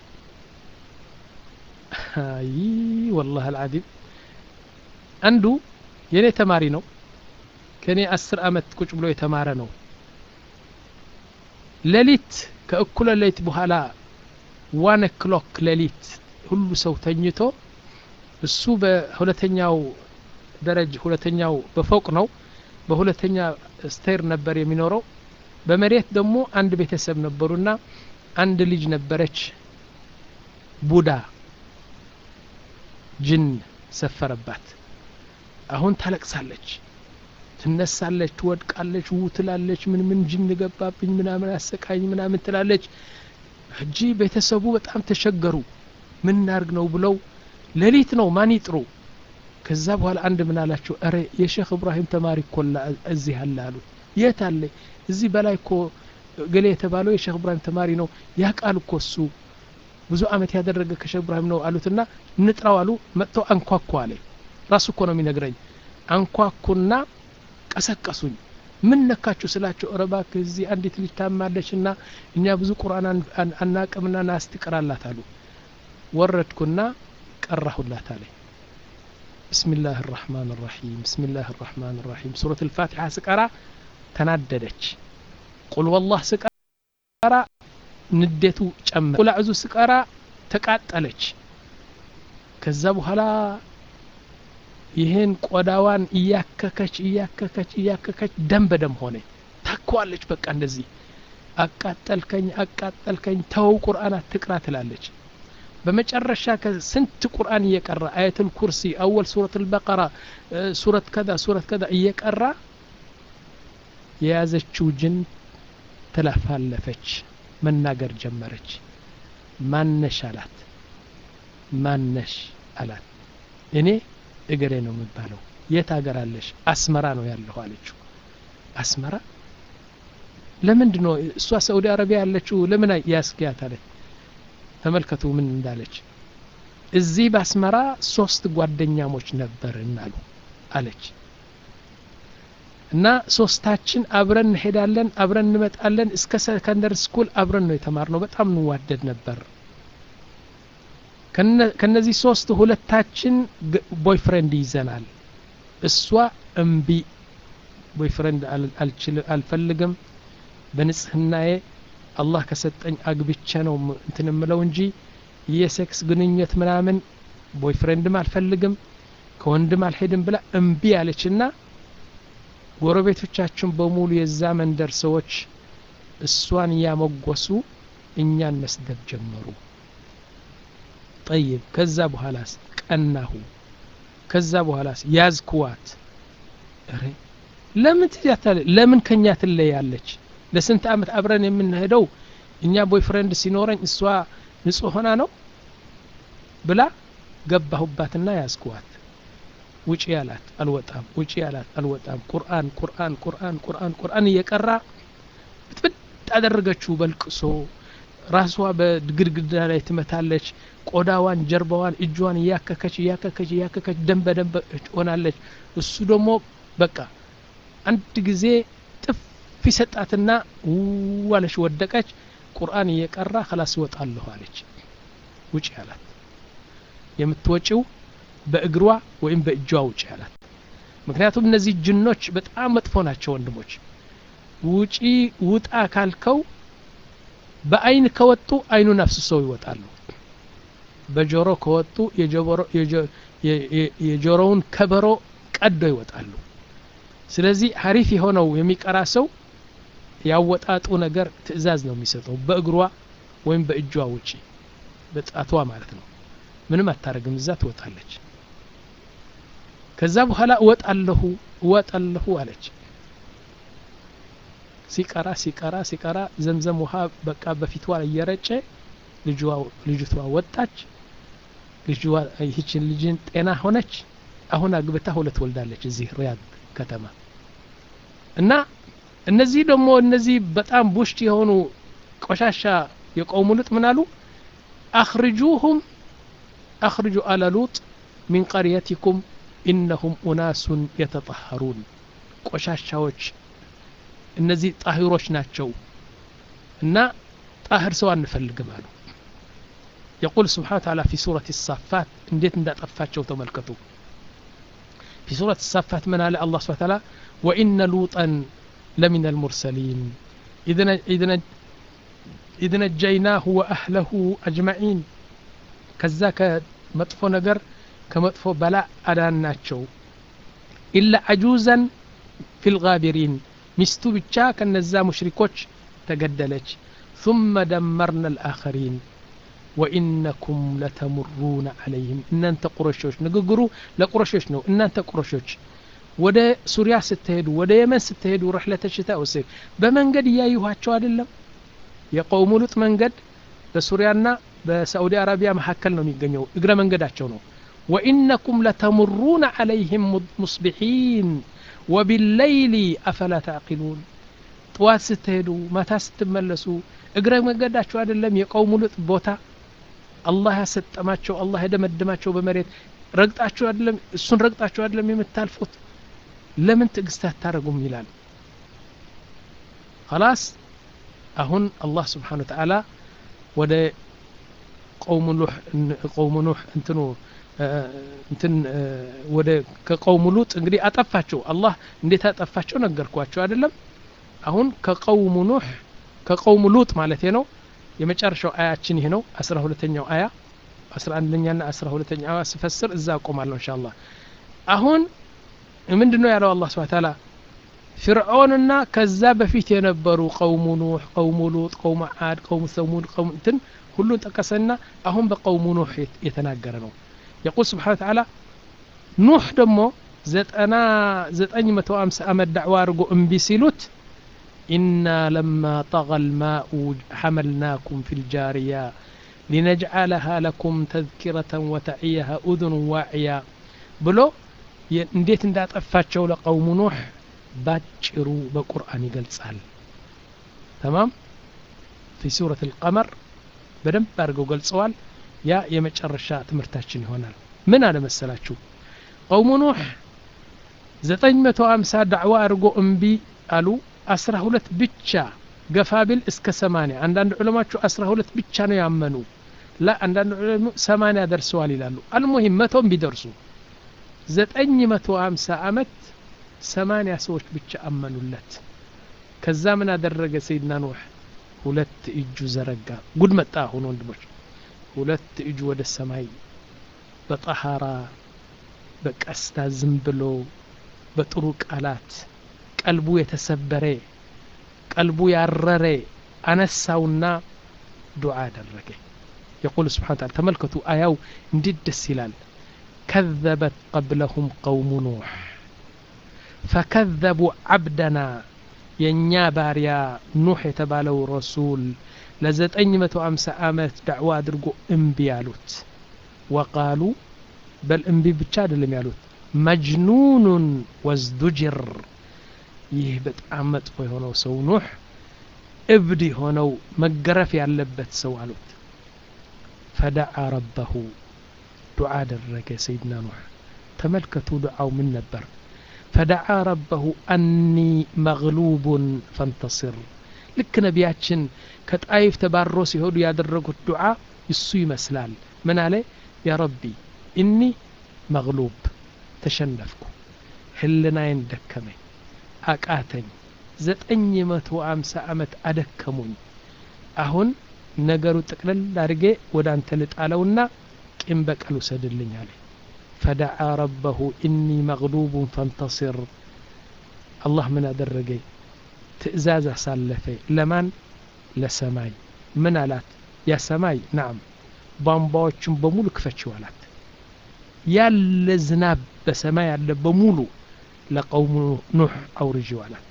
አይ ወላህ አልዓዚም አንዱ የእኔ ተማሪ ነው ከእኔ አስር አመት ቁጭ ብሎ የተማረ ነው ሌሊት ከእኩለ ሌሊት በኋላ ዋን ክሎክ ሌሊት ሁሉ ሰው ተኝቶ እሱ በሁለተኛው ደረጅ ሁለተኛው በፎቅ ነው በሁለተኛ ስቴር ነበር የሚኖረው በመሬት ደግሞ አንድ ቤተሰብ ነበሩና አንድ ልጅ ነበረች ቡዳ ጅን ሰፈረባት አሁን ታለቅሳለች ትነሳለች ትወድቃለች ው ትላለች ምን ምን ጅን ገባብኝ ምናምን አሰቃኝ ምናምን ትላለች እጂ ቤተሰቡ በጣም ተሸገሩ ምን ናርግ ነው ብለው ሌሊት ነው ማን ይጥሩ ከዛ በኋላ አንድ ምን አላቸው እረ የሼክ እብራሂም ተማሪ ኮላ እዚህ አለ አሉት የት አለ እዚህ በላይ እኮ ገሌ የተባለው የሼክ እብራሂም ተማሪ ነው ያ ቃል እኮ እሱ ብዙ አመት ያደረገ ከሼክ እብራሂም ነው አሉትና እንጥራው አሉ መጥተው አንኳኩ አለ ራሱ እኮ ነው የሚነግረኝ አንኳኩና ቀሰቀሱኝ ምን ነካችሁ ስላቸው ረባክ እዚህ አንዲት ልጅ ታማለች እና እኛ ብዙ ቁርአን አናቅምና ናስቲ ቅራላት አሉ ወረድኩና ቀራሁላት አለኝ بسم الله الرحمن الرحيم بسم الله الرحمن الرحيم سورة الفاتحة سكرة تناددች قل والله سكرة ንዴቱ ጨመረ ቁል አዕዙ ስቀራ ተቃጠለች ከዛ በኋላ ይህን ቆዳዋን እያከከች እያከከች እያከከች ደም በደም ሆነ ታኳለች በቃ እንደዚህ አቃጠልከኝ አቃጠልከኝ ተው ቁርአን አትቅራ ትላለች በመጨረሻ ከስንት ቁርአን እየቀራ አየቱል ኩርሲ አወል ሱረት አልበቀራ ሱረት ከዛ ሱረት ከዛ እየቀራ የያዘችው ጅን ተለፋለፈች መናገር ጀመረች ማነሽ አላት ማነሽ አላት እኔ እገሬ ነው የሚባለው የት ሀገር አለሽ አስመራ ነው ያለሁ አለችው አስመራ ለምንድን ነው እሷ ሳኡዲ አረቢያ ያለችው ለምን ያስኪያት አለች ተመልከቱ ምን እንዳለች እዚህ በአስመራ ሶስት ጓደኛሞች ነበርን አሉ አለች እና ሶስታችን አብረን እንሄዳለን አብረን እንመጣለን እስከ ሰከንደር ስኩል አብረን ነው የተማርነው በጣም እንዋደድ ነበር ከነዚህ ሶስት ሁለታችን ቦይፍሬንድ ይዘናል እሷ እምቢ ቦይፍሬንድ አልፈልግም በንጽህናዬ አላህ ከሰጠኝ አግብቼ ነው እንትን ምለው እንጂ የሴክስ ግንኙነት ምናምን ቦይፍሬንድም አልፈልግም ከወንድም አልሄድም ብላ እምቢ አለችና ጎረቤቶቻችን በሙሉ የዛ መንደር ሰዎች እሷን እያመጎሱ እኛን መስደብ ጀመሩ ጠይብ ከዛ በኋላስ ቀናሁ ከዛ በኋላስ ያዝኩዋት እሬ ለምን ትያታለ ለምን ከኛ ትለያለች ለስንት አመት አብረን የምንሄደው እኛ ቦይፍሬንድ ሲኖረኝ እሷ ንጹህ ሆና ነው ብላ ገባሁባትና ያዝኩዋት ውጪ ያላት አልወጣም ውጪ ያላት አልወጣም ቁርአን ቁርአን ቁርአን ቁርአን ቁርአን እየቀራ ብጥብጥ አደረገችው በልቅሶ ራሷ በግድግዳ ላይ ትመታለች ቆዳዋን ጀርባዋን እጇን እያከከች እያከከች እያከከች ደም በደም ሆናለች እሱ ደግሞ በቃ አንድ ጊዜ ጥፊ ሰጣትና ዋለች ወደቀች ቁርአን እየቀራ ከላስ እወጣለሁ አለች ውጭ አላት የምትወጪው በእግሯ ወይም በእጇ ውጭ አላት ምክንያቱም እነዚህ ጅኖች በጣም መጥፎ ናቸው ወንድሞች ውጪ ውጣ ካልከው በአይን ከወጡ አይኑን አፍስሰው ይወጣሉ በጆሮ ከወጡ የጆሮውን ከበሮ ቀዶ ይወጣሉ ስለዚህ ሀሪፍ የሆነው የሚቀራ ሰው ያወጣጡ ነገር ትእዛዝ ነው የሚሰጠው በእግሯ ወይም በእጇ ውጪ በጣቷ ማለት ነው ምንም አታረግም እዛ ትወጣለች ከዛ በኋላ እወጣለሁ እወጣለሁ አለች ሲቀራ ሲቀራ ሲቀራ ዘምዘም ውሃ በቃ በፊቷ እየረጨ ልጅቷ ወጣች ልጅዋ ይህችን ልጅን ጤና ሆነች አሁን አግብታ ሁለት ወልዳለች እዚህ ሪያድ ከተማ እና እነዚህ ደግሞ እነዚህ በጣም ቡሽት የሆኑ ቆሻሻ የቆሙ ሉጥ ምን አሉ አኽርጁሁም አኽርጁ አለ ሉጥ ሚን ቀርየቲኩም ኢነሁም ኡናሱን የተጠሀሩን ቆሻሻዎች እነዚህ ጣሂሮች ናቸው እና ጣህር ሰው አንፈልግም አሉ يقول سبحانه وتعالى في سورة الصافات انديت اندا طفاتشو تملكتو في سورة الصافات من على الله سبحانه وتعالى وإن لوطا لمن المرسلين إذن إذن إذ نجيناه وأهله أجمعين كذاك مطفو نجر كمطفو بلاء أداناتشو إلا عجوزا في الغابرين ሚስቱ ብቻ ከነዛ ሙሽሪኮች ተገደለች ثم دمرنا الآخرين وإنكم لتمرون عليهم እናንተ ቁረሾች ንግግሩ ለቁረሾች ነው እናንተ ቁረሾች ወደ ሱሪያ ስትሄዱ ወደ የመን ስትሄዱ ረሕለተ ሽታ ወሰይፍ በመንገድ እያዩኋቸው አይደለም የቀውሙ ሉጥ መንገድ በሱሪያና በሳዑዲ አረቢያ መካከል ነው የሚገኘው እግረ መንገዳቸው ነው ወኢነኩም ለተሙሩነ ዓለይህም ሙስቢሒን ወቢለይሊ አፈላ ታዕቂሉን ጥዋት ስትሄዱ ማታ ስትመለሱ እግረ መንገዳቸው አይደለም የቀውሙ ሉጥ ቦታ አላህ ያሰጠማቸው አላህ የደመደማቸው በመሬት ረግጣችሁ አይደለም እሱን ረግጣችሁ አይደለም የምታልፉት ለምን ትዕግስት አታደረጉም ይላል خلاص አሁን አላህ ስብሓን ወተዓላ ወደ ቀውሙ ኑህ ቀውሙ ኑህ እንትኑ እንትን ወደ ከቀውሙ ሉጥ እንግዲህ አጠፋቸው አላህ እንዴት አጠፋቸው ነገርኳቸው አይደለም አሁን ከቀውሙ ኑህ ከቀውሙ ሉጥ ማለት ነው የመጨረሻው አያችን ይህ ነው አስራ ሁለተኛው አያ አስራ አንደኛና አስራ ሁለተኛ አያ ስፈስር እዛ አቆማለሁ እንሻ አላህ አሁን ምንድን ነው ያለው አላህ ስብሐ ተዓላ ፍርዖንና ከዛ በፊት የነበሩ ቀውሙ ኑህ ቀውሙ ሉጥ ቀውሙ ዓድ ቀውሙ ሰሙድ ቀውሙ እንትን ሁሉን ጠቀሰና አሁን በቀውሙ ኑህ የተናገረ ነው የቁል ስብሓን ተዓላ ኑህ ደግሞ ዘጠና ዘጠኝ መቶ አምሳ ዓመት ዳዕዋ አድርጎ እምቢ ሲሉት ኢና ለማ ጠغى الماء حملناكم في الجارية لنجعلها لكم تذكرة وتعيها أذن واعية ብሎ እንዴት እንዳጠፋቸው ለቀውሙ ኑህ ባጭሩ በቁርአን ይገልጻል ተማም ፊ ሱረት ልቀመር በደንብ አድርገው ገልጸዋል ያ የመጨረሻ ትምህርታችን ይሆናል ምን አለ መሰላችሁ ቀውሙ ኑህ ዘጠኝ መቶ አምሳ ዳዕዋ አድርጎ እምቢ አሉ አስራ ሁለት ብቻ ገፋ ቢል እስከ ሰማንያ አንዳንድ ዑለማችሁ አስራ ሁለት ብቻ ነው ያመኑ ላ አንዳንድ ዑለማ ሰማንያ ደርሰዋል ይላሉ አልሙሂም መቶም ቢደርሱ ዘጠኝ መቶ አምሳ አመት ሰማንያ ሰዎች ብቻ አመኑለት ከዛ ምን አደረገ ሰይድና ኑህ ሁለት እጁ ዘረጋ ጉድ መጣ አሁን ወንድሞች ሁለት እጁ ወደ ሰማይ በጠሃራ በቀስታ ዝም ብሎ በጥሩ ቃላት ቀልቡ የተሰበረ ቀልቡ ያረረ አነሳውና ዱዓ አደረገ የቁል ስብሓን ታላ ተመልከቱ አያው እንዴት ደስ ይላል كذبت قبلهم قوم نوح فكذبوا عبدنا የእኛ ባሪያ ኑሕ የተባለው ረሱል ለዘጠኝ መቶ አምሳ ዓመት ዳዕዋ አድርጎ እምቢ ያሉት ወቃሉ በል እምቢ ብቻ አይደለም ያሉት መጅኑኑን ወዝዱጅር ይህ በጣም መጥፎ የሆነው ሰው ኑሕ እብድ የሆነው መገረፍ ያለበት ሰው አሉት ፈደዓ ረበሁ ዱዓ አደረገ ሰይድና ኑሕ ተመልከቱ ዱዓው ምን ነበር ፈደዓ ረበሁ አኒ መግሉቡን ፈንተስር ልክ ነቢያችን ከጣይፍ ተባሮ ሲሄዱ ያደረጉት ዱዓ እሱ ይመስላል ምን አለ ያ ረቢ እኒ መግሉብ ተሸነፍኩ ህልናዬን ደከመኝ አቃተኝ ዘጠኝ መቶ አምሳ ዓመት አደከሙኝ አሁን ነገሩ ጥቅልል አድርጌ ወደ አንተ ልጣለውና ቂም በቀል ውሰድልኝ አለ ፈደዓ ረበሁ ኢኒ መግሉቡን ፈንተስር አላህ ምን አደረገ ትእዛዝ አሳለፈ ለማን ለሰማይ ምን አላት ያ ሰማይ ናም ቧንቧዎቹን በሙሉ ክፈችው አላት ያለ ዝናብ በሰማይ ያለ በሙሉ ለቀውሙ ኑሕ አውርጅው አላት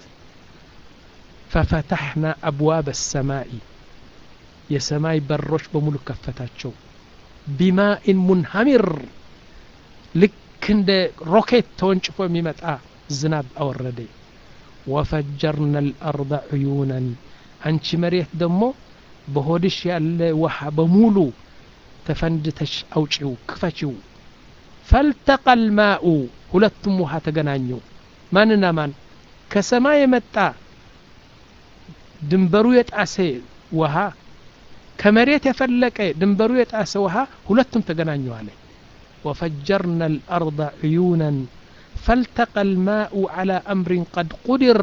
ፈፈታሕና አብዋብ ሰማይ የሰማይ በሮች በሙሉ ከፈታቸው ቢማኢን ሙንሃሚር ልክ እንደ ሮኬት ተወንጭፎ የሚመጣ ዝናብ አወረደ ወፈጀርና ልአርض ዕዩነን አንቺ መሬት ደግሞ በሆድሽ ያለ ውሃ በሙሉ ተፈንድተሽ አውጪው ክፈችው ፈልተቀ ልማኡ ሁለቱም ውሃ ተገናኙ ማንና ማን ከሰማይ የመጣ ድንበሩ የጣሰ ውሃ ከመሬት የፈለቀ ድንበሩ የጣሰ ውሃ ሁለቱም ተገናኙ አለ وفجرنا الأرض عيونا فالتقى الماء على أمر قد قدر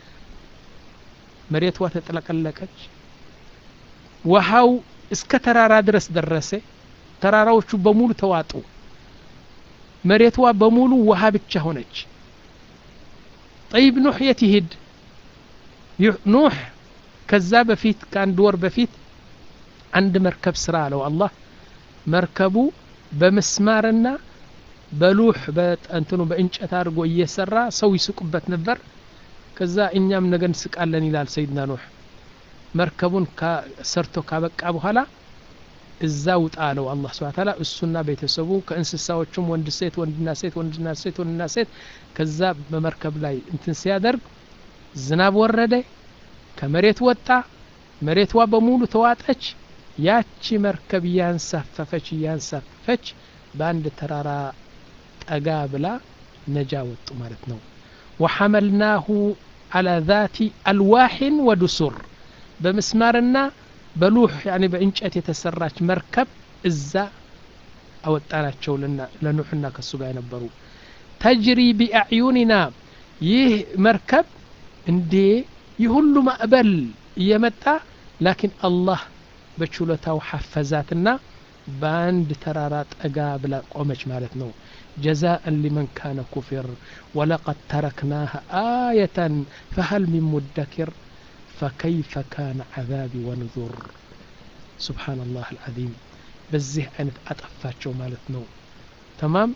مريت وتتلقلقች ውሃው እስከ ተራራ ድረስ ደረሰ ተራራዎቹ በሙሉ ተዋጡ መሬቷ በሙሉ ውሃ ብቻ ሆነች ጠይብ ኑሕ የት ይሂድ ኑሕ ከዛ በፊት ከአንድ ወር በፊት አንድ መርከብ ስራ አለው አላህ መርከቡ በምስማርና በሉህ በእንትኑ በእንጨት አድርጎ እየሰራ ሰው ይስቁበት ነበር ከዛ እኛም ነገ እንስቃለን ይላል ሰይድና ኑሕ መርከቡን ሰርቶ ካበቃ በኋላ እዛ ውጣ አለው አላህ ስብሐ ተዓላ እሱና ቤተሰቡ ከእንስሳዎቹም ወንድ ሴት ወንድና ሴት ወንድና ሴት ወንድና ሴት ከዛ በመርከብ ላይ እንትን ሲያደርግ ዝናብ ወረደ ከመሬት ወጣ መሬቷ በሙሉ ተዋጠች ያቺ መርከብ እያንሳፈፈች እያንሳፈፈች በአንድ ተራራ ጠጋ ብላ ነጃ ወጡ ማለት ነው ወሐመልናሁ አላ ዛቲ አልዋሕን ወዱሱር በምስማርና በሉህ ያኒ በእንጨት የተሰራች መርከብ እዛ አወጣናቸው ለኑሕና ከሱ ጋር የነበሩ ተጅሪ ቢአዕዩኒና ይህ መርከብ እንዴ ይህ ሁሉ ማዕበል እየመጣ ላኪን አላህ በችሎታው ሐፈዛትና በአንድ ተራራ ጠጋ ብላ ቆመች ማለት ነው ጀዛእን ሊመን ካነ ኩፊር ወለቀድ ተረክናሃ አየተን ፈሀል ሚን ሙደኪር ፈከይፈ ካነ ዓዛቢ ወንዙር ስብሓንላህ አልዓዚም በዚህ አይነት አጠፋቸው ማለት ነው ተማም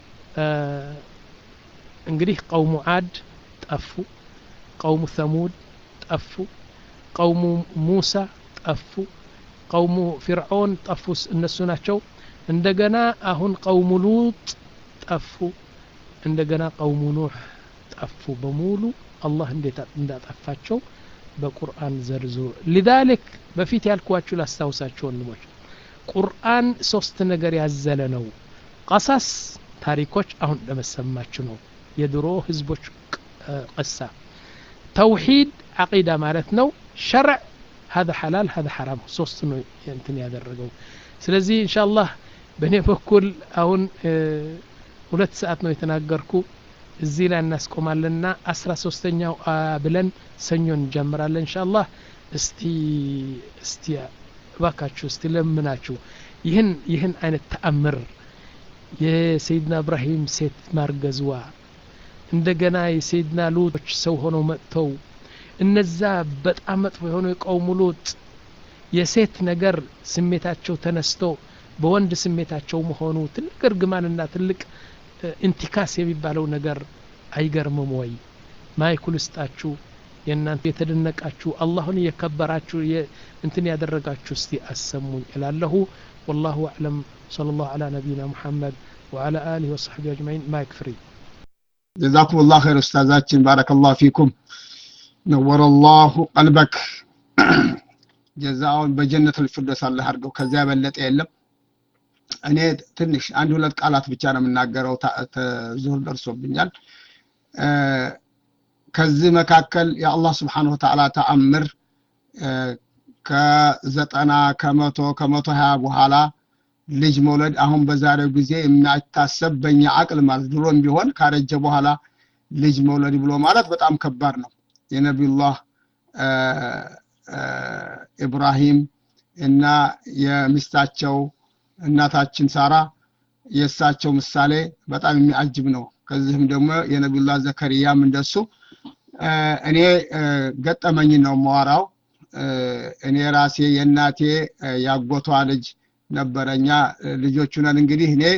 እንግዲህ ቀውሙ አድ ጠፉ ቀውሙ ሰሙድ ጠፉ ቀውሙ ሙሳ ጠፉ ቀውሙ ፊርዖን ጠፉ እነሱ ናቸው እንደገና አሁን ቀውሙ ሉጥ ጠፉ እንደገና ቀውሙ ኑሕ ጠፉ በሙሉ አላህ እንዴት እንዳጠፋቸው በቁርአን ዘርዝሩ ሊዛሊክ በፊት ያልኳችሁ ላስታውሳችሁ ወንድሞች ቁርአን ሶስት ነገር ያዘለ ነው ቀሳስ ታሪኮች አሁን ለመሰማችሁ ነው የድሮ ህዝቦች ቅሳ ተውሂድ አቂዳ ማለት ነው ሸርዕ هذا حلال هذا حرام ሶስት ነው እንትን ያደረገው ስለዚህ ኢንሻአላህ በእኔ በኩል አሁን ሁለት ሰዓት ነው የተናገርኩ እዚህ ላይ እናስቆማለንና አስራ ሶስተኛው ብለን ሰኞ እንጀምራለን ኢንሻአላህ እስቲ እስቲ እባካችሁ እስቲ ለምናችሁ ይህን ይህን አይነት ተአምር የሰይድና እብራሂም ሴት ማርገዝዋ እንደገና የሰይድና ሉጦች ሰው ሆነው መጥተው እነዛ በጣም መጥፎ የሆኑ የቀውሙ ሉጥ የሴት ነገር ስሜታቸው ተነስቶ በወንድ ስሜታቸው መሆኑ ትልቅ እርግማንና ትልቅ ኢንቲካስ የሚባለው ነገር አይገርምም ወይ ማይኩል ስጣችሁ የእናንተ የተደነቃችሁ አላሁን እየከበራችሁ እንትን ያደረጋችሁ እስቲ አሰሙኝ እላለሁ ወላሁ አዕለም صلى الله على نبينا محمد وعلى آله وصحبه أجمعين ما يكفري
ጀዛኩም ላሁ ኸይር ኡስታዛችን ባረከላሁ ፊኩም ነወረ ላሁ ቀልበክ ጀዛውን በጀነት ልፊርደውስ አላህ አድርገው ከዚያ የበለጠ የለም እኔ ትንሽ አንድ ሁለት ቃላት ብቻ ነው የምናገረው ዙሁር ደርሶብኛል ከዚህ መካከል የአላህ ስብሓን ወተዓላ ተአምር ከዘጠና ከመቶ ከመቶ ሀያ በኋላ ልጅ መውለድ አሁን በዛሬው ጊዜ የሚታሰብ በእኛ አቅል ማለት ድሮም ቢሆን ካረጀ በኋላ ልጅ መውለድ ብሎ ማለት በጣም ከባድ ነው የነቢዩላህ ኢብራሂም እና የሚስታቸው እናታችን ሳራ የእሳቸው ምሳሌ በጣም የሚያጅብ ነው ከዚህም ደግሞ የነቢዩላህ ዘከርያም እንደሱ እኔ ገጠመኝ ነው መዋራው እኔ ራሴ የእናቴ ያጎቷ ልጅ ነበረኛ ልጆቹ ነን እንግዲህ እኔ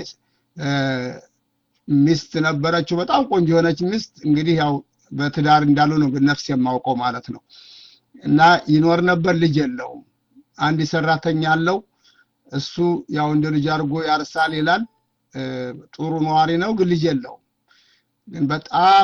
ሚስት ነበረችው በጣም ቆንጆ የሆነች ሚስት እንግዲህ ያው በትዳር እንዳሉ ነው ነፍስ የማውቀው ማለት ነው እና ይኖር ነበር ልጅ የለውም አንድ ሰራተኛ አለው እሱ ያው እንደ ልጅ አድርጎ ያርሳል ይላል ጥሩ ነዋሪ ነው ግን ልጅ የለውም ግን በጣም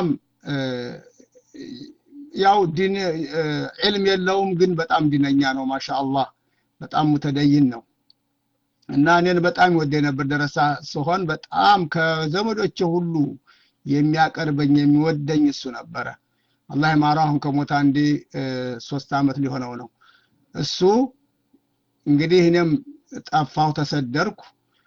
ያው ዲን ዕልም የለውም ግን በጣም ዲነኛ ነው ማሻአላህ በጣም ሙተደይን ነው እና እኔን በጣም ይወደ ነበር ደረሳ ሲሆን በጣም ከዘመዶቼ ሁሉ የሚያቀርበኝ የሚወደኝ እሱ ነበረ አላህ ማራ አሁን ከሞታ አንዴ ሶስት አመት ሊሆነው ነው እሱ እንግዲህ እኔም ጠፋሁ ተሰደርኩ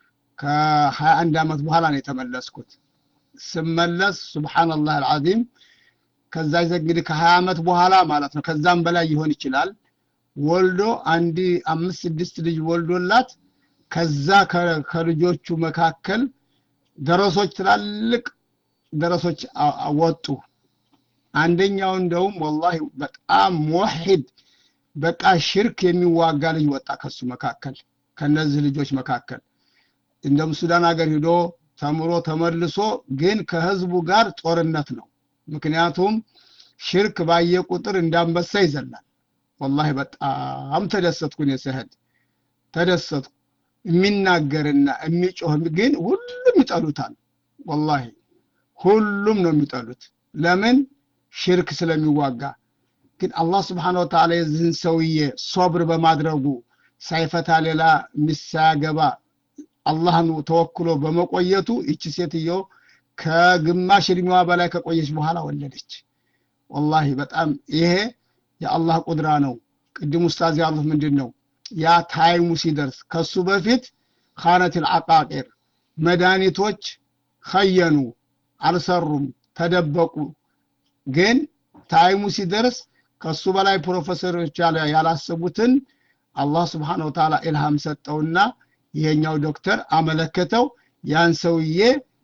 ከሀያ አንድ አመት በኋላ ነው የተመለስኩት ስመለስ ሱብሓንላህ አልዓዚም ከዛ እንግዲህ ከሀያ አመት በኋላ ማለት ነው ከዛም በላይ ይሆን ይችላል ወልዶ አንድ አምስት ስድስት ልጅ ወልዶላት ከዛ ከልጆቹ መካከል ደረሶች ትላልቅ ደረሶች ወጡ አንደኛው እንደውም ወላሂ በጣም ሙወሒድ በቃ ሽርክ የሚዋጋ ልጅ ወጣ ከሱ መካከል ከነዚህ ልጆች መካከል እንደም ሱዳን ሀገር ሂዶ ተምሮ ተመልሶ ግን ከህዝቡ ጋር ጦርነት ነው ምክንያቱም ሽርክ ባየ ቁጥር እንዳንበሳ ይዘላል ወላሂ በጣም ተደሰትኩን የስህድ ተደሰትኩ የሚናገርና የሚጮህ ግን ሁሉም ይጠሉታል ወላሂ ሁሉም ነው የሚጠሉት ለምን ሽርክ ስለሚዋጋ ግን አላህ ስብሓን ወተዓላ የዚህን ሰውዬ ሶብር በማድረጉ ሳይፈታ ሌላ ሚስት ሳያገባ አላህን ተወክሎ በመቆየቱ ይቺ ሴትዮ ከግማሽ እድሜዋ በላይ ከቆየች በኋላ ወለደች ወላሂ በጣም ይሄ የአላህ ቁድራ ነው ቅድም ኡስታዝ ያሉት ምንድን ነው ያ ታይሙ ሲደርስ ከሱ በፊት ካነት ልአቃቂር መድኃኒቶች ከየኑ አልሰሩም ተደበቁ ግን ታይሙ ሲደርስ ከሱ በላይ ፕሮፌሰሮች ያላሰቡትን አላህ ስብሓን ወተዓላ ኢልሃም ሰጠውና ይሄኛው ዶክተር አመለከተው ያን ሰውዬ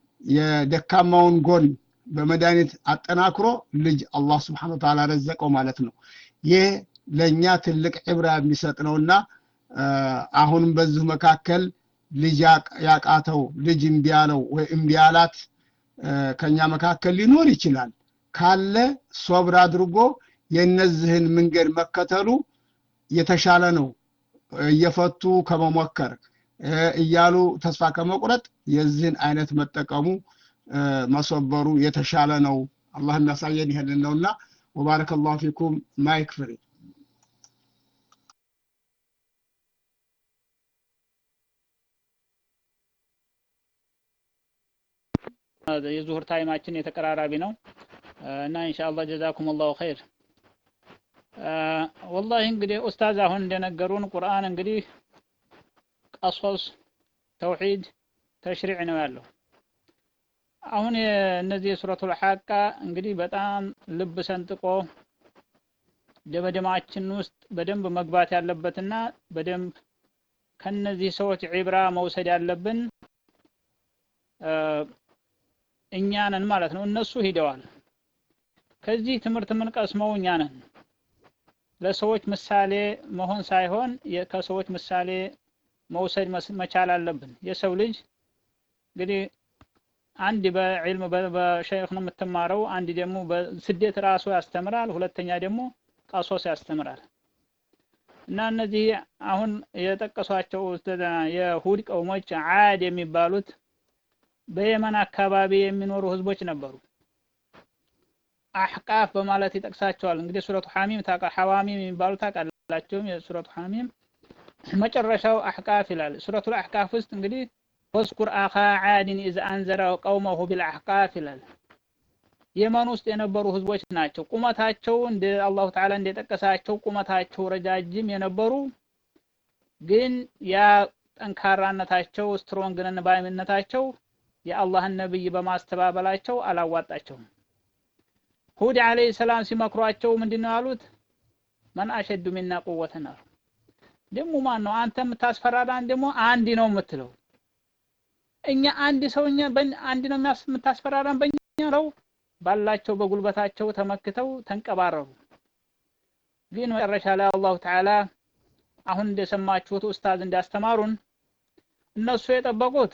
የደካማውን ጎን በመድኃኒት አጠናክሮ ልጅ አላህ ስብሓን ወተዓላ ረዘቀው ማለት ነው ይህ ለእኛ ትልቅ ዕብራ የሚሰጥ ነውና አሁንም በዚሁ መካከል ልጅ ያቃተው ልጅ እምቢ ያለው ወይ እምቢ ያላት ከኛ መካከል ሊኖር ይችላል ካለ ሶብር አድርጎ የነዚህን መንገድ መከተሉ የተሻለ ነው እየፈቱ ከመሞከር እያሉ ተስፋ ከመቁረጥ የዚህን አይነት መጠቀሙ መሶበሩ የተሻለ ነው አላህ የሚያሳየን ይሄንን ነውና ወባረከ ላሁ ፊኩም ማይክ ፍሪ
የዙሁር ታይማችን የተቀራራቢ ነው እና ኢንሻአላህ ጀዛኩም ላሁ ኸይር ወላሂ እንግዲህ ኡስታዝ አሁን እንደነገሩን ቁርአን እንግዲህ ቀሶስ ተውሂድ ተሽሪዕ ነው ያለው አሁን እነዚህ የሱረቱል ሐቃ እንግዲህ በጣም ልብ ሰንጥቆ ደመደማችን ውስጥ በደንብ መግባት ያለበትና በደንብ ከነዚህ ሰዎች ዒብራ መውሰድ ያለብን እኛ ነን ማለት ነው እነሱ ሂደዋል ከዚህ ትምህርት የምንቀስመው እኛ ነን ለሰዎች ምሳሌ መሆን ሳይሆን ከሰዎች ምሳሌ መውሰድ መቻል አለብን የሰው ልጅ እንግዲህ አንድ በዕልም በሸይኽ ነው የምትማረው አንድ ደግሞ በስደት ራሱ ያስተምራል ሁለተኛ ደግሞ ቀሶስ ያስተምራል እና እነዚህ አሁን የጠቀሷቸው የሁድ ቀውሞች አድ የሚባሉት በየመን አካባቢ የሚኖሩ ህዝቦች ነበሩ አሕቃፍ በማለት ይጠቅሳቸዋል። እንግዲህ ሱረቱ ሐሚም ታቃ ሐዋሚም የሚባሉ ታውቃላችሁ። የሱረቱ ሐሚም መጨረሻው አሕቃፍ ይላል። ሱረቱል አሕቃፍ ውስጥ እንግዲህ ወዝኩር አኻ ዓድን ኢዝ አንዘረ ቀውመሁ ቢልአሕቃፍ ይላል። የመን ውስጥ የነበሩ ህዝቦች ናቸው። ቁመታቸው እንደ አላሁ ተዓላ እንደጠቀሳቸው ቁመታቸው ረጃጅም የነበሩ ግን ያ ጠንካራነታቸው ስትሮንግ ነን ባይነታቸው የአላህን ነብይ በማስተባበላቸው አላዋጣቸውም። ሁድ አለይሂ ሰላም ሲመክሯቸው ምንድነው ያሉት? መን አሸዱ ሚና ቁወተን አሉ። ደግሞ ማን ነው አንተ የምታስፈራራን? ደግሞ አንድ ነው የምትለው እኛ አንድ ሰው እኛ አንድ ነው የምታስፈራራን በእኛ ነው ባላቸው በጉልበታቸው ተመክተው ተንቀባረሩ። ግን መጨረሻ ላይ አላሁ ተዓላ አሁን እንደሰማችሁት ኡስታዝ እንዳስተማሩን እነሱ የጠበቁት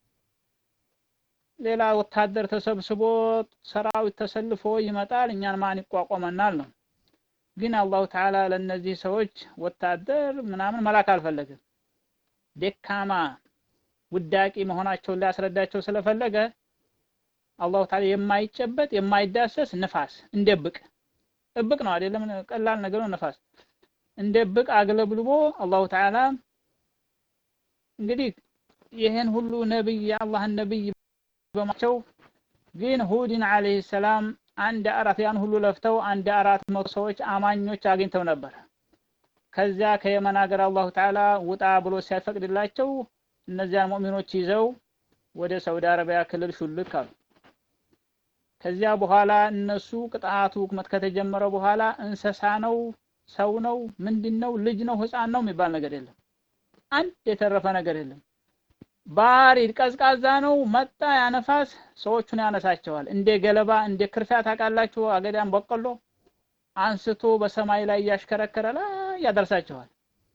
ሌላ ወታደር ተሰብስቦ ሰራዊት ተሰልፎ ይመጣል፣ እኛን ማን ይቋቋመናል ነው። ግን አላሁ ተዓላ ለእነዚህ ሰዎች ወታደር ምናምን መላክ አልፈለገም። ደካማ ውዳቂ መሆናቸውን ሊያስረዳቸው ስለፈለገ አላሁ ተዓላ የማይጨበጥ የማይዳሰስ ንፋስ እንደብቅ እብቅ ነው አይደለም፣ ቀላል ነገር ነው። ንፋስ እንደብቅ አግለብልቦ አላሁ ተዓላ እንግዲህ ይህን ሁሉ ነብይ የአላህን ነብይ በማቸው ግን ሁድን አለይሂ ሰላም አንድ አራት ያን ሁሉ ለፍተው አንድ አራት መቶ ሰዎች አማኞች አግኝተው ነበር። ከዚያ ከየመን ሀገር አላሁ ተዓላ ውጣ ብሎ ሲያፈቅድላቸው እነዚያን ሙእሚኖች ይዘው ወደ ሳውዲ አረቢያ ክልል ሹልክ አሉ። ከዚያ በኋላ እነሱ ቅጣቱ ህክመት ከተጀመረ በኋላ እንስሳ ነው፣ ሰው ነው፣ ምንድን ነው፣ ልጅ ነው፣ ህፃን ነው የሚባል ነገር የለም። አንድ የተረፈ ነገር የለም። ባሪድ ቀዝቃዛ ነው። መጣ ያነፋስ ሰዎቹን ያነሳቸዋል። እንደ ገለባ እንደ ክርፊያ ታውቃላችሁ፣ አገዳም በቆሎ አንስቶ በሰማይ ላይ እያሽከረከረ ላይ ያደርሳቸዋል።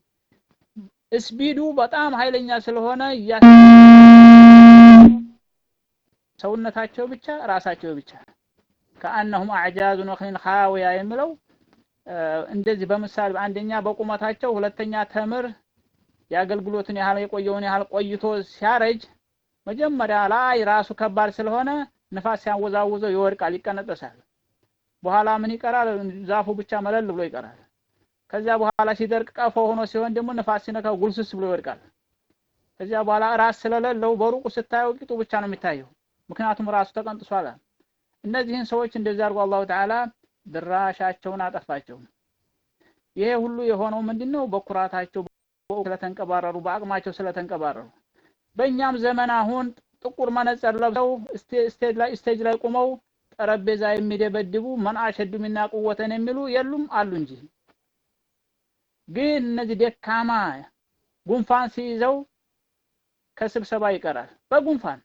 ስፒዱ በጣም ኃይለኛ ስለሆነ ሰውነታቸው ብቻ ራሳቸው ብቻ ከአነሁም አዕጃዙ ነኽሊን ኻዊያ የሚለው እንደዚህ በምሳሌ አንደኛ በቁመታቸው፣ ሁለተኛ ተምር የአገልግሎትን ያህል የቆየውን ያህል ቆይቶ ሲያረጅ መጀመሪያ ላይ ራሱ ከባድ ስለሆነ ንፋስ ሲያወዛውዘው ይወድቃል፣ ይቀነጠሳል። በኋላ ምን ይቀራል? ዛፉ ብቻ መለል ብሎ ይቀራል። ከዚያ በኋላ ሲደርቅ ቀፎ ሆኖ ሲሆን ደግሞ ንፋስ ሲነካው ጉልስስ ብሎ ይወድቃል። ከዚያ በኋላ ራስ ስለሌለው በሩቁ ስታየው ቂጡ ብቻ ነው የሚታየው፣ ምክንያቱም ራሱ ተቀንጥሷል። እነዚህን ሰዎች እንደዚህ አድርጎ አላሁ ተዓላ ድራሻቸውን አጠፋቸው። ይሄ ሁሉ የሆነው ምንድነው? በኩራታቸው ስለተንቀባረሩ በአቅማቸው ስለተንቀባረሩ። በእኛም ዘመን አሁን ጥቁር መነጽር ለብሰው ስቴጅ ላይ ስቴጅ ላይ ቆመው ጠረጴዛ የሚደበድቡ መን አሸዱ ሚና ቁወተን የሚሉ የሉም አሉ እንጂ ግን እነዚህ ደካማ ጉንፋን ሲይዘው ከስብሰባ ይቀራል። በጉንፋን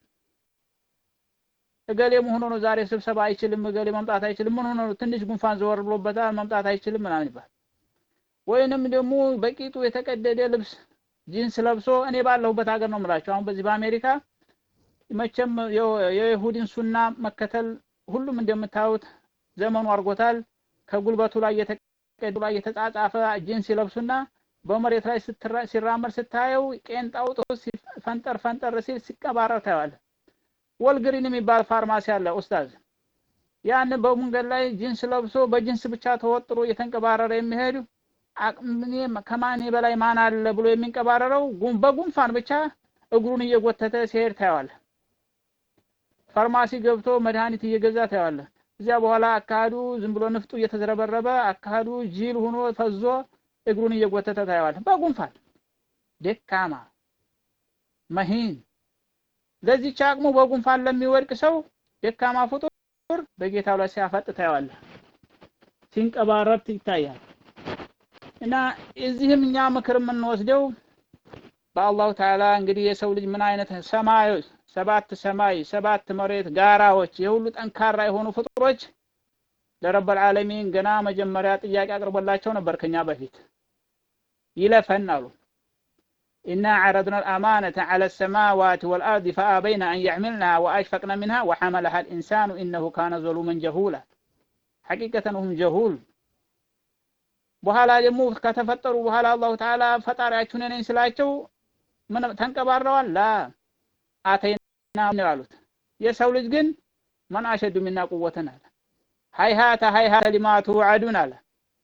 እገሌ ምን ሆኖ ነው ዛሬ ስብሰባ አይችልም፣ እገሌ መምጣት አይችልም፣ ምን ሆኖ ነው ትንሽ ጉንፋን ዘወር ብሎበታል መምጣት አይችልም ምናምን ይባል። ወይንም ደግሞ በቂጡ የተቀደደ ልብስ ጂንስ ለብሶ እኔ ባለሁበት ሀገር ነው የምላቸው። አሁን በዚህ በአሜሪካ መቼም የይሁድን ሱና መከተል ሁሉም እንደምታዩት ዘመኑ አድርጎታል። ከጉልበቱ ላይ የተቀዱ ላይ የተጻጻፈ ጂንስ ይለብሱና በመሬት ላይ ሲራመድ ስታየው ቄንጣው ጥሩ ፈንጠር ፈንጠር ሲል ሲቀባረር ታየዋለህ። ወልግሪን የሚባል ፋርማሲ አለ ኡስታዝ። ያን በመንገድ ላይ ጂንስ ለብሶ በጂንስ ብቻ ተወጥሮ እየተንቀባረረ የሚሄዱ ከማኔ በላይ ማን አለ ብሎ የሚንቀባረረው በጉንፋን ብቻ እግሩን እየጎተተ ሲሄድ ታየዋለህ። ፋርማሲ ገብቶ መድኃኒት እየገዛ ታየዋለህ። እዚያ በኋላ አካሄዱ ዝም ብሎ ንፍጡ እየተዝረበረበ አካሄዱ ጅል ሆኖ ፈዞ እግሩን እየጎተተ ታየዋለህ። በጉንፋን ደካማ መሂን ለዚች አቅሙ በጉንፋን ለሚወድቅ ሰው ደካማ ፍጡር በጌታው ላይ ሲያፈጥ ታየዋለህ። ሲንቀባረር ይታያል። እና እዚህም እኛ ምክር የምንወስደው በአላሁ ተዓላ እንግዲህ የሰው ልጅ ምን አይነት ሰማዮች ሰባት ሰማይ ሰባት መሬት ጋራዎች የሁሉ ጠንካራ የሆኑ ፍጡሮች ለረበል ዓለሚን ገና መጀመሪያ ጥያቄ አቅርቦላቸው ነበር ከኛ በፊት ይለፈን አሉ ኢና عرضنا الأمانة على السماوات والأرض فأبين أن يحملنها وأشفقن منها وحملها الإنسان إنه كان ظلوما جهولا حقيقة هم جهول በኋላ ደግሞ ከተፈጠሩ በኋላ አላሁ ተዓላ ፈጣሪያችሁ ነኝ ስላቸው ምን ተንቀባረዋል ላ አተይና ነው ያሉት የሰው ልጅ ግን መን አሸዱ ሚና ቁወተን አለ ሀይሀተ ሀይሀተ ሊማ ትውዐዱን አለ።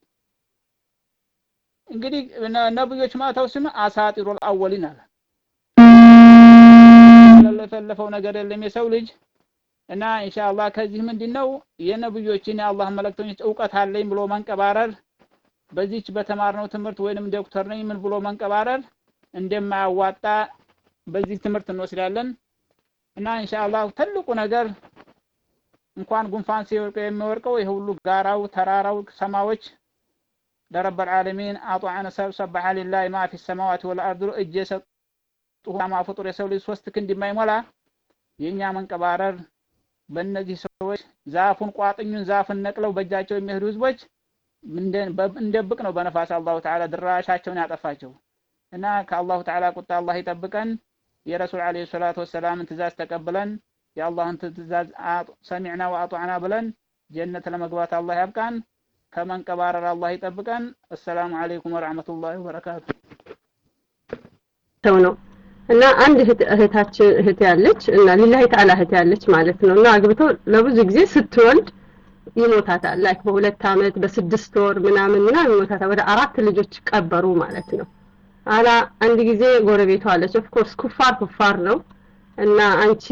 እንግዲህ ነብዮች ማተው ስም አሳጢሩል አወሊን አለ። ለፈለፈው ነገር የለም የሰው ልጅ እና ኢንሻአላህ ከዚህ ምንድነው የነብዮችን የአላህ መልእክተኞች እውቀት አለኝ ብሎ መንቀባረር በዚች በተማርነው ትምህርት ወይንም ዶክተር ነኝ ምን ብሎ መንቀባረር እንደማያዋጣ በዚህ ትምህርት እንወስዳለን እና ኢንሻአላህ ትልቁ ነገር እንኳን ጉንፋን ሲወርቀው የሚወርቀው ይሄ ሁሉ ጋራው፣ ተራራው፣ ሰማዎች ለረብ العالمين አጧዐነ ሰብ ሰበሐ ሊላሂ ማ ፊ السماوات والارض እጅ የሰጡ ማ ፍጡር የሰው ልጅ ሶስት ክንድ የማይሞላ የኛ መንቀባረር በእነዚህ ሰዎች ዛፉን ቋጥኙን ዛፍን ነቅለው በእጃቸው የሚሄዱ ህዝቦች እንደብቅ ነው በነፋስ አላሁ ተዓላ ድራሻቸውን ያጠፋቸው እና ከአላሁ ተዓላ ቁጣ አላህ ይጠብቀን። የረሱል ዓለይሂ ሰላቱ ወሰላምን ትእዛዝ ተቀብለን የአላህን ትእዛዝ ሰሚዕና ወአጧዕና ብለን ጀነት ለመግባት አላህ ያብቃን። ከመንቀባረር አላህ ይጠብቀን። አሰላሙ አለይኩም ወረሕመቱላሂ ወበረካቱ።
ሰው ነው እና አንድ እህታችን እህት ያለች እና ሊላሂ ተዓላ እህት ያለች ማለት ነው እና አግብቶ ለብዙ ጊዜ ስትወልድ ይሞታታል። ላይክ በሁለት አመት በስድስት ወር ምናምን ምናምን ይሞታታል። ወደ አራት ልጆች ቀበሩ ማለት ነው። አላ አንድ ጊዜ ጎረቤቷ አለች። ኦፍ ኮርስ ኩፋር ኩፋር ነው እና አንቺ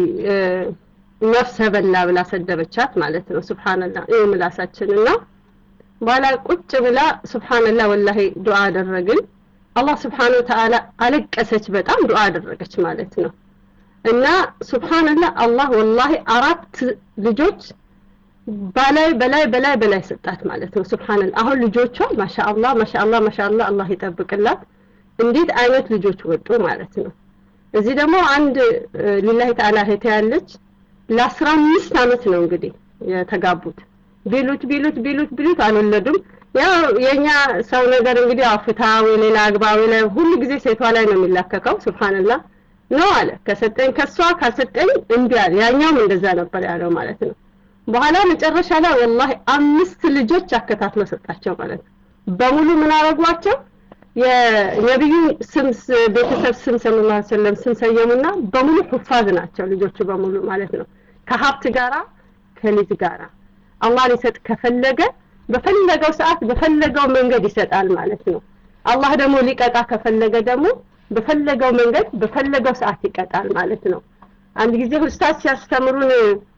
ነፍሰ በላ ብላ ሰደበቻት ማለት ነው። ሱብሃንአላህ ይሄ ምላሳችን እና በኋላ ቁጭ ብላ ሱብሃንአላህ ወላሂ ዱዓ አደረግን። አላህ ስብሓነሁ ወተዓላ አለቀሰች፣ በጣም ዱዓ አደረገች ማለት ነው። እና ሱብሃንአላህ አላህ ወላሂ አራት ልጆች በላይ በላይ በላይ በላይ ሰጣት ማለት ነው። ሱብሃንአላህ አሁን ልጆቿ ማሻአላህ ማሻአላህ ማሻአላህ አላህ ይጠብቅላት። እንዴት አይነት ልጆች ወጡ ማለት ነው። እዚህ ደግሞ አንድ ሊላሂ ተዓላ እህቴ ያለች ለአስራ አምስት አመት ነው እንግዲህ የተጋቡት ቢሉት ቢሉት ቢሉት ቢሉት አልወለዱም። ያው የኛ ሰው ነገር እንግዲህ ያው ፍታ ወይ ሌላ አግባ ወይ ላይ ሁሉ ጊዜ ሴቷ ላይ ነው የሚላከከው። ሱብሃንአላህ ነው አለ። ከሰጠኝ ከሷ ካልሰጠኝ እምቢ አለ። ያኛውም እንደዛ ነበር ያለው ማለት ነው። በኋላ መጨረሻ ላይ ወላሂ አምስት ልጆች አከታትሎ ሰጣቸው ማለት ነው። በሙሉ ምን አረጓቸው? የነቢዩ ስም ቤተሰብ ስም ሰለላሁ ዐለይሂ ወሰለም ስም ሰየሙና በሙሉ ሁፋዝ ናቸው ልጆቹ በሙሉ ማለት ነው። ከሀብት ጋራ ከልጅ ጋራ አላህ ሊሰጥ ከፈለገ በፈለገው ሰዓት በፈለገው መንገድ ይሰጣል ማለት ነው። አላህ ደግሞ ሊቀጣ ከፈለገ ደግሞ በፈለገው መንገድ በፈለገው ሰዓት ይቀጣል ማለት ነው። አንድ ጊዜ ኡስታዝ ሲያስተምሩን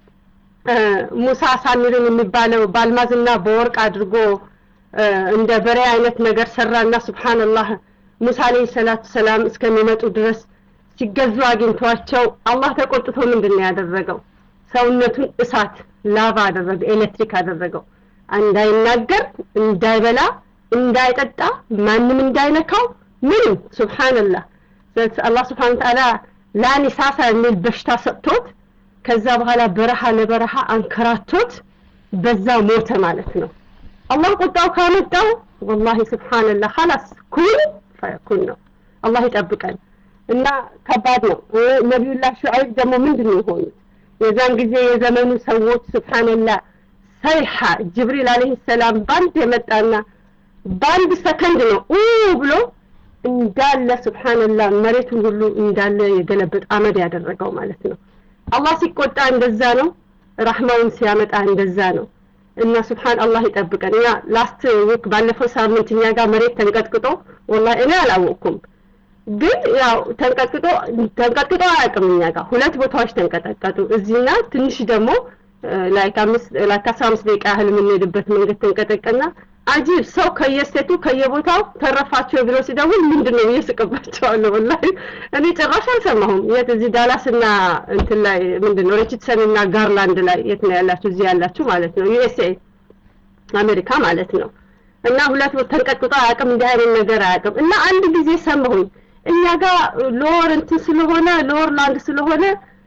ሙሳ ሳሚርን የሚባለው በአልማዝና በወርቅ አድርጎ እንደ በሬ አይነት ነገር ሰራና ሱብሃንአላህ ሙሳ አለይሂ ሰላቱ ሰላም እስከሚመጡ ድረስ ሲገዙ አግኝቷቸው አላህ ተቆጥቶ ምንድን ነው ያደረገው? ሰውነቱን እሳት ላቫ አደረገ፣ ኤሌክትሪክ አደረገው። እንዳይናገር፣ እንዳይበላ፣ እንዳይጠጣ፣ ማንም እንዳይነካው ምንም ሱብሃንአላህ አላህ ስብሐነ ወተዓላ ላኒሳሳ የሚል በሽታ ሰጥቶት ከዛ በኋላ በረሃ ለበረሃ አንከራቶት በዛ ሞተ ማለት ነው። አላህ ቁጣው ካመጣው ወላሂ ስብሓንላህ ኸላስ ኩን ፈየኩን ነው። አላህ ይጠብቀን እና ከባድ ነው። ነቢዩላህ ሹዐይብ ደግሞ ምንድን ነው የሆኑት? የዛን ጊዜ የዘመኑ ሰዎች ስብሓንላህ ሰይሐ ጅብሪል አለይሂ ሰላም ባንድ የመጣና በአንድ ሰከንድ ነው ኡ ብሎ እንዳለ ስብሓንላህ መሬቱን ሁሉ እንዳለ የገለበጥ አመድ ያደረገው ማለት ነው። አላህ ሲቆጣ እንደዛ ነው። ረህማውን ሲያመጣ እንደዛ ነው። እና ስብሓን አላህ ይጠብቀን። እኛ ላስት ዊክ ባለፈው ሳምንት እኛ ጋር መሬት ተንቀጥቅጦ ወላሂ እኔ አላወቅኩም፣ ግን ያው ተንቀጥቅጦ ተንቀጥቅጦ አያውቅም። እኛ ጋር ሁለት ቦታዎች ተንቀጠቀጡ። እዚህና ትንሽ ደግሞ ላይክ አምስት ላይክ አስራ አምስት ደቂቃ ያህል የምንሄድበት መንገድ ተንቀጠቀና አጂብ ሰው ከየስቴቱ ከየቦታው ተረፋቸው ብሎ ሲደውል ምንድን ነው ብዬ ስቅባቸዋለሁ። ወላሂ እኔ ጭራሽ አልሰማሁም። የት እዚህ ዳላስ እና እንትን ላይ ምንድን ነው ሪችትሰን እና ጋርላንድ ላይ የት ነው ያላችሁ? እዚህ ያላችሁ ማለት ነው ዩኤስኤ አሜሪካ ማለት ነው። እና ሁለት ተንቀጥቅጦ አያውቅም፣ እንዲህ አይነት ነገር አያውቅም። እና አንድ ጊዜ ሰማሁኝ እኛ ጋር ሎወር እንትን ስለሆነ ሎወር ላንድ ስለሆነ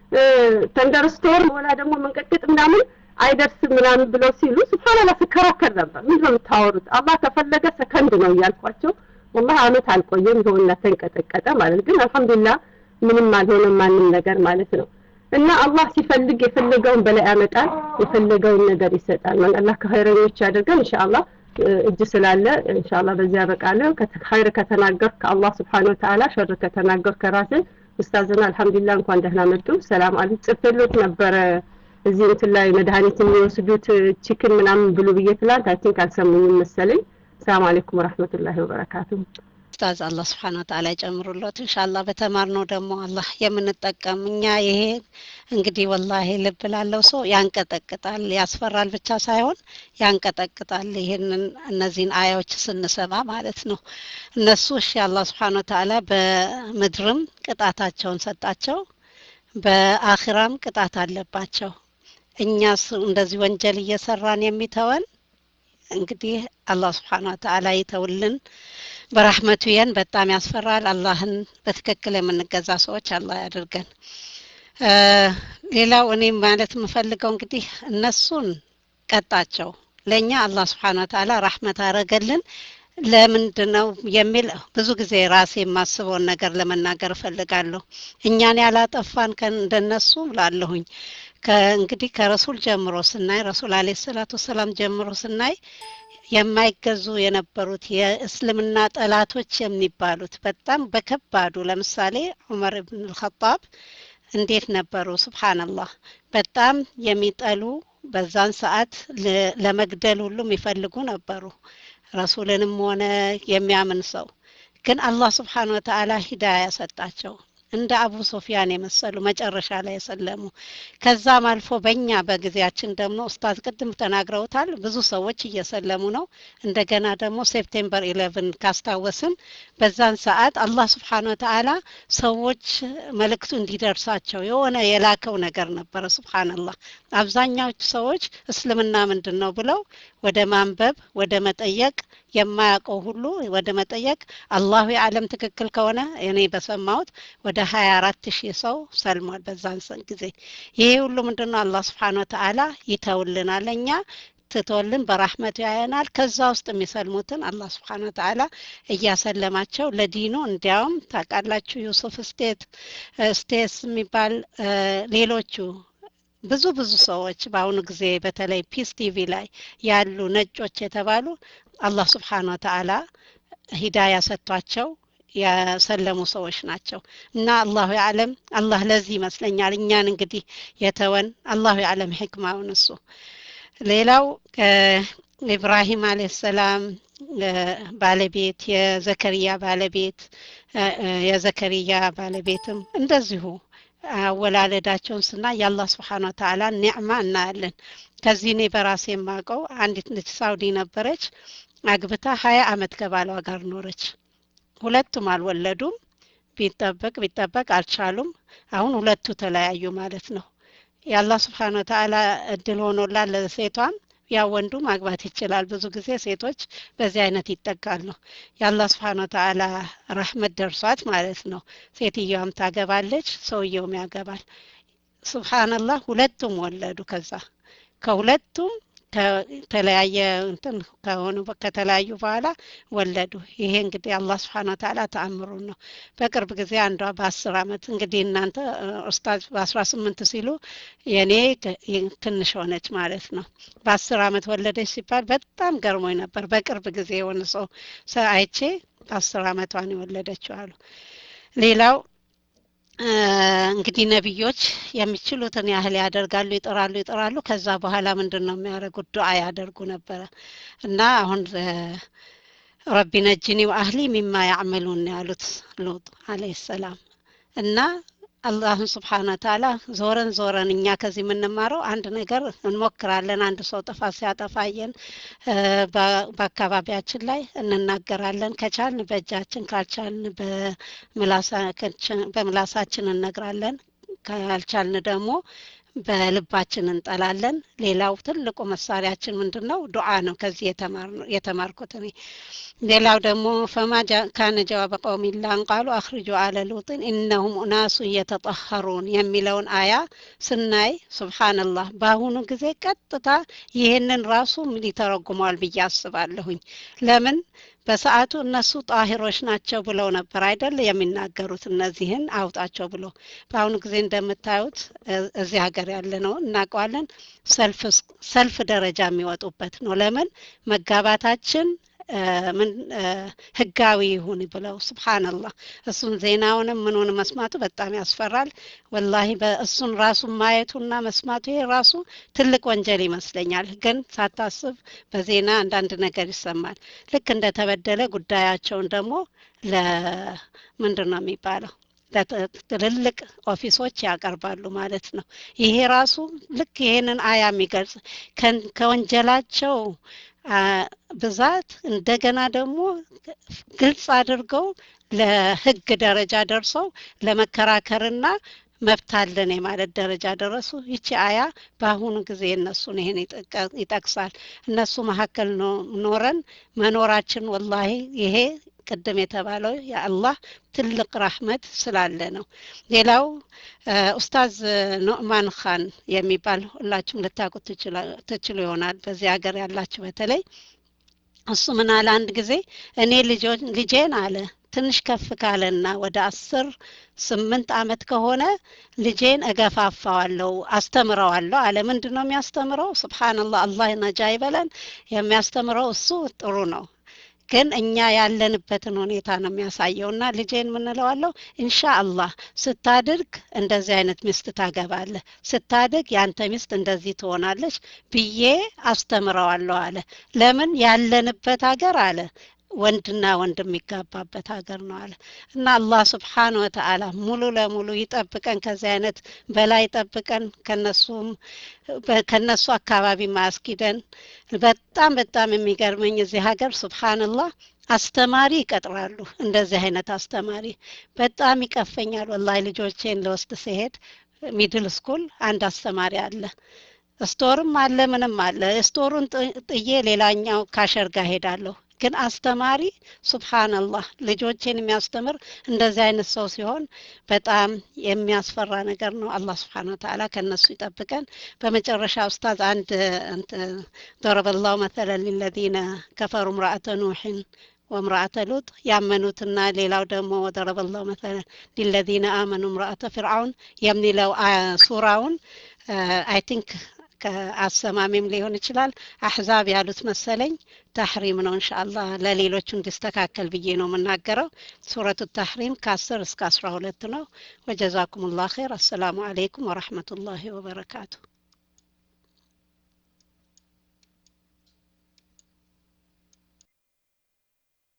ተንደርስቶር ወላ ደግሞ መንቀጥቀጥ ምናምን አይደርስም ምናምን ብለው ሲሉ ስብሓንላ ስከራከር ነበር። ምንድን ነው የምታወሩት? አላህ ከፈለገ ሰከንድ ነው እያልኳቸው ወላሂ አመት አልቆየም ይኸውና ተንቀጠቀጠ ማለት ግን አልሐምዱሊላህ ምንም አልሆነም ማንም ነገር ማለት ነው። እና አላህ ሲፈልግ የፈለገውን በላይ ያመጣል፣ የፈለገውን ነገር ይሰጣል። ማለት አላህ ከኸይረኞች ያደርገን ኢንሻአላህ። እጅ ስላለ ኢንሻአላህ በዚህ ያበቃለሁ። ኸይር ከተናገር ከአላህ ስብሓነሁ ወተዓላ፣ ሸር ከተናገር ከራሴ ኡስታዝና አልሐምዱሊላህ እንኳን ደህና መጡ። ሰላም አለይኩም። ጽፌሎት ነበረ እዚህ እንትን ላይ መድኃኒት የሚወስዱት ቺክን ምናምን ብሉ ብዬ ትላንት አይ ቲንክ አልሰሙኝም መሰለኝ። ሰላም አለይኩም ወራህመቱላሂ ወበረካቱሁ።
ኡስታዝ አላህ ስብሓን ወተዓላ ይጨምሩለት። ኢንሻአላህ በተማርነው ደግሞ አላህ የምንጠቀም እኛ ይሄ እንግዲህ ወላሂ ልብ ላለው ሰው ያንቀጠቅጣል፣ ያስፈራል ብቻ ሳይሆን ያንቀጠቅጣል። ይህንን እነዚህን አያዎች ስንሰማ ማለት ነው። እነሱ እሺ አላህ ስብሓን ወተዓላ በምድርም ቅጣታቸውን ሰጣቸው፣ በአኺራም ቅጣት አለባቸው። እኛስ እንደዚህ ወንጀል እየሰራን የሚተወን እንግዲህ አላህ ስብሓን ወተዓላ ይተውልን። በራህመቱ የን በጣም ያስፈራል። አላህን በትክክል የምንገዛ ሰዎች አላህ ያድርገን። ሌላው እኔ ማለት የምፈልገው እንግዲህ እነሱን ቀጣቸው፣ ለእኛ አላህ ስብሓን ወተዓላ ራህመት አረገልን። ለምንድን ነው የሚል ብዙ ጊዜ ራሴ የማስበውን ነገር ለመናገር እፈልጋለሁ። እኛን ያላጠፋን እንደነሱ ላለሁኝ እንግዲህ ከረሱል ጀምሮ ስናይ ረሱል አለ ሰላቱ ወሰላም ጀምሮ ስናይ የማይገዙ የነበሩት የእስልምና ጠላቶች የሚባሉት በጣም በከባዱ ለምሳሌ ዑመር ብን አልኸጣብ እንዴት ነበሩ? ሱብሃንአላህ በጣም የሚጠሉ በዛን ሰዓት ለመግደል ሁሉ የሚፈልጉ ነበሩ። ረሱልንም ሆነ የሚያምን ሰው ግን አላህ ስብሓን ወተዓላ ሂዳያ ሰጣቸው። እንደ አቡ ሶፊያን የመሰሉ መጨረሻ ላይ የሰለሙ ከዛም አልፎ በእኛ በጊዜያችን ደግሞ ኡስታዝ ቅድም ተናግረውታል። ብዙ ሰዎች እየሰለሙ ነው። እንደገና ደግሞ ሴፕቴምበር ኢሌቭን ካስታወስን በዛን ሰዓት አላህ ስብሓን ወተዓላ ሰዎች መልእክቱ እንዲደርሳቸው የሆነ የላከው ነገር ነበረ። ስብሓንላህ አብዛኛዎቹ ሰዎች እስልምና ምንድን ነው ብለው ወደ ማንበብ ወደ መጠየቅ የማያውቀው ሁሉ ወደ መጠየቅ አላሁ የዓለም ትክክል ከሆነ እኔ በሰማሁት ወደ ሀያ አራት ሺህ ሰው ሰልሟል በዛን ሰን ጊዜ። ይሄ ሁሉ ምንድን ነው? አላህ ስብሓን ወተዓላ ይተውልናል እኛ ትቶልን በራህመቱ ያየናል። ከዛ ውስጥ የሚሰልሙትን አላህ ስብሓን ወተዓላ እያሰለማቸው ለዲኑ እንዲያውም ታውቃላችሁ ዩሱፍ ስቴት ስቴትስ የሚባል ሌሎቹ ብዙ ብዙ ሰዎች በአሁኑ ጊዜ በተለይ ፒስ ቲቪ ላይ ያሉ ነጮች የተባሉ አላህ ስብሓን ወተዓላ ሂዳያ ሰጥቷቸው ያሰለሙ ሰዎች ናቸው እና አላሁ ያዕለም አላህ ለዚህ ይመስለኛል እኛን እንግዲህ የተወን አላሁ ያዕለም ሕክማውን እሱ ሌላው ኢብራሂም አለ ሰላም ባለቤት የዘከሪያ ባለቤት የዘከሪያ ባለቤትም እንደዚሁ አወላለዳቸውን ስና የአላህ ስብሓን ወተዓላ ኒዕማ እናያለን። ከዚህ እኔ በራሴ የማውቀው አንዲት ልጅ ሳውዲ ነበረች። አግብታ ሀያ አመት ከባሏ ጋር ኖረች። ሁለቱም አልወለዱም። ቢጠበቅ ቢጠበቅ አልቻሉም። አሁን ሁለቱ ተለያዩ ማለት ነው። የአላህ ስብሓን ወተዓላ እድል ሆኖላል ለሴቷም ያ ወንዱ ማግባት ይችላል። ብዙ ጊዜ ሴቶች በዚህ አይነት ይጠቃሉ። የአላህ ስብሓን ወተዓላ ረህመት ደርሷት ማለት ነው። ሴትየዋም ታገባለች፣ ሰውየውም ያገባል። ሱብሃንላህ ሁለቱም ወለዱ። ከዛ ከሁለቱም ከተለያየ እንትን ከሆኑ ከተለያዩ በኋላ ወለዱ። ይሄ እንግዲህ አላህ ስብሓን ወተዓላ ተአምሩን ነው። በቅርብ ጊዜ አንዷ በአስር አመት እንግዲህ እናንተ ኡስታዝ በአስራ ስምንት ሲሉ የኔ ትንሽ ሆነች ማለት ነው። በአስር አመት ወለደች ሲባል በጣም ገርሞኝ ነበር። በቅርብ ጊዜ የሆነ ሰው አይቼ በአስር አመቷን የወለደችው አሉ። ሌላው እንግዲህ ነቢዮች የሚችሉትን ያህል ያደርጋሉ፣ ይጥራሉ፣ ይጥራሉ። ከዛ በኋላ ምንድን ነው የሚያደርጉት? ዱዓ ያደርጉ ነበረ እና አሁን ረቢ ነጅኒ ወአህሊ ሚማ ያዕመሉን ያሉት ሉጥ አለይሂ ሰላም እና አላህን ስብሓን ወተዓላ ዞረን ዞረን እኛ ከዚህ የምንማረው አንድ ነገር እንሞክራለን። አንድ ሰው ጥፋት ሲያጠፋየን በአካባቢያችን ላይ እንናገራለን። ከቻልን በእጃችን ካልቻልን በምላሳችን እነግራለን። ካልቻልን ደግሞ በልባችን እንጠላለን። ሌላው ትልቁ መሳሪያችን ምንድን ነው? ዱዓ ነው። ከዚህ የተማርኩት እኔ። ሌላው ደግሞ ፈማ ካነ ጀዋበ ቀውሚ ኢላ አን ቃሉ አኽሪጁ አለ ሉጥን ኢነሁም ኡናሱ እየተጠኸሩን የሚለውን አያ ስናይ ሱብሃንላህ በአሁኑ ጊዜ ቀጥታ ይህንን ራሱ ምን ይተረጉመዋል ብዬ አስባለሁኝ። ለምን በሰዓቱ እነሱ ጣሂሮች ናቸው ብለው ነበር አይደል የሚናገሩት እነዚህን አውጣቸው ብሎ በአሁኑ ጊዜ እንደምታዩት እዚህ ሀገር ያለ ነው እናውቀዋለን ሰልፍ ደረጃ የሚወጡበት ነው ለምን መጋባታችን ምን ህጋዊ ይሁን ብለው ስብሓንላህ እሱን ዜናውንም ምኑን መስማቱ በጣም ያስፈራል ወላሂ በእሱን ራሱ ማየቱና መስማቱ ይሄ ራሱ ትልቅ ወንጀል ይመስለኛል ግን ሳታስብ በዜና አንዳንድ ነገር ይሰማል ልክ እንደተበደለ ጉዳያቸውን ደግሞ ለምንድን ነው የሚባለው ትልልቅ ኦፊሶች ያቀርባሉ ማለት ነው ይሄ ራሱ ልክ ይሄንን አያ የሚገልጽ ከወንጀላቸው ብዛት እንደገና ደግሞ ግልጽ አድርገው ለህግ ደረጃ ደርሰው ለመከራከርና መብት አለን የማለት ደረጃ ደረሱ ይቺ አያ በአሁኑ ጊዜ እነሱን ይሄን ይጠቅሳል እነሱ መካከል ኖረን መኖራችን ወላሂ ይሄ ቅድም የተባለው የአላህ ትልቅ ራህመት ስላለ ነው ሌላው ኡስታዝ ኖዕማን ካን የሚባል ሁላችሁም ልታውቁት ትችሉ ይሆናል በዚህ ሀገር ያላችሁ በተለይ እሱ ምን አለ አንድ ጊዜ እኔ ልጄን አለ ትንሽ ከፍ ካለና ወደ አስር ስምንት አመት ከሆነ ልጄን እገፋፋዋለሁ አስተምረዋለሁ አለ ምንድን ነው የሚያስተምረው ስብሓንላህ አላህ ነጃ ይበለን የሚያስተምረው እሱ ጥሩ ነው ግን እኛ ያለንበትን ሁኔታ ነው የሚያሳየው እና ልጄን ምንለዋለሁ እንሻ አላህ ስታድርግ እንደዚህ አይነት ሚስት ታገባለህ ስታድግ ያንተ ሚስት እንደዚህ ትሆናለች ብዬ አስተምረዋለሁ አለ ለምን ያለንበት ሀገር አለ ወንድና ወንድ የሚጋባበት ሀገር ነው አለ እና አላህ ስብሓን ወተአላ ሙሉ ለሙሉ ይጠብቀን ከዚህ አይነት በላይ ይጠብቀን ከነሱም ከነሱ አካባቢ ማያስኪደን በጣም በጣም የሚገርመኝ እዚህ ሀገር ስብሓንላህ አስተማሪ ይቀጥራሉ እንደዚህ አይነት አስተማሪ በጣም ይቀፈኛል ወላሂ ልጆቼን ለወስድ ሲሄድ ሚድል ስኩል አንድ አስተማሪ አለ ስቶርም አለ ምንም አለ ስቶሩን ጥዬ ሌላኛው ካሸር ጋር ሄዳለሁ ግን አስተማሪ ሱብሃንአላህ ልጆችን የሚያስተምር እንደዚህ አይነት ሰው ሲሆን በጣም የሚያስፈራ ነገር ነው አላህ ስብሓን ወተላ ከእነሱ ይጠብቀን በመጨረሻ ኡስታዝ አንድ ضربالله مثلا للذين كفروا امرأة نوح وامرأة لوط ያመኑትና ሌላው ደግሞ وضرب الله مثلا للذين آمنوا امرأة فرعون የሚለው ሱራውን አይ ቲንክ ከአሰማሚም ሊሆን ይችላል አሕዛብ ያሉት መሰለኝ ተሕሪም ነው እንሻአላ ለሌሎቹ እንዲስተካከል ብዬ ነው የምናገረው ሱረቱ ተሕሪም ከአስር እስከ አስራ ሁለት ነው ወጀዛኩም ላ ር አሰላሙ አለይኩም ወረሕመቱላሂ ወበረካቱ